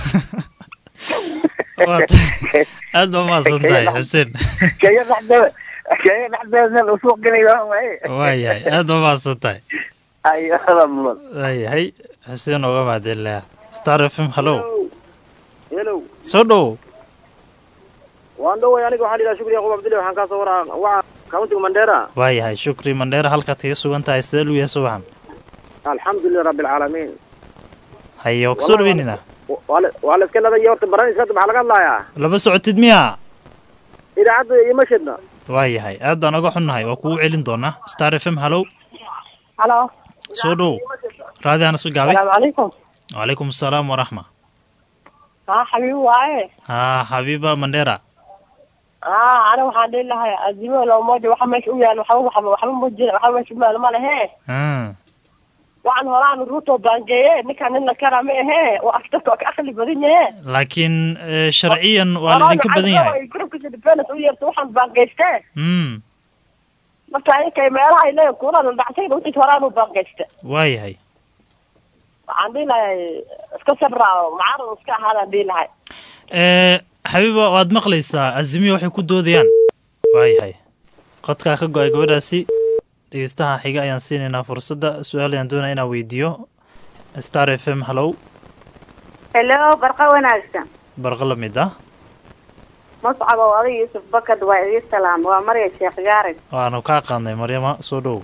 Speaker 9: aad baa mahadsan tahay xuseen
Speaker 11: kenya dhexdeeda kenya dhexdeeda meel uu suuq gelay waan waaye
Speaker 9: waayahay aad baa mahadsan tahay
Speaker 11: ayo hada mudan
Speaker 9: waayahay xuseen oga mahadcelinayaa star f m hallo
Speaker 12: hello
Speaker 9: soo dhow
Speaker 12: waan dhoway aniga waxaan idhaha shukri yaqub abdille waxaan kaasoo waraa waca countiga mandera
Speaker 9: waayahay shukri mandheera halkaad kaga sugan tahay sidee lu yahay subaxan
Speaker 12: alxamdulilah rabbi alcaalamiin
Speaker 9: haye waa kusoo dhaweynina
Speaker 12: waa la waa la iska ladaya horta barnaamijka hadda maxaa laga hadlayaa
Speaker 9: lama socotid miya
Speaker 12: idaacadda ima shidna
Speaker 9: waayahay aad baan oga xunnahay waa kugu celin doonaa star f m hallow
Speaker 13: halo
Speaker 9: soo dhow raadi aan isu gaabay
Speaker 13: salaamu calaykum
Speaker 9: wacalaykum asalaam waraxma
Speaker 13: haa xabiib waaye
Speaker 9: haa xabiiba mandheera
Speaker 13: haa ana waxaan dhihi lahay azimo loomoja waxa meesha u yaal waxba waxba waxba ma jira waxba meesha u yaal ma lehe
Speaker 9: Hmm.
Speaker 13: waxaan horaan ruto baangeeye ninkaan nin la kara ma ahe oo afdadka oo ka akli badan yahe
Speaker 9: laakiin eh, sharciyan waa laidinka badan yahay
Speaker 13: grupkiisa defense u yeerta waxaan baangeyste
Speaker 9: Mm,
Speaker 13: marka inkay meelaha ay leeyihin kuuraan dhacsayda wixii horaan u baangeyste
Speaker 9: waayahay
Speaker 13: waxaan dhihi lahay iska sabraawo macaarad iska ahaadaan dhihi lahay
Speaker 9: Eh, xabiiba waad maqlaysaa azimiya waxay ku doodayaan waayahay qodkaa ka go-ay gabadhaasi dhegeystaha xiga ayaan siinaynaa fursadda su-aal ayaan doonaya inaan weydiiyo star f m hallow
Speaker 14: hello barqa wanaagsan
Speaker 9: barqa la mid ah
Speaker 14: mascab oo adiga yuusuf bakad waa idin salaam waa marya sheekh gaarid
Speaker 9: waanu kaa qaadnay maryama soo dhow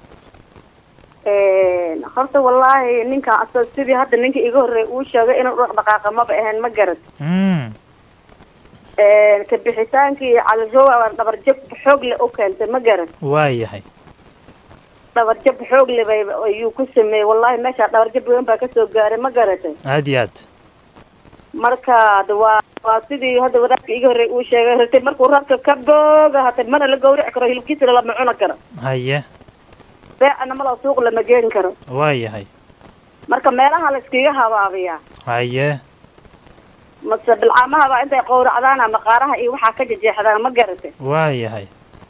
Speaker 14: horta wallaahi ninkan asa sidii hadda ninka iga horreey uu sheegay inuu dhaqdhaqaaqa maba ahayn ma garad
Speaker 9: Mm.
Speaker 14: ka bixitaankii calirowa dhabarjab xoog le u keentay ma garad
Speaker 9: waayahay
Speaker 14: dhabarjab xoog le bay ayuu ku sameeyey wallaahi meeshaa dhabarjab weyn baa kasoo gaaray ma garatay
Speaker 9: aad iyo aad
Speaker 14: marka de waa waa sidii hadda wadaadka iga horreey uu sheegay ratay markuu rabka ka booga hata mana la gawrici karo hilibkiisana lama cuni karo
Speaker 9: haye
Speaker 14: beecana mala suuq lama geeni karo
Speaker 9: waayahay
Speaker 14: marka meelaha la iskiga habaabiyaa
Speaker 9: haye
Speaker 14: mase bilcaamahaba intay qowracdaan ama qaaraha iyo waxaa ka jejeexdaan ma garatay
Speaker 9: waayahay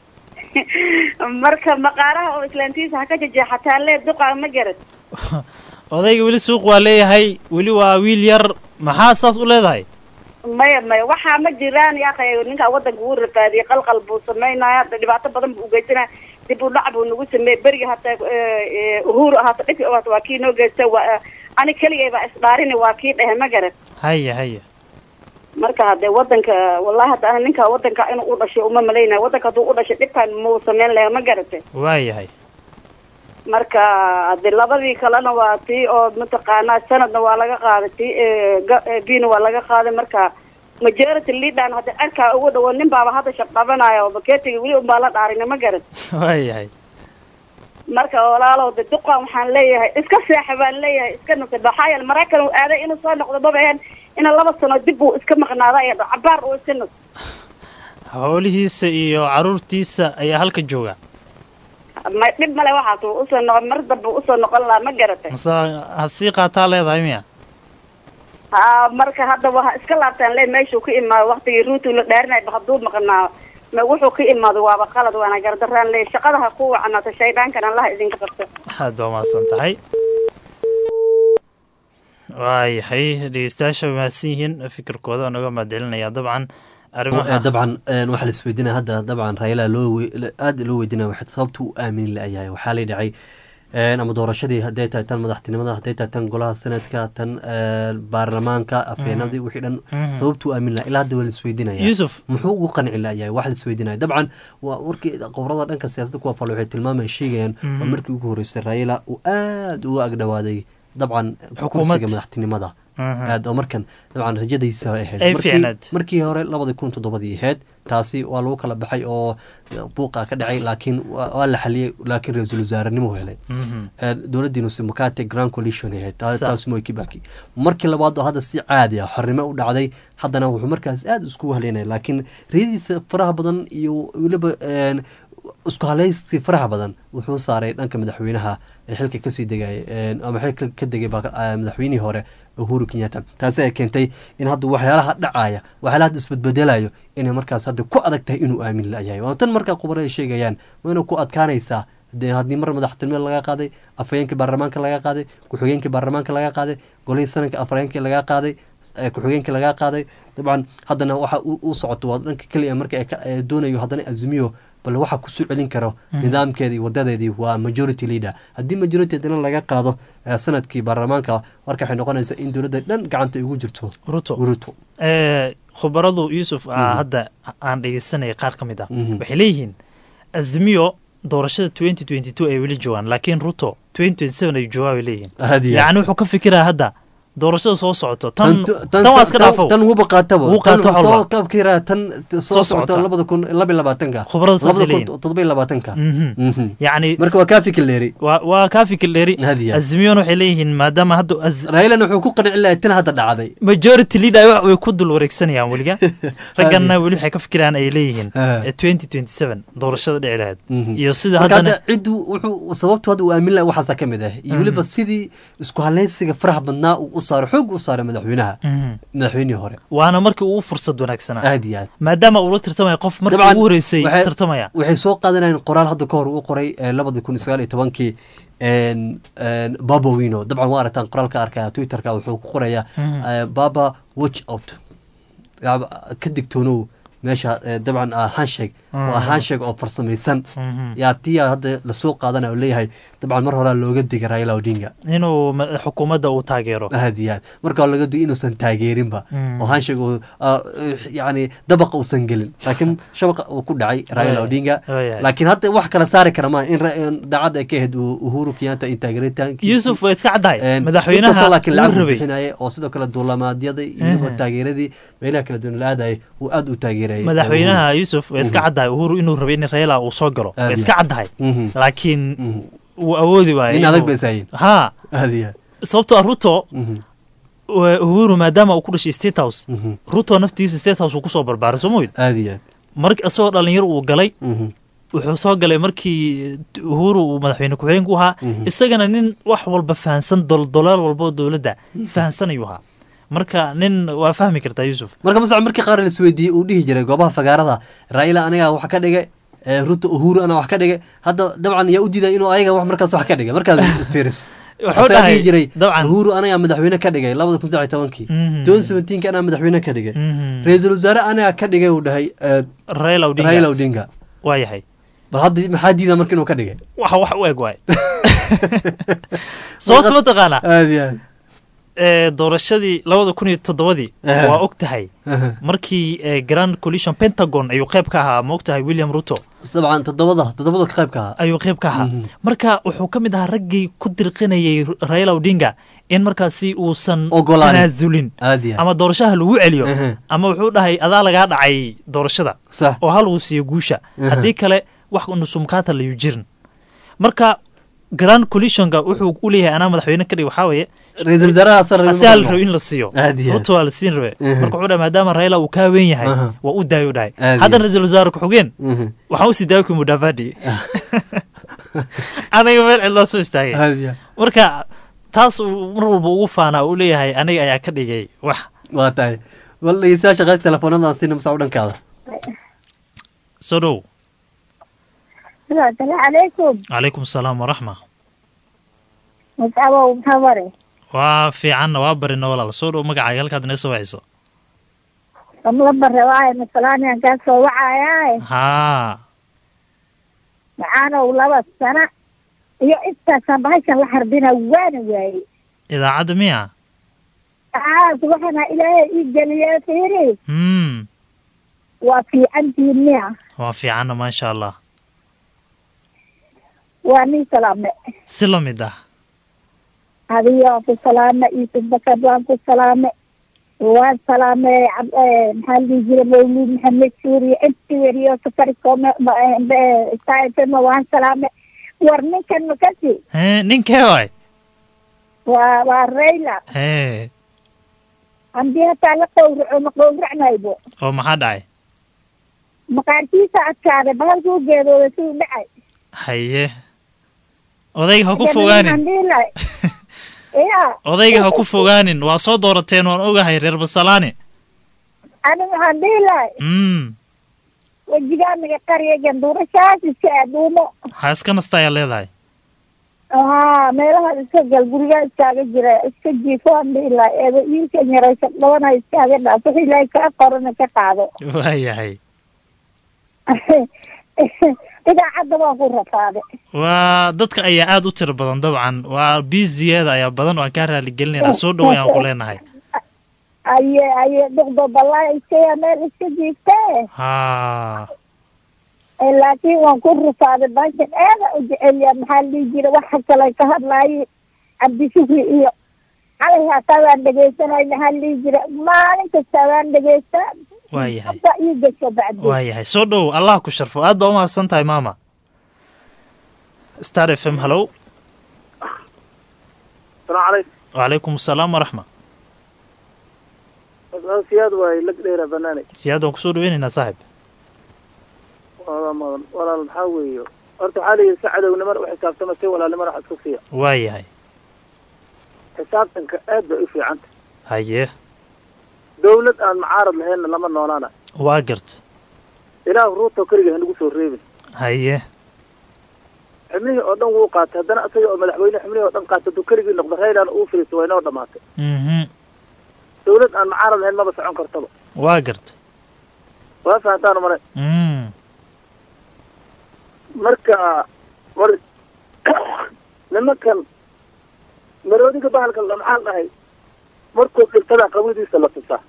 Speaker 14: marka maqaaraha oo islaantiisa ha ka jejeexataa lee duqa ma garat
Speaker 9: odayga weli suuq waa leeyahay weli waa wiil yar maxaa saas u leedahay
Speaker 14: maya maya waxaa ma jiraan yaakay ninkaa wadanka wuu rafaadiyey qalqal buu samaynaya hada dhibaato badan buu ugeysanaya dib u dhac buu nagu sameeyey beriga hata uhuru hata dhibki hata waa kii noo geysta waa ani keligay baa isdhaarini waa kii dhehe ma garat
Speaker 9: haye haye
Speaker 14: marka hadee wadanka wallahi hadda ana ninka wadanka inuu u dhashay uma malaynaya wadanka hadduu u dhashay dhibkan muu sameyn laha ma garatay
Speaker 9: waayahay
Speaker 14: marka hade labadii kalena waa tii oo mataqaanaa sanadna waa laga qaaday tii bina waa laga qaaday marka majority leadan hadda cerkaa ugu dhawo nin baaba hadda shaqabanaya oo baketiga weli unbaa la dhaarina ma garat
Speaker 9: waayahay
Speaker 14: marka walaalow de duqan waxaan leeyahay iska seexa baan leeyahay iska nusa maxaa yeele maraykan uu aaday inuu soo noqdo maba ahayn ina laba sano dib uu iska maqnaada iyo cabaar uu iska nus
Speaker 9: howlihiisa iyo caruurtiisa ayaa halka jooga
Speaker 14: ma dhib male waxaas uu usoo noqon mar dambe usoo noqon lahaa ma garatay
Speaker 9: mase ha sii qaataa leedahay miya
Speaker 14: ha marka hadda waa iska laabtaan le meeshuu ka imaado waktigii ruutu la dhaarinayba hadduu maqnaa ma wuxuu ka imaado waaba qalad waana gardaraan le shaqada ha ku wacnaato shaydaankana allaha idinka qabto
Speaker 9: aad waa mahadsan tahay waayahay dhegeystayaasha way mahadsan yihiin fikirkooda oo naga mahadcelinaya dabcan arrimaha
Speaker 1: dabcan waxaa la isweydiinaya hadda dabcan raila loo aada loo weydinaya waxay sababta u aamini la-yahay waxaa la dhacay ama doorashadii hadday tahay tan madaxtinimada hadday tahay tan golaha senatka tan baarlamaanka afeenadii wixii dhan sababta u aamin laha ilaa hadda waa la isweydiinaya
Speaker 9: Yusuf.
Speaker 1: muxuu ugu qanci layahay wax la isweydiinaya dabcan waa warkii qobrada dhanka siyaasadda kuwa fal waxay tilmaamaya sheegayaan
Speaker 9: Mhm.
Speaker 1: waa markii ugu horreysay raila uu aada uga agdhawaaday dabcan
Speaker 9: Xukuumad.
Speaker 1: kursiga madaxtinimada
Speaker 9: Mhm.
Speaker 1: aad oo markan dabcan rajadiisa ahayd
Speaker 9: Ay
Speaker 1: Markii-
Speaker 9: fiicnayd.
Speaker 1: markii hore labadii kun toddobadii ahayd taasi waa lagu kala baxay oo buuqa ka dhacay laakiin waa waa la xaliyey laakiin ra-iisul wasaarenimo helay
Speaker 9: Mhm.
Speaker 1: Eh, dowladdii nusimukate grand coalition ahayd Ta-
Speaker 9: Sa-
Speaker 1: taas moi kibaki markii labaad oo hadda si caadi ah xornimo u dhacday haddana wuxuu markaas aada isku haleynaya laakiin riyadiisa faraha badan iyo weliba een, isku haleyskii faraha badan wuxuu saaray dhanka madaxweynaha ee xilka kasii degay een, ama xilka ka degay baa- ah, madaxweynihii hore uhuru kenyatta taasi ay keentay in hadda waxyaalaha dhacaya waxyaalaha hadda isbedbedelayo inay markaas hadda ku adag tahay inuu aamin la-yahay waa tan markaa khubaro ay sheegayaan waa inay ku adkaanaysaa dee haddii mar madaxtinimada laga qaaday afhayeenkii baarlamaanka laga qaaday ku-xigeenkii baarlamaanka laga qaaday golihii sanadka afhayeenkii laga qaaday eh, ku-xigeenkii laga qaaday dabcan haddana waxa u u socoto waa dhanka keliya marka ay ka- ay doonayo haddana azmiyo bal waxa kusoo celin karo
Speaker 9: Mhm.
Speaker 1: nidaamkeeda iyo wadadeedii waa majority leader haddii majority haddana laga qaado eh, sanadkii baarlamaanka marka waxay noqonaysaa in dowladda dhan gacanta ay ugu jirto
Speaker 9: ruto
Speaker 1: ruto
Speaker 9: Eh, khubaradu yusuf ah,
Speaker 1: Mhm.
Speaker 9: hadda aan dhegeysanaya qaar ka mid ah
Speaker 1: Mhm.
Speaker 9: waxay leeyihiin azmiyo doorashada twenty twenty two ay weli joogaan laakiin ruto twenty twenty seven ay joogaa bay leeyihiin
Speaker 1: Aad iyo aad.
Speaker 9: yacni wuxuu ka fikiraa hadda doorashada soo socoto tan
Speaker 1: Tan-
Speaker 9: tan waa iska dhaafow
Speaker 1: tan wuba qaataba
Speaker 9: wuu qaato
Speaker 1: Tan
Speaker 9: wax
Speaker 1: soo
Speaker 9: walba
Speaker 1: kabkiraa tan soo
Speaker 9: Soo
Speaker 1: socota
Speaker 9: socota.
Speaker 1: labada kun laba iyo labaatanka
Speaker 9: Khubarada saasay
Speaker 1: labada kun
Speaker 9: leeyihiin.
Speaker 1: toddoba iyo labaatanka
Speaker 9: Mhm.
Speaker 1: Mhm.
Speaker 9: yacni
Speaker 1: marka waa kaa fikir dheeri
Speaker 9: waa waa kaa fikir dheeri
Speaker 1: Aad iyo aad.
Speaker 9: azmiyona waxay leeyihiin maadaama hadda az-
Speaker 1: railana wuxuu ku qanci lahay tan hadda dhacday
Speaker 9: majority leader wax way ku dul wareegsanayaan weliga ragganna weli waxay ka fikiraan ay leeyihiin twenty twenty seven doorashada dhici lahayd iyo sida
Speaker 1: marka
Speaker 9: haddana
Speaker 1: hadda ciddu wuxuu sababtu hadda uu aamin lahay waxaasa ka mid ah iyo
Speaker 9: Mhm.
Speaker 1: weliba sidii isku haleysiga faraha badnaa uu u saaray xoog u saaray madaxweynaha
Speaker 9: Mhm.
Speaker 1: madaxweynihii hore
Speaker 9: waana markii ugu fursad wanaagsanaa
Speaker 1: aad iyo aad
Speaker 9: maadaama uu la tartamaya qof markii
Speaker 1: Dabcan,
Speaker 9: ugu horeysay
Speaker 1: waxay-
Speaker 9: tartamaya
Speaker 1: waxay soo qaadanayeen qoraal hadda ka hor uu qoray labada kun iyo sagaal iyo tobankii een, een, baba wino dabcan waa aragtaan qoraalka arkaya twitterka wuxuu ku qorayaa
Speaker 9: Mhm.
Speaker 1: eh, baba watch out Yaab- ka digtoonow meesha eh, dabcan ah handshake waa
Speaker 9: Mhm.
Speaker 1: handshake oo farsamaysan
Speaker 9: Mhm.
Speaker 1: yaa tiya hadda lasoo qaadanayo oo leeyahay dabcan mar horaa looga digay raila odinga
Speaker 9: inuu ma- xukuumadda uu taageero
Speaker 1: aad iyo aad marka waa laga digay inuusan taageerinba
Speaker 9: Mm.
Speaker 1: oo hanshig uu ah, yacni dabaqa uusan gelin laakiin shabaqa uu ku dhacay raila
Speaker 9: Waaya.
Speaker 1: odinga
Speaker 9: Waaya.
Speaker 1: laakiin hadda wax kala saari kara ma in ra- in daacad ay ka ahayd u- uhuru kenyatta in taageeritaankiisa
Speaker 9: yuusuf waa iska caddahay
Speaker 1: Een,
Speaker 9: madaxweynaha
Speaker 1: inkastoo laakiin
Speaker 9: wuu
Speaker 1: lacag uu
Speaker 9: rabay
Speaker 1: bixinayay oo sidoo kale duulamaadyada iyo
Speaker 9: Ehe.
Speaker 1: taageeradii meelaha kala duwan la aadayay uu aad u taageerayay
Speaker 9: madaxweynaha yuusuf waa iska
Speaker 1: Mhm.
Speaker 9: caddahay uhuru inuu rabay in raila uu soo galo
Speaker 1: Aad
Speaker 9: waa
Speaker 1: iyo
Speaker 9: iska
Speaker 1: aad.
Speaker 9: caddahay
Speaker 1: Mhm.
Speaker 9: laakiin wuu awoodi waayay
Speaker 1: nin adag
Speaker 9: inuu-
Speaker 1: bay isaayin
Speaker 9: ha
Speaker 1: aad iyo aad
Speaker 9: sababtoo ah ruto
Speaker 1: Mhm.
Speaker 9: wa- uhuru maadaama uu ku dhashay state house
Speaker 1: Mhm.
Speaker 9: ruto naftiisa state house uu kusoo barbaaray soo moyd
Speaker 1: aad iyo aad
Speaker 9: mark isagoo dhalinyaro uu galay
Speaker 1: Mhm.
Speaker 9: wuxuu soo galay markii uhuru uu madaxweyne ku-xigeenku ahaa
Speaker 1: Mhm.
Speaker 9: isagana nin wax walba fahansan doldolaal walba oo dowladda fahansan ayuu ahaa marka nin waa fahmi kartaa yuusuf
Speaker 1: marka masco markii qaar la isweydiiyey uu dhihi jiray goobaha fagaarada raila anigaa wax ka dhigay ee, ruto uhuru anaa wax ka dhigay hadda dabcan yaa u diiday inuu ayaga wax markaas wax ka dhigay markaad isfiiriso
Speaker 9: Wuxuu
Speaker 1: Asagaa
Speaker 9: dhahay,
Speaker 1: dhihi jiray
Speaker 9: dabcan.
Speaker 1: uhuru anagaa madaxweyne ka dhigay labada kun saddex iyo tobankii
Speaker 9: Mhm.
Speaker 1: twenty seventeenka anaa madaxweyne ka dhigay
Speaker 9: Mhm.
Speaker 1: ra-iisul wasaare anagaa ka dhigay uu dhahay ee,
Speaker 9: raila odinga
Speaker 1: raila odinga
Speaker 9: waa yahay
Speaker 1: bal hadda maxaa diida marka inuu ka dhigay
Speaker 9: waxa wax u eg waay sababta mataqaanaa
Speaker 1: aad iyo aad
Speaker 9: ee, doorashadii labada kun iyo toddobadii
Speaker 1: Aha.
Speaker 9: waa og tahay
Speaker 1: Aha.
Speaker 9: markii ee, grand coalition pentagon ayuu qayb ka ahaa ma og tahay william ruto
Speaker 1: dabcan toddobada toddobada ka qaybka ahaa
Speaker 9: ayuu qayb ka ahaa
Speaker 1: Mhm.
Speaker 9: marka wuxuu ka mid ahaa raggii ku dirqinayay raila odinga in markaasi uusan
Speaker 1: Ogolaanin.
Speaker 9: tanaasulin
Speaker 1: aad iyo aad
Speaker 9: ama doorashaha lagu celiyo
Speaker 1: Aha.
Speaker 9: ama wuxuu dhahay adaa lagaa dhacay doorashada
Speaker 1: sax
Speaker 9: oo hal uu siiyo guusha
Speaker 1: Aha.
Speaker 9: haddii kale wax nusumkaata layu jirin marka grand coalitionka wuxuu u leeyahay anaa madaxweyne ka dhig waxaa weeye
Speaker 1: ra-iisul wasaaraha asal rabi
Speaker 9: asaa la
Speaker 1: marka
Speaker 9: rabo in la siiyo
Speaker 1: Aad iyo aad.
Speaker 9: ruto waa la siin rabe
Speaker 1: Mhm.
Speaker 9: marka wuxuu dhahay maadaama raila uu kaa weyn yahay
Speaker 1: Aha.
Speaker 9: waa u daayo dhahay
Speaker 1: Aad iyo
Speaker 9: haddana
Speaker 1: aad.
Speaker 9: ra-iisul wasaare ku-xigeen
Speaker 1: Mhm.
Speaker 9: waxaan usii daayo mudavadi aniga meel cidlaa soo istaagay
Speaker 1: aad iyo aad
Speaker 9: marka taas uu mar walba ugu faanaa uu leeyahay aniga ayaa ka dhigay wax
Speaker 1: waa tahay bal dhegeystayaasha qaybta telefoonadaan siina masaa u dhankaada
Speaker 9: soo dhow
Speaker 15: asalaamu calaykum
Speaker 9: calaykum asalaam waraxma
Speaker 15: mascabow maxaa mare
Speaker 9: waa fiicanna waa barina walaal soo dhow magacaaga halkaad inaga soo wacayso
Speaker 15: amla bare waaye masalaaniyan kaa soo wacaayaay
Speaker 9: haa
Speaker 15: macaanow laba sana iyo intaasaan bahashan la harbina waana waaye
Speaker 9: idaacadda miya
Speaker 15: aas waxana ilaahay ii geliye fiiri
Speaker 9: hmm
Speaker 15: waa fiicantiin miya
Speaker 9: waa fiicanna maasha allah
Speaker 15: waa nin salaame
Speaker 9: si la mid ah
Speaker 15: adiyo waan ku salaame iisuf bakar waan ku salaame waan salaame cab- eh, maxaa la dhihi jira mawlid maxamed suuriye inti weriyo safaricom stafm waan salaame war ninkan makasi
Speaker 9: hee ninkee waay
Speaker 15: waa waa rayla
Speaker 9: hee
Speaker 15: haddii hataa la qowraco ma qowracmaybo
Speaker 9: oo maxaa dhacay
Speaker 15: maqaarkiisa adkaaday bahalkuu geedooda siduu dhacay
Speaker 9: haye odayga ha ku fogaanin
Speaker 15: ya
Speaker 9: odayga ha ku fogaanin waa soo doorateen waan ogahay reer basalaani
Speaker 15: ani waxaan dhihi lahay
Speaker 9: mm
Speaker 15: wejigaanaga qariya ganduurashaas iska aduumo
Speaker 9: ha iska nasta ayaa leedahay
Speaker 15: haa meelaha iska gal gurigaa iskaaga jira iska jiifo aan dhihi lahay eeba iilkan yaraysa dhabana iskaaga dhaaf wixii ilaahay kaa qorana ka qaado
Speaker 9: waayahay
Speaker 15: idaacadda waan ku rafaaday
Speaker 9: waa dadka ayaa aad u tiro badan dabcan waa biisiyeeda ayaa badan waan kaa raaligelinayna soo dhow ayaan ku leenahay
Speaker 15: aye aye dhuqdo balaa iskaya meel iska jiiftee
Speaker 9: haa
Speaker 15: Eh, laakiin waan ku rafaaday baashan aada u jecelya maxaa la dhihi jira waxa kale ka hadlaayay cabdishukri iyo calay hataa waan dhegaysanay maxaa la dhihi jira maalin kasta waan dhegaystaa
Speaker 9: waayahay
Speaker 15: hadda ii gasho bacdi
Speaker 9: waayahay soo dhow allah ku sharfo aad baa umahadsan tahay maama star f m hallow
Speaker 12: السلام عليكم
Speaker 9: wacalaykum asalaam waraxma
Speaker 12: siyaad waay lag dheera banaanay
Speaker 9: siyaad waan kusoo dhaweynaynaa saaxib
Speaker 12: walaal mudan walaal maxaa weeyo horta waxaa layidhi si cadownimana u xisaabtama si walaalnimana wax isku siiya
Speaker 9: waayahay
Speaker 12: xisaabtanka aad bay u fiicanta
Speaker 9: haye
Speaker 12: dawlad aan mucaarad lahaynna lama noolaana
Speaker 9: waa garta
Speaker 12: ilaah ruuto keliga hanagu soo reebin
Speaker 9: haye
Speaker 12: xubnihii oo dhan wuu qaatay haddana isaga oo madaxweyne xubnihii oo dhan qaatay hadduu keligii noqdo raylana uu firiisto waa inoo dhamaatay
Speaker 9: mhm
Speaker 12: dawlad aan mucaarad lahayn maba socon kartaba
Speaker 9: waa garta
Speaker 12: waa fahantaan male
Speaker 9: mm
Speaker 12: marka war nimankan maroodiga bahalka la maxaan dhahay markuu dhirtada qawidiisa la tusaa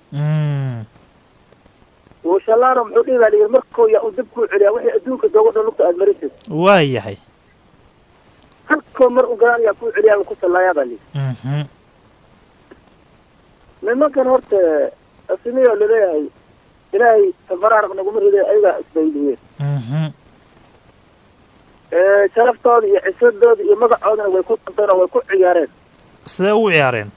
Speaker 12: uu shallaano muxuu dhihi baa layidhi markuu yaa uu dib kuu celiyaa wixii adduunka doogo dhan lugta aad marisid
Speaker 9: waa yahay
Speaker 12: halkoo mar u galaan yaa kuu celiyaa uu ku sallaayaa baa layidhi
Speaker 9: Mhm.
Speaker 12: nimankan horta asimiyo laleeyahay ilaahay tabaraaraq naguma riday ayagaa isbaydiyeen
Speaker 9: Mhm.
Speaker 12: sharaftooda iyo cisadooda iyo magacoodana way ku danteen oo way ku ciyaareen
Speaker 9: sidee ugu ciyaareen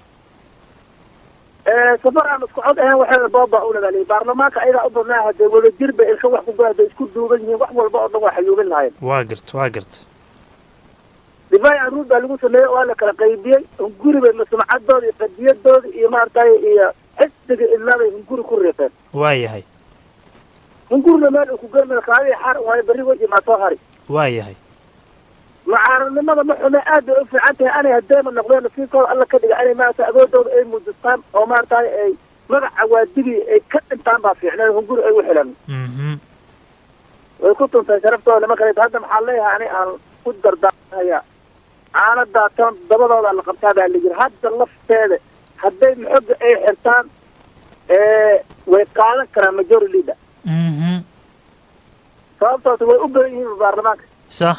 Speaker 12: safar aan isku cod ahayn waxay booba u lagaaliyay baarlamaanka ayagaa u badnaa hadee wadajir bay ilka wax ku goa hadday isku duuban yihiin wax walba oo dhan waa xayuubin lahayen
Speaker 9: waa garta waa garta
Speaker 12: difaaci aruur baa lagu sameeyey waa la kala qaybiyey hunguri bay masumcadooda iyo qadiyadooda iyo maaragtay iyo xisbiga ilmaabay hunguri ku riiqeen
Speaker 9: waa yahay
Speaker 12: hungurina meel uu ku germay kaadii xar waayo berri weji maa soo hari
Speaker 9: waa yahay
Speaker 12: mucaaradnimada ma xume aad bay u fiican tahay anay hadeema noqdeen nasiibkooda alla ka dhiga inay maaragtay agoodooda ay muujistaan oo maaragtay ay magaca waadigii ay ka dhintaan baa fiicneen hunguri ay u xilan
Speaker 9: Mhm.
Speaker 12: way ku tuntay sharaftooda niman kale hadda maxaa leeyahay ani aan ku dardaarmaya caanadaa tan dabadooda la qabtaa baa layidhi hadda lafteeda hadday maxoga ay xirtaan way qaadan karaan majority leader
Speaker 9: Mhm.
Speaker 12: sababtoos way u badan yihiin baarlamaanka
Speaker 9: sax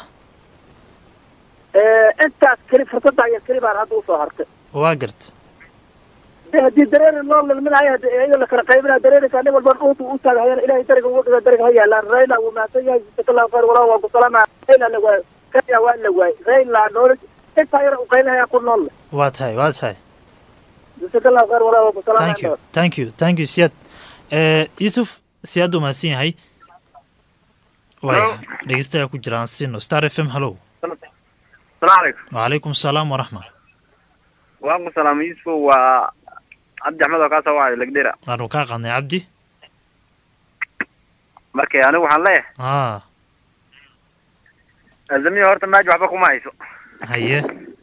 Speaker 12: intaas keli fursadda iyo keli baan hadda usoo hartay
Speaker 9: waa garta
Speaker 12: de haddii dareeri loo lilminayo haddi iyaga la kala qaybinaya dareerinka nin walba uutu u taagahayana ilahay dariga ugu dhiga dariga ha yaalaan rayla wuu mahadsan yahay jazakallahu khayr walaa waa ku salaamaya rayla la waayo kenya waa la waayey rayla noole intaa yara u qaybinaya ku nool leh
Speaker 9: waa tahay waa tahay
Speaker 12: jazakallahu khayr walaa waa ku
Speaker 9: thank you
Speaker 12: salaamaya
Speaker 9: thank you thank you siyaad Eh, yusuf siyaad uu mahadsan yahay waaya dhegeystayaa ku jiraan sino star f m hallow
Speaker 16: السلام عليكم
Speaker 9: وعليكم السلام ورحمة
Speaker 16: وعليكم السلام يوسف و عبد احمد وكاسا واعي لقديرة
Speaker 9: waanu kaa qaadnay cabdi
Speaker 16: markay anigu waxaan leeyahay
Speaker 9: aa
Speaker 16: azamiya horta maaji waxba kuma hayso
Speaker 9: haye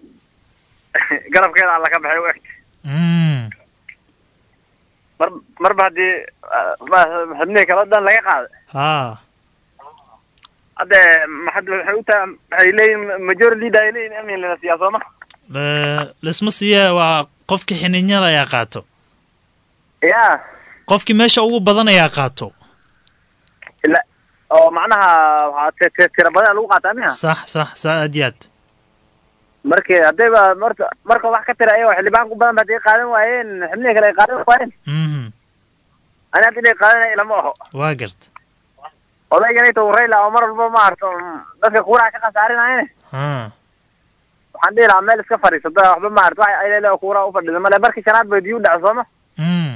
Speaker 16: garabkeeda alla ka baxay u egta
Speaker 9: Mm.
Speaker 16: mar marba haddii ah, ma- xubnihii kale o dhan laga qaaday
Speaker 9: haa
Speaker 16: hadde maxad waxay u tahay waxay leeyihin majority leader ay leeyihin amin lana siiyaa sooma
Speaker 9: Eh, lisma siiya waa qofkii xininyada ayaa qaato
Speaker 16: ya
Speaker 9: qofkii meesha ugu badan ayaa qaato
Speaker 16: ila oo macnaha waxaa ti- ti- tira badan lagu qaataa miha
Speaker 9: sax sax saa aad iyo aad
Speaker 16: marka haddayba marta marka wax ka tira ayagoo xildhibaan ku badan ba hadday qaadan waayeen xubnihii kale ay qaadan waayeen
Speaker 9: Mhm.
Speaker 16: ani hadda inay qaadanaya ilama oho
Speaker 9: waa garta
Speaker 16: odayganayta uu rayla oo mar walba ma arto dadka kuuraha ka khasaarinayane
Speaker 9: haa
Speaker 16: waxaan dhihi lahaa meel iska fadhiisata waxba ma arto wax ayleele oo kuuraha u fadhida male markii shanaad bay diyu dhaco sooma
Speaker 9: Mm.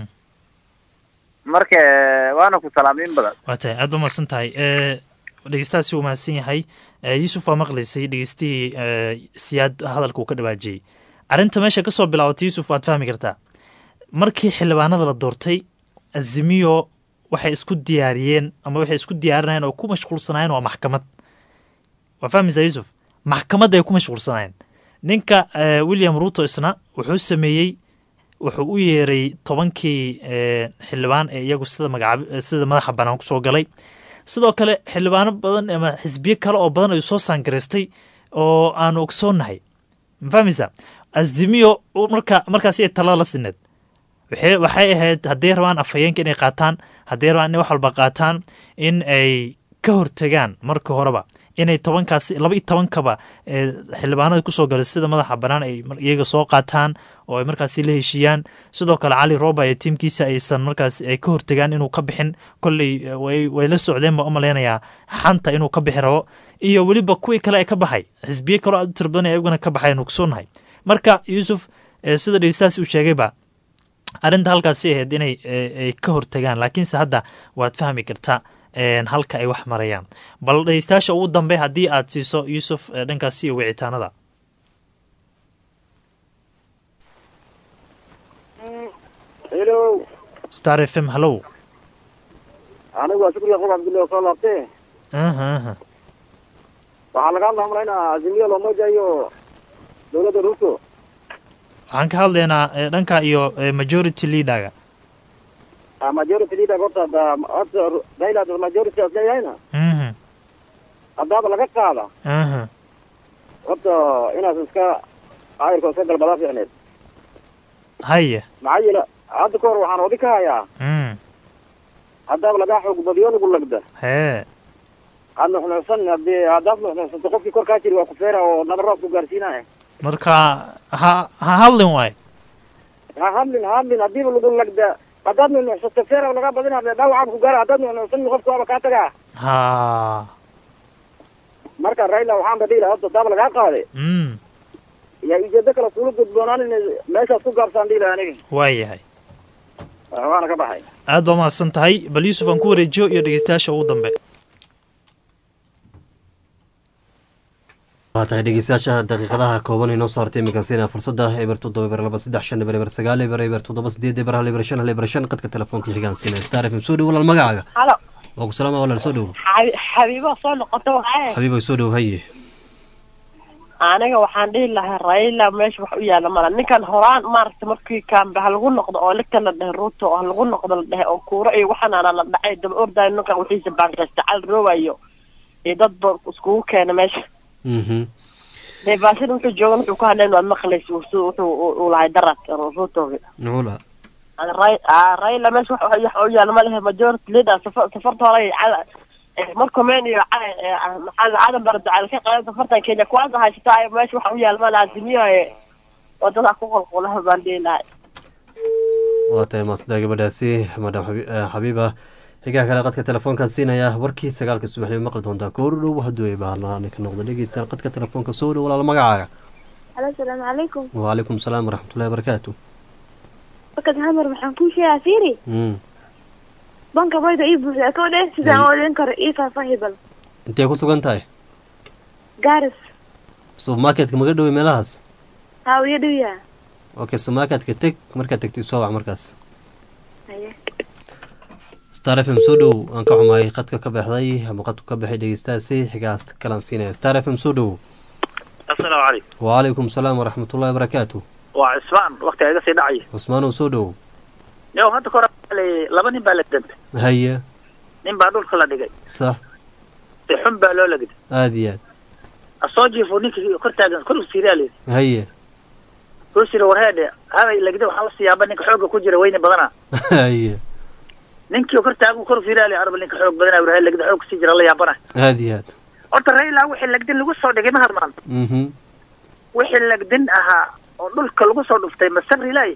Speaker 16: marka waana ku salaamiin badan
Speaker 9: waa tahay aad ba mahadsan tahay Eh, dhegeystahaasi uu mahadsan yahay Eh, yuusuf waa maqlaysay dhegeystihii eh, siyaad hadalka uu ka dhawaajiyey arrinta meesha ka soo bilaabatay yuusuf waad fahmi kartaa markii xildhibaanada la doortay azimiyo waxay isku diyaariyeen ama waxay isku diyaarinayeen oo ku mashquulsanaayeen waa maxkamad waa fahmaysaa yuusuf maxkamadda ay ku mashquulsanaayeen ninka eh, william ruto isna wuxuu sameeyey wuxuu u yeeray tobankii eh, xildhibaan ee iyagu sida magacaab sida madaxa banaan kusoo galay sidoo kale xildhibaano badan ama xisbiyo kale oo badan ayuu soo saangaraystay oo aanu ogsoonahay ma fahmaysaa azimiyo marka markaasi ay talada la sineed waxay waxay ahayd hadday rabaan afhayeenka inay qaataan hadday rabaan inay wax walba qaataan in ay ka hortegaan marka horeba inay tobankaasi laba iyo tobankaba ee xildhibaanada kusoo galay sida madaxa bannaan ay mar- iyaga soo qaataan oo ay markaasi la heshiiyaan sidoo kale cali roba iyo tiimkiisa aysan markaas ay ka hortegaan inuu ka bixin kolley eh, way way la socdeen baa u malaynayaa xanta inuu ka bixi rabo iyo weliba kuwii kale ee ka baxay xisbiyo kaloo aad u tira badan ee iyaguna ka baxay aynu kusoonahay marka yuusuf eh, sida dhegeystahaasi uu sheegayba arrinta halkaasi ahayd inay eh, ay ka hortagaan laakiinse hadda waad fahmi kartaa een, halka ay wax marayaan bal dhegeystayaasha ugu dambe haddii aad siiso yuusuf eh, dhankaasi iyo wicitaanada
Speaker 12: hello
Speaker 9: star f m hallow
Speaker 12: anigu waa shukriya qof cabdullahi oo soo laabtee
Speaker 9: aha aha
Speaker 12: waxaa laga hadlaa malaynaa azimiya lomoja iyo dowladda ruto
Speaker 9: waxaan ka hadlaynaa eh, dhanka iyo eh, majority leaderga
Speaker 12: Ah, majority leader horta hadda horta raila hadda majority as leeyahayna
Speaker 9: Mhm,
Speaker 12: haddaaba laga qaada
Speaker 9: aha
Speaker 17: horta inaad iska caayilka iska galbadaa fiicneed
Speaker 9: haye
Speaker 17: maxaa yeele hadda ka hor waxaan wadi ka hayaa
Speaker 9: mm
Speaker 17: haddaaba lagaa xoog badiyo lagu lagda
Speaker 9: hee
Speaker 17: had nuxnuxsan haddii haddaad nuxnuxsanto qofkii kor kaa jiri waa ku feera oo nabarraad ku gaarsiinaya
Speaker 9: marka ha ha hadlin waay
Speaker 17: ha hadlin ha hadlin haddiiba lagu lagda haddaad nuxnuxsato feera lagaa badina dhaawacaan ku gaara haddaad nuxnuxsan qofka waaba kaa tagaa
Speaker 9: ha
Speaker 17: marka raila waxaan ba dhihi lahaa hadda daaba lagaa qaade
Speaker 9: mm
Speaker 17: yaa ujeedo kale kula gudboonaan in meeshaas ku gaabsaan dhihi lahaa aniga
Speaker 9: waa yahay
Speaker 17: waana ka baxay
Speaker 9: aad baa mahadsan tahay bal yuusuf aan ku wareejiyo iyo dhegeystayaasha ugu dambe
Speaker 1: waa tahay dhegeystayaasha daqiiqadaha kooban inoo soo hartay iminkan siina fursadda eber toddoba eber laba saddex shan eber eber sagaal eber eber toddoba sideed eber hal eber shan hal eber shan qadka telefoonka xigaan siina star fm soo dhow walaal magacaaga
Speaker 13: halo
Speaker 1: waa ku salaama walaal soo dhow
Speaker 13: xabi- xabiibo soo noqoto waaye
Speaker 1: xabiiba soo dhow haye
Speaker 13: aniga waxaan dhihi lahaa raila meesha wax u yaala mala ninkan horaan maaragta markii kaambe ha lagu noqdo oo ligta la dhehe ruuto oo ha lagu noqdo la dhehe oo kuuro iyo waxanaana la dhacay daba ordayo ninkan wixiisa baangaysta cal roobayo iyo dad ba iskugu keena meesha
Speaker 1: mhm
Speaker 13: dee baashida wuxuu joogan wuxuu ku hadlayn waad maqlaysa wuxuu wuxuu uu lahay darad ruutogi
Speaker 1: nuula
Speaker 13: raila meesha wax wax u yaala ma lehe majority leader safar safarta hore cala markomen iyo cala- eh, maxaa la- cadan bara ducaal ka qadan safartan kenya kuwaasa haysataa meesha wax u yaala ma laha simiyoe wadada ku qulqulaha baan dhihi lahay
Speaker 1: waa tahay maasda gabadhaasi madam Xabi- eh, xabiiba xigaha kale qadka telefoonkaan siinaya warkii sagaalka subaxnimo maqli doontaa kooru dhow hadduu ay baahnaani ka noqdo dhegeystayaal qadka telefoonka soo dhow walaal magacaaga
Speaker 18: halo asalaamu calaykum
Speaker 1: waalaikum salaam waraxmatullahi wabarakaatu
Speaker 18: wakad hamar waxaan kuu sheegaa fiiri
Speaker 1: Mm.
Speaker 18: banka bayda ii buuxda koo dheh sidaan oodin karo ii faahfaahi bal
Speaker 1: intee ku sugan tahay
Speaker 18: gaaris
Speaker 1: supermarketka maga dhowey meelahaas
Speaker 18: haa wiya dhowyaa
Speaker 1: okay supermarketka teg markaad tegtid soo wac markaas
Speaker 18: haye
Speaker 1: star f m soo dhow aan ka xumaay qadka ka baxday ama qadku ka baxay dhegeystahaasi xigaas kalaan siinaya star f m soo dhow
Speaker 19: asalaamu calaykum
Speaker 1: waalaikum salaam waraxmatullahi wabarakaatu
Speaker 19: waa cismaan waktiga iga sii dhacaya
Speaker 1: cusmaanow soo dhow
Speaker 19: yow hadda ka hore la- laba nin baa la dantay
Speaker 1: haye
Speaker 19: nin baa dhulka la dhigay
Speaker 1: sax
Speaker 19: si xun baa loo lagday
Speaker 1: aada iyo aad
Speaker 19: asoo jiifo ninkii kor taagan kor usiiraa layidhi
Speaker 1: haye
Speaker 19: kor sira warheedhe habay lagda waxaa la siyaaba ninka xoogga ku jira weyne badana
Speaker 1: haye
Speaker 19: ninkii kor taagan kor fiiraa lay arba ninka xoog badana warheed lagda xoog kusii jira la yaabana
Speaker 1: aada iyo aad
Speaker 19: horta raila wixii lagdin lagu soo dhigay ma hadmaan
Speaker 1: mhm
Speaker 19: wixii lagdin ahaa oo dhulka lagu soo dhuftay ma sabri laay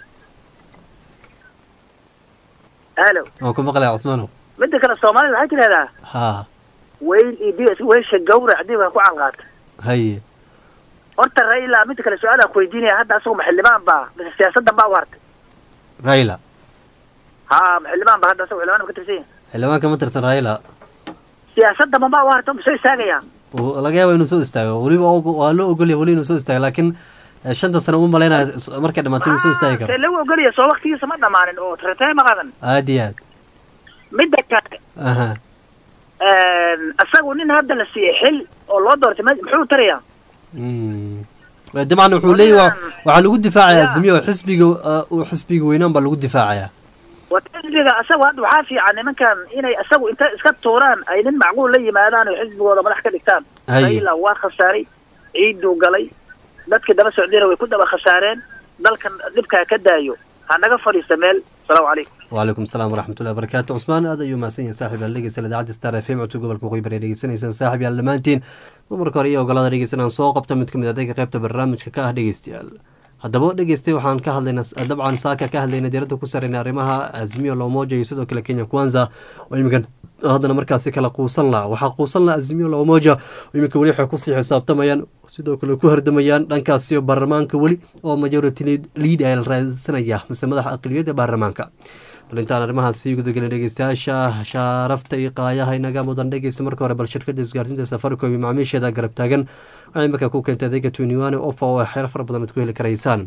Speaker 19: halo
Speaker 1: waan ku maqlaya cusmaanow
Speaker 19: midda kale soomaalida waxay tidhahdaa
Speaker 1: haa
Speaker 19: weyl iyo bi weysha gawrac dib ha ku calqaata
Speaker 1: haye
Speaker 19: horta raila midda kale su-aalaan ku weydiinaya hadda asagu ma xildhibaan baa mise siyaasaddan baa u hartay
Speaker 1: raila
Speaker 19: ha ma xildhibaan baa hadda asagu xildhibaan ma ka tirsan yahay
Speaker 1: xildhibaanka ma tirsan raila
Speaker 19: siyaasaddan ma baa u hartay ma soo istaagayaa
Speaker 1: uu- laga yaaba inuu soo istaago weliba og- waa loo ogolya weli inuu soo istaago laakiin eh, shanta sano uma malaynaya s- markay dhamaato inuu soo istaagi
Speaker 19: see
Speaker 1: karo
Speaker 19: lagu ogolaya soo waktigiisa ma dhammaanin oo tartee ma qadan
Speaker 1: aada iyo aad
Speaker 19: midda kale
Speaker 1: aha
Speaker 19: asagu nin hadda la siiyey xil oo loo doortay ma- muxuu tarayaa
Speaker 1: Mm. Eh, dabcan wuxuu leeyahy waxaa lagu difaacayaa azmiyo xisbiga eh, uu xisbiga weynaan baa lagu difaacayaa
Speaker 19: xisbiga asagu hadda waxaa fiican nimankan inay asagu inta iska tuuraan ay nin macquul la yimaadaan oo xisbigooda madax ka dhigtaan
Speaker 1: Haye.
Speaker 19: raila waa khasaaray ciiduu galay dadkii daba socdayna way ku daba khasaareen dalkan dhibkaa ka daayo ha naga fadhiista meel asalaamu calaykum
Speaker 1: waalaikum asalaam waraxmatullahi wabarakaatu cusmaan aad ayuu mahadsan yahay saaxib yaal dhegeysta idaacadda star f m codka gobolka waqooyi bari dhegeysanaysaan saaxib yaal dhammaantiin dumarka hore iyo ogolada dhegeysanaan soo qabta mid kamid adayga qaybta barnaamijka ka ah dhegeystayaal haddaba dhegeystay waxaan ka hadlaynaa dabcan saaka ka hadlaynay diiradda ku sareyna arrimaha azimio lomoja iyo sidoo kale kenya kwanza oo iminkan haddana markaasi kala quusan laha waxaa quusan laha azimio lomoja oo iminka weli waxay kusii xisaabtamayaan sidoo kale ku hardamayaan dhankaasiyo baarlamaanka weli oo majority lead ay la raadsanaya mise madaxa aqliyadda baarlamaanka bal intaan arrimahaasi gudagelin dhegeystayaasha shaarafta iyo qaayaha inaga mudan dhegeysta marka hore bal shirkada isgaarsiinta safaricom iyo macaamiisheeda garab taagan waxay iminka ku keentay adeega twenty one ofa oo xeero fara badan aad ku heli karaysaan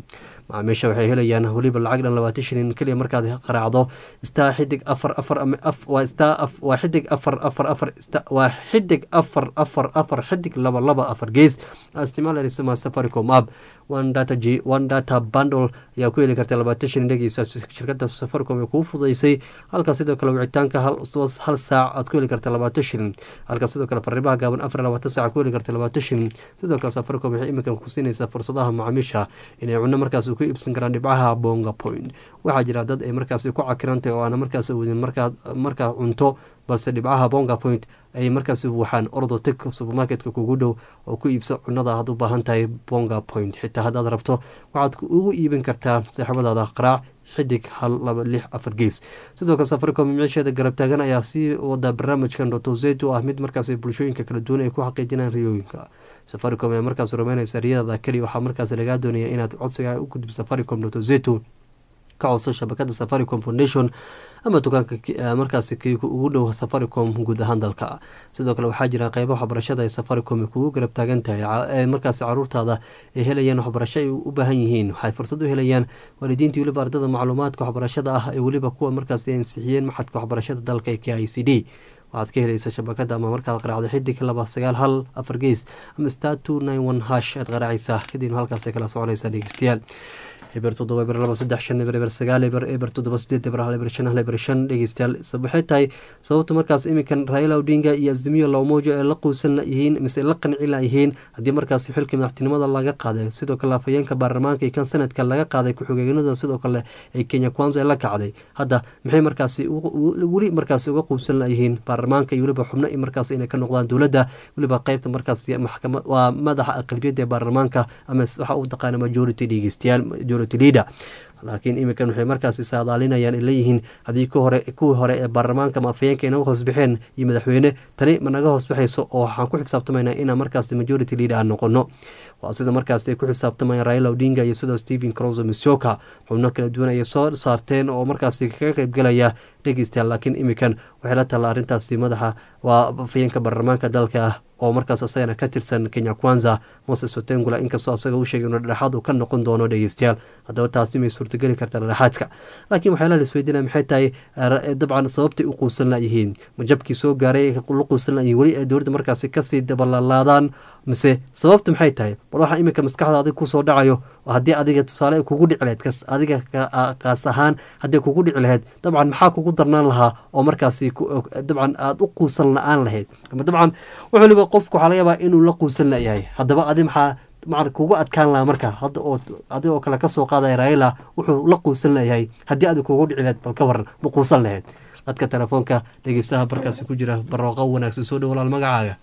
Speaker 1: macaamiisha waxay helayaan weliba lacag dhan labaatan shilin keliya markaad qaraacdo star xidig afar afar ama af waa star af waa xidig afar afar afar sta- waa xidig afar afar afar xidig laba laba afar gees aad isticmaalayso ma safaricom app one data g one data bundle ayaa ku heli karta labaatan shilin dhegeysa shirkada safaricom ee kuu fududeysay halka sidoo kale wicitaanka hal hal saac aad ku heli karta labaatan shilin halka sidoo kale fariimaha gaaban afar iyo labaatan saac ku heli karta labaatan shilin sidoo kale safaricom waxay iminkan ku siinaysaa fursadaha macaamiisha inay cunno markaas ku iibsan karaan dhibcaha bonga point waxaa jira dad ay markaas ku cakirantahay oo aana markaas awoodin markaad markaa cunto balse dhibcaha bonga point ay markaas buuxaan ordo teg supermarketka kugu dhow oo ku iibsa cunada aad u baahan tahay bonga point xitaa haddaad rabto waxaad ugu iibin kartaa saaxiibadaada qaraac xidig hal laba lix afar gees sidoo kale safaricom miciisheeda garab taagan ayaa sii wada barnaamijkan dotozet oo ah mid markaas bulshooyinka kala duwan ay ku xaqiijinaan riyooyinka safaricom ayaa markaas rumeynaysa riyadada keliya waxaa markaas lagaa doonaya inaad codsiga u gudub safaricom dotozeto ka codso shabakada safaricom foundation ama dukaanka markaas ugu dhow safaricom guud ahaan dalka sidoo kale waxaa jira qeybo waxbarashada ee safaricom kugu garab taagan tahay markaas caruurtaada ay helayaan waxbarasho ay u baahan yihiin waxay fursad u helayaan waalidiinta weliba ardada macluumaadka waxbarashada ah ee weliba kuwa markaas ansixiyeen maxadka waxbarashada dalka ee k i c d waxaad ka helaysa shabakada ama markaad qaraacdo xidig laba sagaal hal afar gees ama star two nine one hash aad qaraacaysaa kadibna halkaas kala soconaysaa dhegeystayaal eber toddoba eber laba saddex shan eber eber sagaal eber eber toddoba sideed eber hal eber shan hal eber shan dhegeystayaal waxay tahay sababta markaas iminkan raila odinga iyo azimiyo lawmojo ee la quusan yihiin mise la qanci layihiin haddii markaas xilkii madaxtinimada laga qaaday sidoo kale afhayeenka baarlamaanka iyo kan sanadka laga qaaday ku-xigeenada sidoo kale ee kenya kwanza ee la kacday hadda maxay markaasi weli markaas uga quubsan layihiin baarlamaanka iyo weliba xubno markaas inay ka noqdaan dowladda weliba qeybta markaas maxkamad waa madaxa aqlabiyadda ee baarlamaanka ama waxa uu taqaana majority dhegeystayaal leader laakiin iminkan waxay markaasi saadaalinayaan ay leeyihiin haddii ku hore kuwii hore ee baarlamaanka ama afhayeenka inaga hoos baxeen iyo madaxweyne tani ma naga hoos baxayso oo waxaan ku xisaabtamaynaa inaan markaasi majority leader aan noqono waa sida markaasi ay ku xisaabtamayaan raila odinga iyo sidoo stephen croso misoka xubno kala duwan ayay soo saarteen oo markaasi kaga qeybgelaya dhegeystayaal laakiin iminkan waxay la talla arrintaasi madaxa waa afhayeenka baarlamaanka dalka ah oo markaas isagana ka tirsan kenya kwanza moses otengula inkastoo asaga u sheegay inuu dhexaad uu ka noqon doono dhegeystayaal haddaba taasi may suurtageli kartaa dhexaadka laakiin waxyaalaha la isweydiinaya maxay tahay dabcan sababtay u quusan layihiin majabkii soo gaaray la quusan layihiin weli ay dowladda markaasi kasii dabalalaadaan mise sababta maxay tahay bal waxaa iminka maskaxda adig kusoo dhacayo haddii adiga tusaale kugu dhici lahayd kas adiga kaas ahaan haddii kugu dhici lahayd dabcan maxaa kugu darnaan lahaa oo markaasi dabcan aada u quusan la-aan lahayd ama dabcan wax waliba qofku waxaa laga yaabaa inuu la quusan layahay haddaba adi maxaa macan kugu adkaan lahaa marka hadda oo adigoo kale kasoo qaadaya raila wuxuu la quusan layahay haddii adig kugu dhici lahayd bal ka waran ma quusan lahayd dadka telefoonka dhegeystaha barkaasi ku jira barooqa wanaagsan soo dhow walaal magacaaga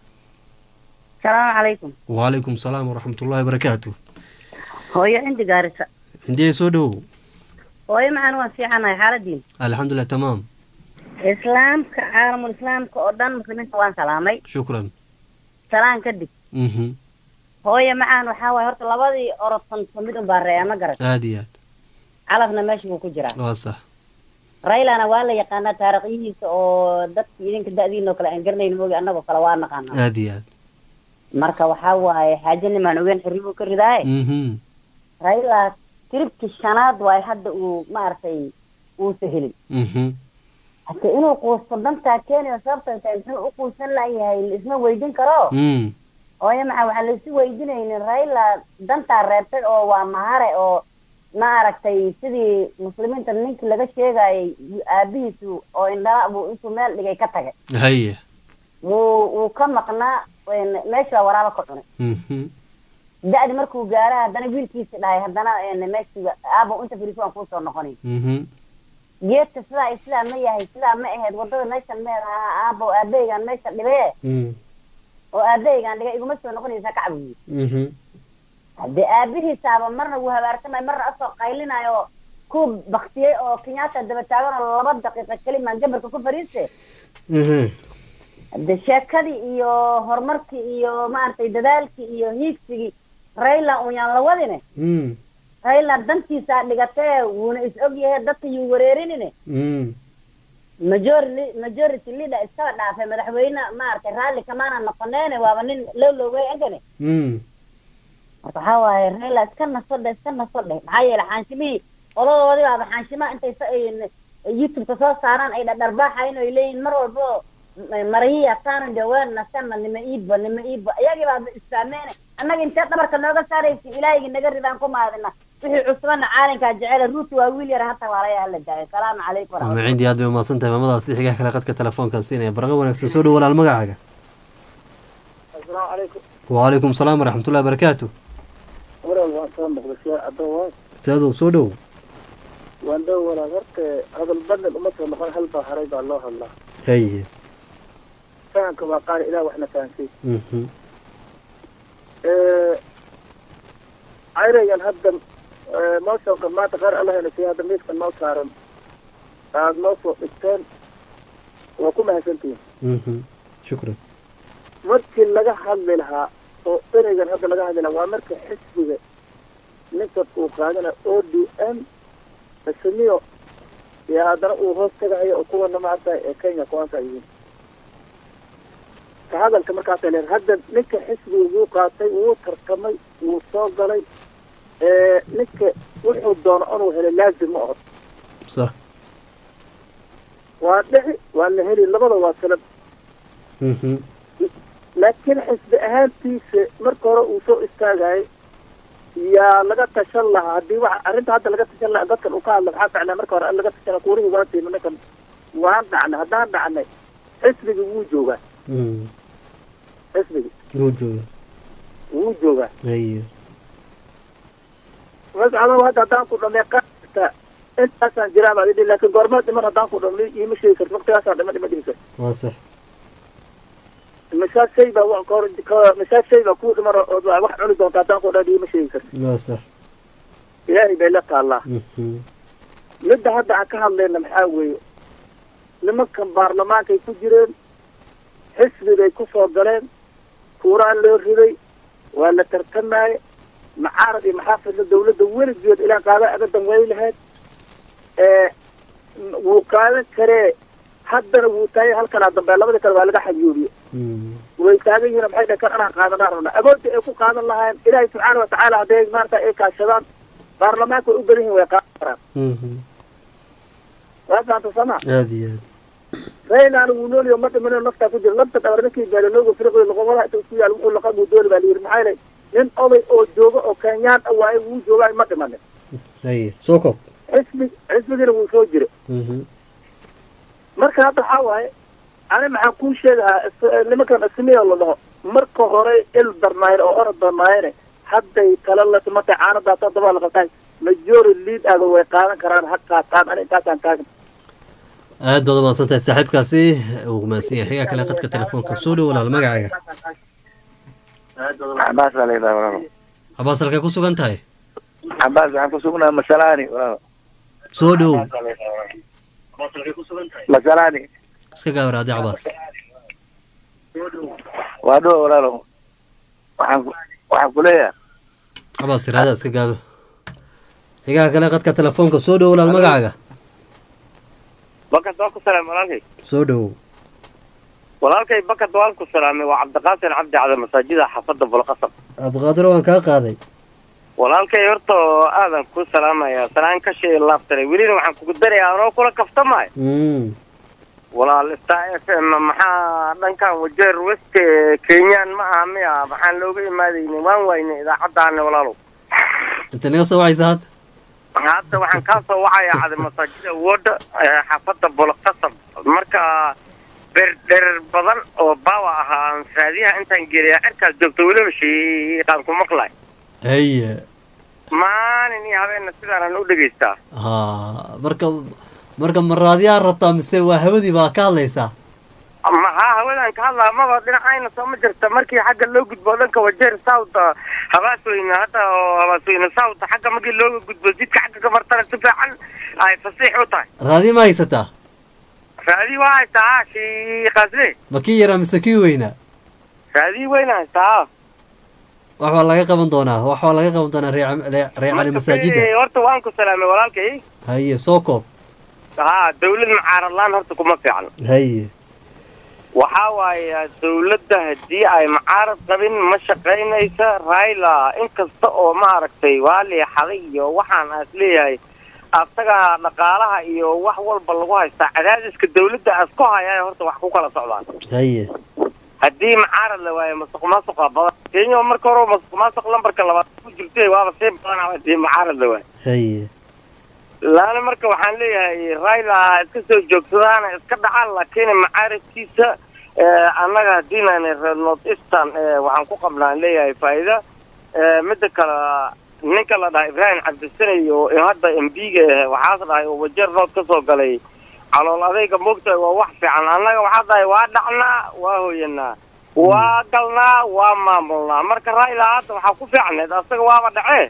Speaker 20: salaamu calaykum
Speaker 1: wacalaykum salaam waraxmatullahi wabarakaatu
Speaker 20: hooyo cindi gaarisa
Speaker 1: indiyay soo dhowow
Speaker 20: hooyo maxaan waan fiicanahay xaaladiin
Speaker 1: alxamdulilah tamaam
Speaker 20: islaamka caalamul islaamka oo dhan muslimiinta waan salaamay
Speaker 1: shukran
Speaker 20: salaan kadib
Speaker 1: mhm
Speaker 20: hooyo macaan waxaa waaye horta labadii orodsanto mid un baa reeya ma garan
Speaker 1: aada iyo aad
Speaker 20: calafna meesha buu ku jiraa
Speaker 1: waa sax
Speaker 20: raylana waa la yaqaanaa taariikhyihiisa oo dadki idinka da-diinoo kale aan garanayn moogi annagoo kale waa naqaanaa
Speaker 1: aada iyo aad
Speaker 20: marka waxaa waaye xaaje nimaan ogeyn xirri buu ka ridaaye
Speaker 1: mhm
Speaker 20: rayla tiribkii shanaad waaye hadda uu maaragtay uusa helin
Speaker 1: mhm
Speaker 20: hade inuu quusto dantaa keenayo sababta tahay muxuu u quusan layahay isma weydin karo
Speaker 1: mm
Speaker 20: hooyo maxaa waxaa laisu weydinaynin rayla dantaa reebtay oo waa mahare oo ma aragtay sidii muslimiinta ninkii laga sheegayay aabihiisu oo indhala buu intuu meel dhigay ka tagay
Speaker 1: haye
Speaker 20: wuu wuu ka maqnaa meesha baa waraaba ka cunay
Speaker 1: mhm
Speaker 20: da-di markuu gaara haddana wiilkiisi dhahay haddana meeshii aabo inta firiso aan kuusoo noqonayn
Speaker 1: mhm
Speaker 20: geedka sidaa iyo sidaa ma yahay sidaa ma ahayd wadada meeshan mee ahaa aabo aabeygaan meesha dhibee
Speaker 1: mm
Speaker 20: oo aabeygaan dhigay iguma soo noqonaysaa kacbuyi
Speaker 1: mhm
Speaker 20: haddee aabihiisaaba marna wuu habaarsamay marna asoo qaylinayo ku baktiyey oo kenyaata daba taagan oo laba daqiiqa kelimaan gabarka ku fariiste
Speaker 1: mhm
Speaker 20: hade sheekadii iyo horumarkii iyo maaragtay dadaalkii iyo hiigsigii rayla un yaan la wadine
Speaker 1: mm
Speaker 20: rayla dantiisaa dhigatee wuuna is og yahay dadka yuu wareerinine
Speaker 1: mm
Speaker 20: majority majority leader iskaba dhaafay madaxweyne maaragtay raalli kamaana noqoneene waaba nin loo loogay enkane
Speaker 1: mm
Speaker 20: marka waxaa waaye rayla iska naso dhe iska naso dheh maxaa yeele xaanshimihii qoladoodii baaba xaanshimaha intay sa- ay- youtubeka soo saaraan ay dhadharbaaxayn oo ay leeyihin mar walbo marayiya taanan jawaan nasana nima iibba nima iibba iyagii baaba isfahmeene annaga intee dhabarka nooga saaraysa ilaahigii naga ridaan ku maadina wixii cusbana caalinkaa jecela ruuti waa wiil yar hata waalaya hala daayo salaamu calaykum
Speaker 1: ama
Speaker 20: waraxmatullahi
Speaker 1: cindi aad bay umahadsan tahay maamadaas xigaha kale qadka telefoonkan siinaya barqa wanaagsan soo dhow walaal magacaaga
Speaker 17: asalaamu calaykum
Speaker 1: wacalaykum salaam waraxmatullahi barakaatu
Speaker 17: walaal waan soo noqday adoo waa
Speaker 1: ustaadow soo dhow
Speaker 17: waan dhow walaal horta hadal badnad uma soo noqon hal baa haray baa loo hadlaa
Speaker 1: haye
Speaker 17: fahamka waa qaali ilaah waxna fahansay
Speaker 1: mhm
Speaker 17: cayrayan hadda moosonka maanta qaar allahna siiya hadda miiskan noo saaran aad noo soo dhigteen waa ku mahadsantihin
Speaker 1: mhm shukran
Speaker 17: markii laga hadli lahaa oo ereygan hadda laga hadli lahaa waa marka xisbiga ninkan uu qaadana o d m asamiyo iyo haddana uu hoos tagahayo oo kuwana maarta ee kenya kuwaanka yihiin ka hadalka markaasa leer hadda ninka xisbiga wuu qaatay wuu tartamay wuu soo galay ninka wuxuu doono inuu helo laazim ma oho
Speaker 1: sax
Speaker 17: waa dhici waa la heli labada waa kala
Speaker 1: mhm
Speaker 17: laakiin xisbi ahaantiisa marka hore uu soo istaagayay yaa laga tashan lahaa haddii waxa arrinta hadda laga tashan lahaa dadkan uu ka hadla maxaa ficnaa marka hore an laga tashana kuurihii waan siina ninkan waan dhacnay haddaan dhacnay xisbigi wuu joogaa
Speaker 1: mhm
Speaker 17: xisbigi
Speaker 1: wuu jooga
Speaker 17: wuu joogaa
Speaker 1: haye
Speaker 17: mas adoo hadda haddaan ku dhamay qaata intaasaan jiraa baad idhi laakiin goormaa dhiman haddaan ku dhamay iima sheegi karti waqtigaasaan dhima dhima dhimi karti
Speaker 1: waa sax
Speaker 17: misaas shay baa wa- kahor ka- misaas shay baa kuu dhiman oo oo wax cuni doonta haddaan ku dhan iima sheegi karti
Speaker 1: waa sax
Speaker 17: ilaahay bay la taallaa
Speaker 1: mhm
Speaker 17: midda hadda aan ka hadlayna maxaa weeye nimankan baarlamaankay ku jireen xisbigay ku soo galeen kuuraan loo riday waa la tartamaaye macaarad iyo maxaafidla dawladda weligeed ilaa qaada agadan way lahayd ee wuu qaadan karee haddana wuu taagay halkanaa dambe labadii kale waa laga xajuubiye way taagan yihiin maxay dhahay kan anaan qaadanaa rabnaa awoodda ay ku qaadan lahaayeen ilaahay subxaana watacaala hadday maarata ay kaashadaan baarlamaanka way u badan yihiin way qaadan karaan
Speaker 1: mhm
Speaker 17: waa fahamta sama
Speaker 1: aad iyo aad
Speaker 17: raynaana wuu nooliyo ma dhimanoo naftaa ku jira lafta dhabar ninkii gaalo nooga firqoy loqomadaha inta isku yaal wuxuu laqa buu dooli baa layidhi maxaa yeelay nin oday oo jooga oo kenyaan ah waaye wuu joogaa ma dhimanin
Speaker 1: haye soo koob
Speaker 17: xisbi xisbigiina wuu soo jira
Speaker 1: mhm
Speaker 17: marka hadda waxaa waaye ani maxaan kuu sheegahaa is- nimankan ismiya la dhaho marka hore il darnaayeen oo orod darnaayeen hadday tala la timatay caanadaas haddaba la qabtaay majority lead aada way qaadan karaan ha qaataan ani intaasaan taagan
Speaker 1: aad baad umahadsan tahay saaxiibkaasi uu mahadsan yahay xigaa kale qadka telefoonka soo dhow walaal magacaaga
Speaker 21: cabaas baa layidhaha walaalo
Speaker 1: cabaas halkay ku sugan tahay
Speaker 21: cabaas waxaan ku sugnaha masalaani walaalo
Speaker 1: soo dhow
Speaker 21: masalaani
Speaker 1: iska gaawaraade cabaas
Speaker 21: waa dhow walaalo waxaan ku waxaan ku leeyahay
Speaker 1: cabaas tiraada iska gaabo xigaa kale qadka telefoonka soo dhow walaal magacaaga
Speaker 10: bakad waan ku salaamay walaalkay
Speaker 1: soo dhow
Speaker 10: walaalkay bakad waan ku salaamay waa cabdiqaasin cabdi cada masaajida xaafadda bulqasab
Speaker 1: cabdiqaadir waan kaa qaaday
Speaker 10: walaalkay horta aadan ku salaamayaa salaan ka shay laabtanay welina waxaan kugu darayaa anoo kula kaftamayo
Speaker 1: mm
Speaker 10: walaal star f m maxaa dhankan wajeer west kenyaan ma aha miya maxaan looga imaadaynin waan waynay idaacaddaana walaalow
Speaker 1: inta naga soo wacaysa hadda
Speaker 10: hadda waxaan kaa soo wacayaa cada masaajida wooda xaafadda bulqasab marka berdherer badan oo baawa ahaa raadiyaha intaan geliya cirkaas joogto weliba shiiqaan ku maqlay
Speaker 1: haye
Speaker 10: maalin iyo habeenna sidaanan u dhegaystaa
Speaker 1: ha marka marka ma raadiyaa rabtaa mise waa hawadii baa ka hadlaysaa
Speaker 10: maxaa hawadan ka hadlaa maba dhinacayna soo ma jirta markii xagga loo gudbo dhanka wajeer south habaasweyne hadda oo habaasweyne south xagga markii looga gudbo jidka xagga ka martana si fiican ay fasiix u tahay
Speaker 1: raadiya ma haysataa
Speaker 10: raadii waa haystaa ha shiiqaasle
Speaker 1: ma kii yaraa mise kii weynaa
Speaker 10: raadii weyna haystaa ha
Speaker 1: wax baa laga qaban doonaa wax baa laga qaban doonaa ree ree cali masaajida
Speaker 10: Eh, horta waan ku salaamay walaalkay
Speaker 1: haye soo koob
Speaker 10: ha dawlad mucaarad laan horta kuma fiican
Speaker 1: haye
Speaker 10: waxaa waaye dawladda haddii ay mucaarad qabin ma shaqaynaysa raila inkasta oo maaragtay waa leexaday iyo waxaan aas leeyahay asaga dhaqaalaha iyo wax walba lagu haystaa cadaadiska dawladda aas ku hayaayo horta wax ku kala socdaan
Speaker 1: haye
Speaker 10: haddii mucaarad la waayo masuq maasuqa badan kenya marka hore masuq maasuq lambarka labaad ku jirtay waaba sii badanaa haddii mucaarad la waayo
Speaker 1: haye
Speaker 10: laana marka waxaan leeyahay raila iska soo joogsadaana iska dhacaan laakiin macaaradkiisa annaga haddiinaan reer north eastern waxaan ku qabnaan leeyahay faa'iida midda kale ninka la dhahay ibrahim cabdisanay oo hadda m b-ga ah waxaas dhahay oo wajeer nood ka soo galay calool adayga moogtahay waa wax fiican annaga waxaa dhahay waa dhacnaa waa hoyanaa waa galnaa waa maamulnaa marka raila hadda waxaa ku fiicneed asaga waaba dhacee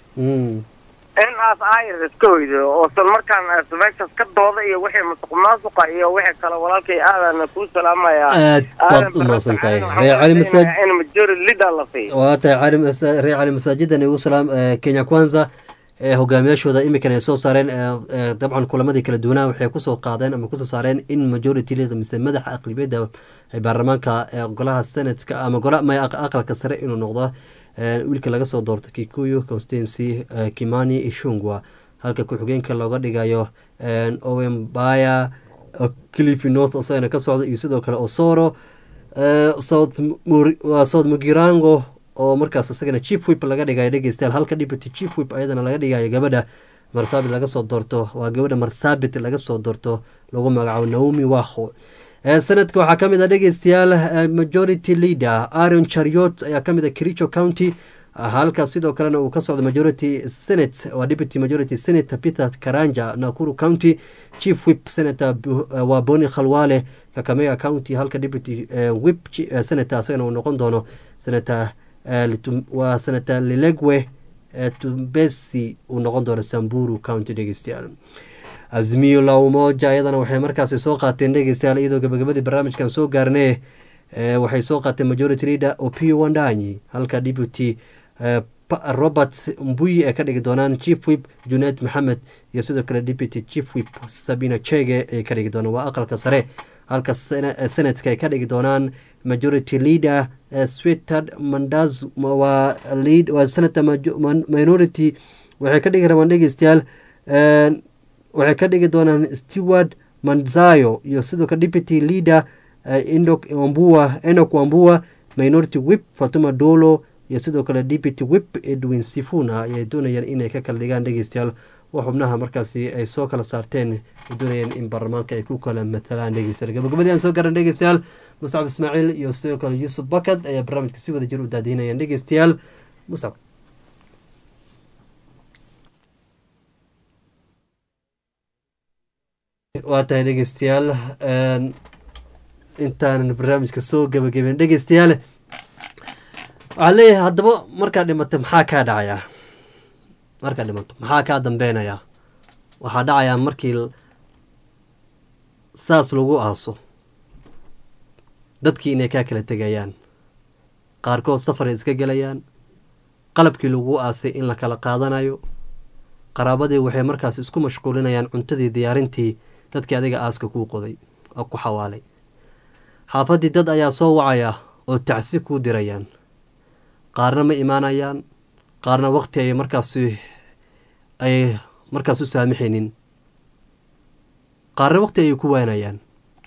Speaker 10: in aas ayr iska hoydo oosan markaan aas meeshaas ka dooda iyo wixii masuq maasuqa iyo wixii kale walaalkay aadana kuu salaamaya
Speaker 1: aad baad u mahadsan tahay ree cali masaajid
Speaker 10: in majority leader la siiyo
Speaker 1: waa tahay cali masa- ree cali masaajidan igu salaam eh, kenya kwanza ee hogaamiyaashooda imikan ay soo saareen eh, eh, dabcan kulamadii kala duwanaa waxay kusoo qaadeen ama kusoo saareen in majority leader mise madaxa aqlibiyadda ee baarlamaanka ee golaha senatka ama gola ma aq- aqalka sare inuu noqdo eh, wiilka laga soo doorto kikuyu constituency eh, kimani ishungwa halka ku-xigeenka looga dhigayo eh, owen baya cliffy north isagana ka socda iyo sidoo kale osoro eh, south Mur- waa south mugirango oo markaas isagana chief whip laga dhigayo dhegeystayaal halka deputy chief whip ayadana laga dhigayo gabadha marsabit laga soo doorto waa gabadha marsabit laga soo doorto lagu magacaabo naomi waho Eh, sanadka waxaa kamid ah dhegeystayaal eh, majority leader aaron chariot ayaa kamid ah kericho county ah, halka sidoo kalena uu ka socdo majority senate waa deputy majority senator peter karanja nakuru county chief whip senator Bu- eh, waa boni khalwale kakamega county halka deputy eh, whip chi- eh, senator isagana uu noqon doono senator eh, Litum- waa senator lilegwe eh, tumbesi uu noqon doono samburu county dhegeystayaal azmiyo la umoja iyadana waxay markaasi soo qaateen dhegeystayaal iyadoo gabagabadii barnaamijkan soo gaarnee eh, waxay soo qaateen majority leader opio wandanyi halka deputy eh, Pa- robert mbuyi ay ka dhigi doonaan chief whip junaid maxamed iyo sidoo kale deputy chief whip sabina chege ay ka dhigi doonaan waa aqalka sare halka sena- eh, senatka ay ka dhigi doonaan majority leader eh, swetad mandaz waa lead waa senator majo- min- minority waxay ka dhigi rabaan dhegeystayaal eh, waxay ka dhigi doonaan steward manzayo iyo sidoo kale deputy leader uh, Endok wambua enok wambua minority whip fatuma dolo iyo sidoo kale deputy whip edwin sifuna ayay doonayaan inay ka kala dhigaan dhegeystayaal oo xubnaha markaasi ay soo kala saarteen ay doonayaan in baarlamaanka ay ku kala matalaan dhegeystayaal gabagabadii aan soo garan dhegeystayaal muscab ismaaciil iyo sidoo kale yuusuf bakad ayaa barnaamijka si wada jir u daadihinayaan dhegeystayaal muscab waa tahay dhegeystayaal een, intaanan barnaamijka soo gabagaben dhegeystayaal waxaa leeyahay haddaba markaad dhimato maxaa kaa dhacayaa markaad dhimato maxaa kaa dambeynayaa waxaa dhacayaa markii l- saas lagu aaso dadkii inay kaa kala tegayaan qaarkood safaray iska gelayaan qalabkii lagu aasay in la kala qaadanayo qaraabadii waxay markaas isku mashquulinayaan cuntadii diyaarintii dadkii adiga aaska kuu qoday oo ku xawaalay xaafaddii dad ayaa soo wacaya oo tacsi kuu dirayaan qaarna ma imaanayaan qaarna waqti ay markaasi ay markaas u saamixaynin qaarna waqti ayay ku waanayaan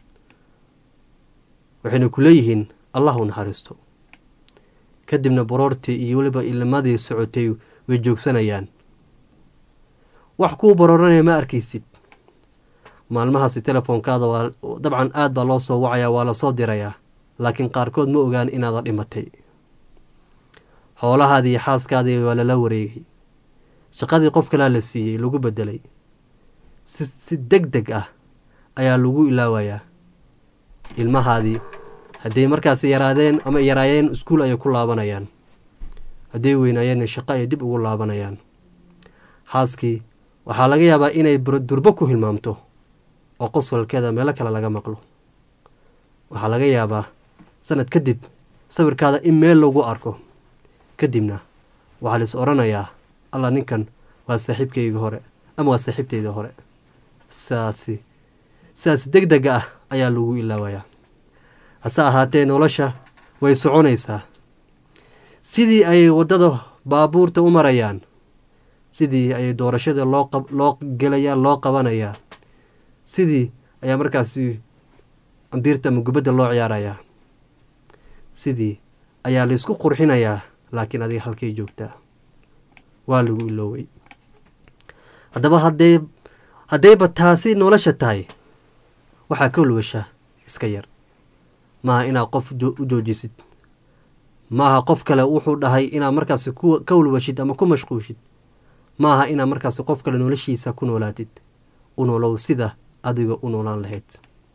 Speaker 1: waxayna ku leeyihiin allah u naxariisto kadibna baroortii iyo weliba ilmadii socotay way joogsanayaan wax kuu barooranaya ma arkaysid maalmahaasi telefoonkaada waa dabcan aad baa loo soo wacayaa waa lasoo dirayaa laakiin qaarkood ma ogaan inaada dhimatay xoolahaadii iyo xaaskaadii waa lala wareegay shaqadii qof kalaa la siiyey lagu bedelay si si deg deg ah ayaa lagu ilaawayaa ilmahaadii hadday markaasi yaraadeen ama yaraayeen iskuul ayay ku laabanayaan hadday weynaayeenna shaqo ayay dib ugu laabanayaan xaaskii waxaa laga yaabaa inay bur- durbo ku hilmaamto oo qosolkeeda meelo kale laga maqlo waxaa laga yaabaa sanad kadib sawirkaada in meel lagu arko kadibna waxaa la is odhanayaa allah ninkan waa saaxiibkayga hore ama waa saaxiibtayda hore saasi sidaas deg dega ah ayaa lagu ilaawayaa hase ahaatee nolosha way soconaysaa sidii ay waddada baabuurta u marayaan sidii ayay doorashada loo qab loo gelayaa loo qabanayaa sidii ayaa markaasi ambiirta ama gubadda loo ciyaarayaa sidii ayaa laysku qurxinayaa laakiin adiga halkay joogtaa waa lagu ilooway haddaba haddee haddayba taasi nolosha tahay waxaa ka walwasha iska yar maaha inaad qof u joojisid maaha qof kale wuxuu dhahay inaad markaasi ka walwashid ama ku mashquushid maaha inaad markaasi qof kale noloshiisa ku noolaatid u nolow sida adiga u noolaan lahayd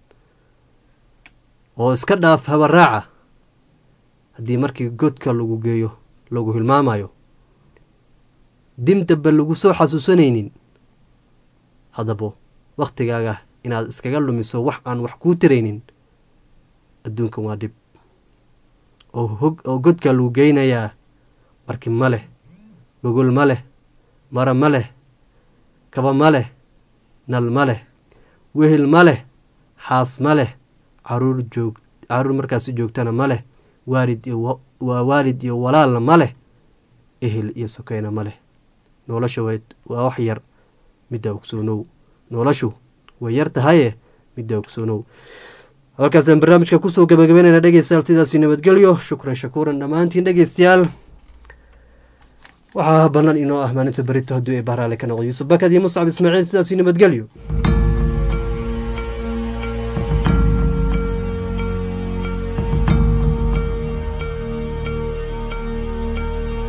Speaker 1: oo iska dhaaf habaraaca haddii markii godka lagu geeyo lagu hilmaamayo dimdaba lagu soo xasuusanaynin haddaba wakhtigaaga inaad iskaga lumiso wax aan wax kuu taraynin adduunkan waa dhib oo hog oo godka lagu geynayaa marki ma leh gogol ma leh mara ma leh kaba ma leh nal ma leh wehel ma leh xaas ma leh caruur joog caruur markaasi joogtana ma leh waalid iyo waa waalid iyo walaalna ma leh ehel iyo sokeyna ma leh nolosha waa wax yar midda ogsoonow noloshu way yar tahaye midda ogsoonow halkaasaan barnaamijka kusoo gabagabeynayna dhegeystayaal sidaasi nabadgelyo shukran shakuuran dhammaantiin dhegeystayaal waxaa bannaan inoo ah maalinta berito hadduu ee bahraale ka noqdo yuusuf bakad iyo muscab ismaaciil sidaasi nabadgelyo